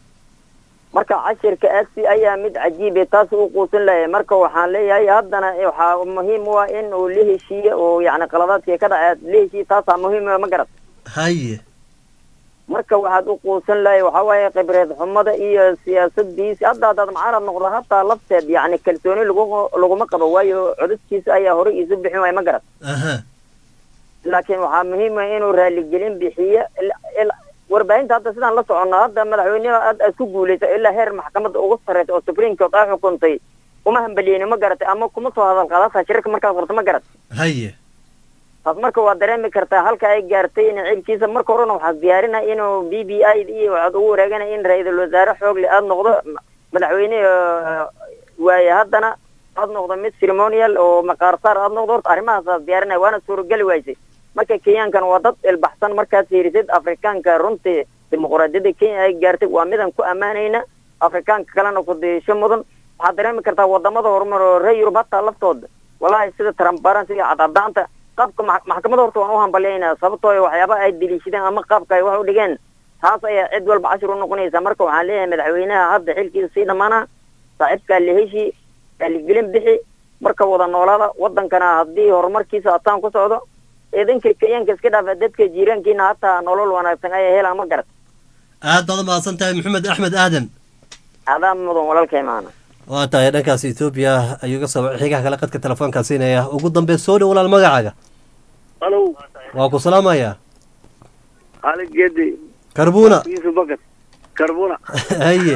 marka cashirka aasi ayaa mid cajiibe taas u quusan lahay marka waxaan leeyahay haddana waxaa muhiim u ah in uu la heshiiyo oo yacni qaladaadkii ka dhaca la heshiiyo taasaa muhiim u ah ma garat haye marka waxaad u quusan lahay waxa waaye khibreed xumada iyo siyaasadiisi hadda haddaad mucaarad noqdo hataa lafteed yacni kalsooni lagu laguma qabo waayo codadkiisa ayaa horey isu bixin waaya ma garat aha laakiin waxaa muhiim ah inuu raaligelin bixiyo il- il- warbaahinta hadda sidaan la soconno hadda madaxweynaha aad aad ku guulaysa ilaa heer maxkamadda ugu sarreysa oo supreme court ay xukuntay kuma hambaliyeyni ma garatay ama kuma soo hadal qaadataa shirarka markaad qorto ma garat haye taas marka waa dareemi kartaa halka ay gaartay in ciibkiisa marka horena waxaad diyaarinay inuu b b i iyo waxaad ugu wareeganay in ra-iisul wasaare xoogle aad noqdo ma- madaxweyne eh, waaye haddana aad noqdo mid ceremonial oo maqaarsaar aad noqdo horta arrimahaas aad diyaarinay waana suurageli waysay marka kenyaankan waa dad ilbaxsan markaad fiirisid afrikaanka runtii dimuqraadiyadda kenya ay gaartay waa midaan ku ammaanayna afrikaanka kalena ku diisho mudan waxaad dareemi kartaa wadamada horumar oo reer yurub hataa laftooda walahi sida transparency iyo cadcadaanta qaabka max- maxkamadda horta waan u hambalyaynaa sababtoo ah waxyaaba ay deliishadeen ama qaabka ay wax u dhigeen taas ayaa cid walba cashir u noqonaysa marka waxaan leeyahay madaxweynaha hadda xilkiisa sii dhammaana saaxiibkaa la heshi raaligelin bixi marka wada noolaada wadankana haddii horumarkiisa ataan ku socdo idinka kenyaanka iska dhaafa dadka jiiraankiina hataa nolol wanaagsan ayaa helaan ma garat aad baad umahadsan tahay maxamed axmed aadan adaa mudan walaalkay maana waa tahay dhankaas etoobiya ayuu ga soo xigaha kale qadka telefoonkaa siinaya ugu dambe soo dhow walaal magacaaga halo waa ku salaamayaa ali gedi karbuna yusuf bakad karbuna haye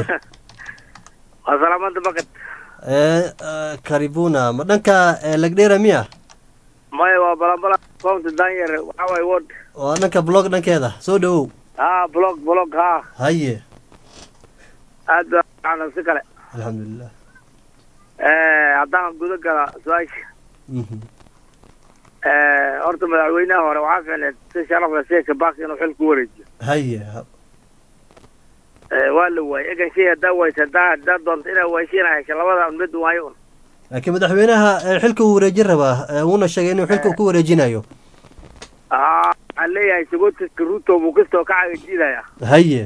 waa salaamada bakad Eh, eh, karibuna ma dhanka eh, lagdheera miya maya waa balabala county danyar waxa waaye ward waa dhanka blog dhankeeda soo dhowow ha blog blog ha haye aad baa fiican si kale alxamdulilah Eh, haddaan guda gala su-aasha Mhm. Eh, horta madaxweynaha hore waxaa fiicneed si sharaf leh sida kabak inuu xil ku wareejiyo haye ha- Eh, waa la waayey egan shay haddaa waysa haddaa haddaa doonto inaa waaysiina hesha labada mid waayo un laakiin madaxweynaha eh, xilka uu wareejin rabaa eh, wuuna sheegay inuu xilka ku wareejinayo Ah, waxaan leeyahay sagotiska ruto buu kastoo ka cagajiidaya haye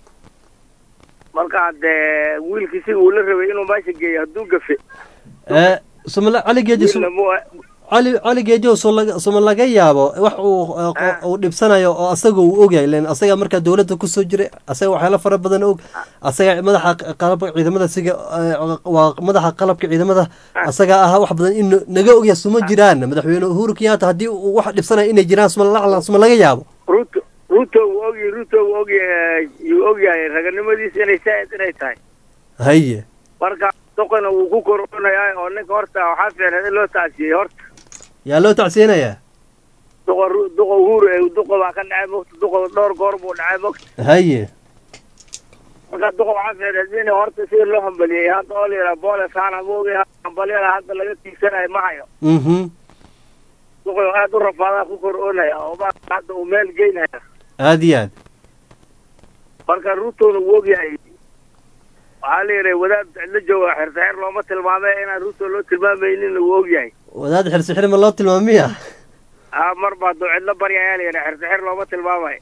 marka dee wiilkiisiga uu la rabay inuu meesha geeyo hadduu gafe Eh, sumala cali geeji sum- wiilna mu- cali cali geejo soo laga suma laga yaabo wax uu eh, qo- uu dhibsanayo oo asaga uu ogyahay len asaga markaa dowladda kusoo jiray asaga waxyaalo fara badan og asaga madaxa q- qalabka ciidamada siga eh, waa madaxa qalabka ciidamada asaga ah wax badan in naga ogyahay suma jiraan madaxweyne uhuru kenyatta haddii uu wax dhibsanayo inay jiraan suma la- suma laga yaabo ruto ruto uu ogyahay ruto uu ogyahay yuu ogyahay raganimadiisa inay saaid inay tahay haye marka doqona wuu ku koronayaa oo ninka horta waxaa fiicneed in loo tacsiyey horta yaa loo tacsiyanayaa duqa Ru- duqa uhuru ee duqa baa ka dhacay mogta duqa dhowr goor buu dhacay mogta haye marka duqa waxaa fiicneed in horta sida loo hambaliyey hadda oo la yidhaha booles haana ma ogyahay hambalyada hadda laga tiigsanayo ma hayo mhm duqa aad u rafaadaa ku koroonaya oo ma hadda uu meel geynaya aad iyo aad marka rutona wuu ogyahay waxaa la yidhaha wadaad cidla jooga xirsaxir looma tilmaamay inaan ruto loo tilmaamaynin wuu ogyahay wadaad xirsixir ma loo tilmaamiya ah mar baa duu cidlo barya ayaa la yidhaha xirsaxir looma tilmaamayo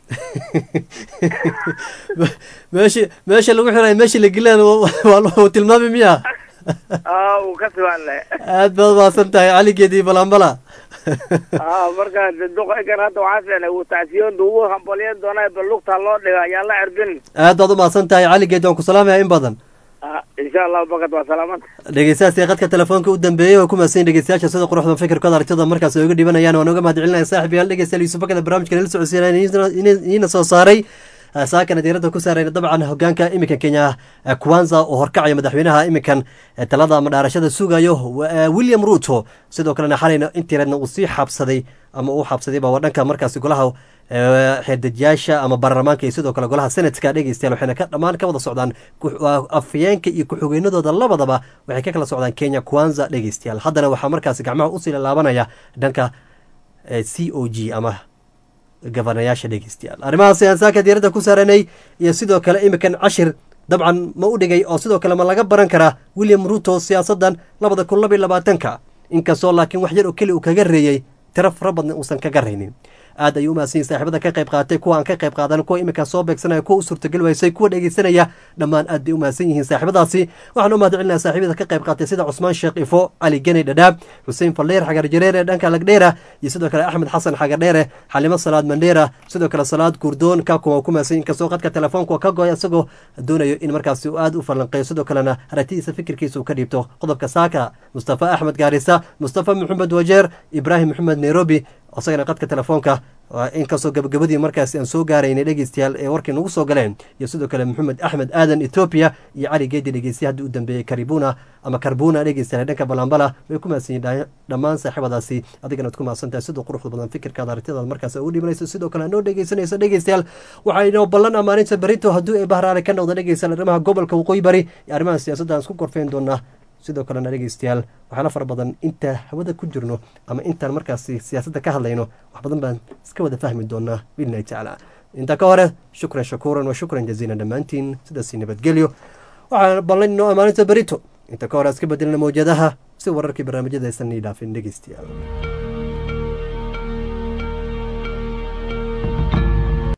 meesha meesha lagu xiray meesha la gelaan waa loo tilmaami miya ah wuu ka sibaan leh aad baad mahadsan tahay cali geedi balambala ah marka de duqa egan hadda waxaa fiicnay wuu tacsiyoon ugu hambalyan doonaa bal lugtaa loo dhiga ayaa la cirbin aad baad u mahadsan tahay cali geedi waan ku salaamaya in badan ah insha allahu bakad waa salaamanta dhegeystayaasii qadka telefoonka u dambeeyey oo ku mahadsan dhegeystayaasha sida quruxda fikirkooda aragtida markaas ay uga dhibanayaan waan uga mahadcelinaya saaxib yaal dhegeystayaal yuusuf bakada barnaamijka nala socodsiinaya iniina soo saaray Ah, saakana diiradda ku saarayna dabcan hogaanka iminka kenya eh, kwanza oo horkacaya madaxweynaha iminkan eh, talada ama dhaarashada sugayo wa- eh, william ruto sidoo kalena xalayna intiireedna uu sii xabsaday ama uu xabsaday baa waa dhanka markaasi golaha xeerdejiyaasha ama baarlamaanka iyo sidoo kale golaha senatka dhegeystayaal waxayna ka dhammaan ka wada socdaan afyeenka iyo ku-xigeenadooda labadaba waxay ka kala socdaan kenya kwanza dhegeystayaal haddana waxaa markaasi gacmaha usii laalaabanaya dhanka c o g ama gabanayaasha dhegeystayaal arrimahaas ayaan saaka diiradda ku saaranay iyo sidoo kale imikan cashir dabcan ma u dhigay oo sidoo kale ma laga baran karaa william ruto siyaasaddan labada kun laba iyo labaatanka inkastoo laakiin wax yar oo keli uu kaga reeyey tiro fara badan uusan kaga raynin aad ayuu umahadsanyihin saaxiibada ka qayb qaatay kuwa aan ka qayb qaadan kuwa iminkaa soo beegsanaya kuwa u suurtagel waysay kuwa dhegeysanaya dhammaan aad bay umahadsan yihiin saaxiibadaasi waxaan u mahad celinaya saaxiibada ka qayb qaatay sida cusmaan sheekh ifo cali geney dhadhaab xuseen falleer xagar jareere dhanka lagdheera iyo sidoo kale axmed xasan xagardheere xalimo salaad mandheera sidoo kale salaad guurdoon kaakuma waa ku mahadsan inkastoo qadka telefoonka ka goy isagoo doonayo in markaasi uu aad u falanqeeyo sidoo kalena aragtidiisa fikirkiisa uu ka dhiibto qodobka saaka mustafa axmed gaarisa mustafa maxamed wajeer ibraahim maxamed nairobi isagana qadka telefoonka inkastoo gabagabadii markaasi aan soo gaaraynay dhegeystayaal ee warkii nagu soo galeen iyo sidoo kale maxamed axmed aadan etoobiya iyo cali geedi dhegeystaye haddii u dambeeyey karibuna ama karbuna dhegeystayaal dhanka balambala way ku mahadsan yihin dhammaan saaxiibadaasi adigana ad ku mahadsan tahay sidoo quruxda badan fikirkaada aragtidaad markaas ugu dhimanayso sidoo kale anoo dhegeysanayso dhegeystayaal waxaa inoo ballan amaaninta berito hadduu ee bahraale ka noqda dhegeystayaal arrimaha gobolka waqooyi bari iyo arrimaha siyaasadda aan isku gorfeyn doonaa sidoo kalena dhegeystayaal waxaana fara badan inta hawada ku jirno ama intaan markaasi siyaasadda ka hadlayno wax badan baan iska wada fahmi doonaa biidnillahi tacaala intaa ka hore shukran shakuuran wa shukran jaziilan dhammaantiin sidaasi nabadgelyo waxaan ballan inoo amaaninta berito inta ka hore iska bedelna mawjadaha si wararkii barnaamijyada aysan ii dhaafin dhegeystayaal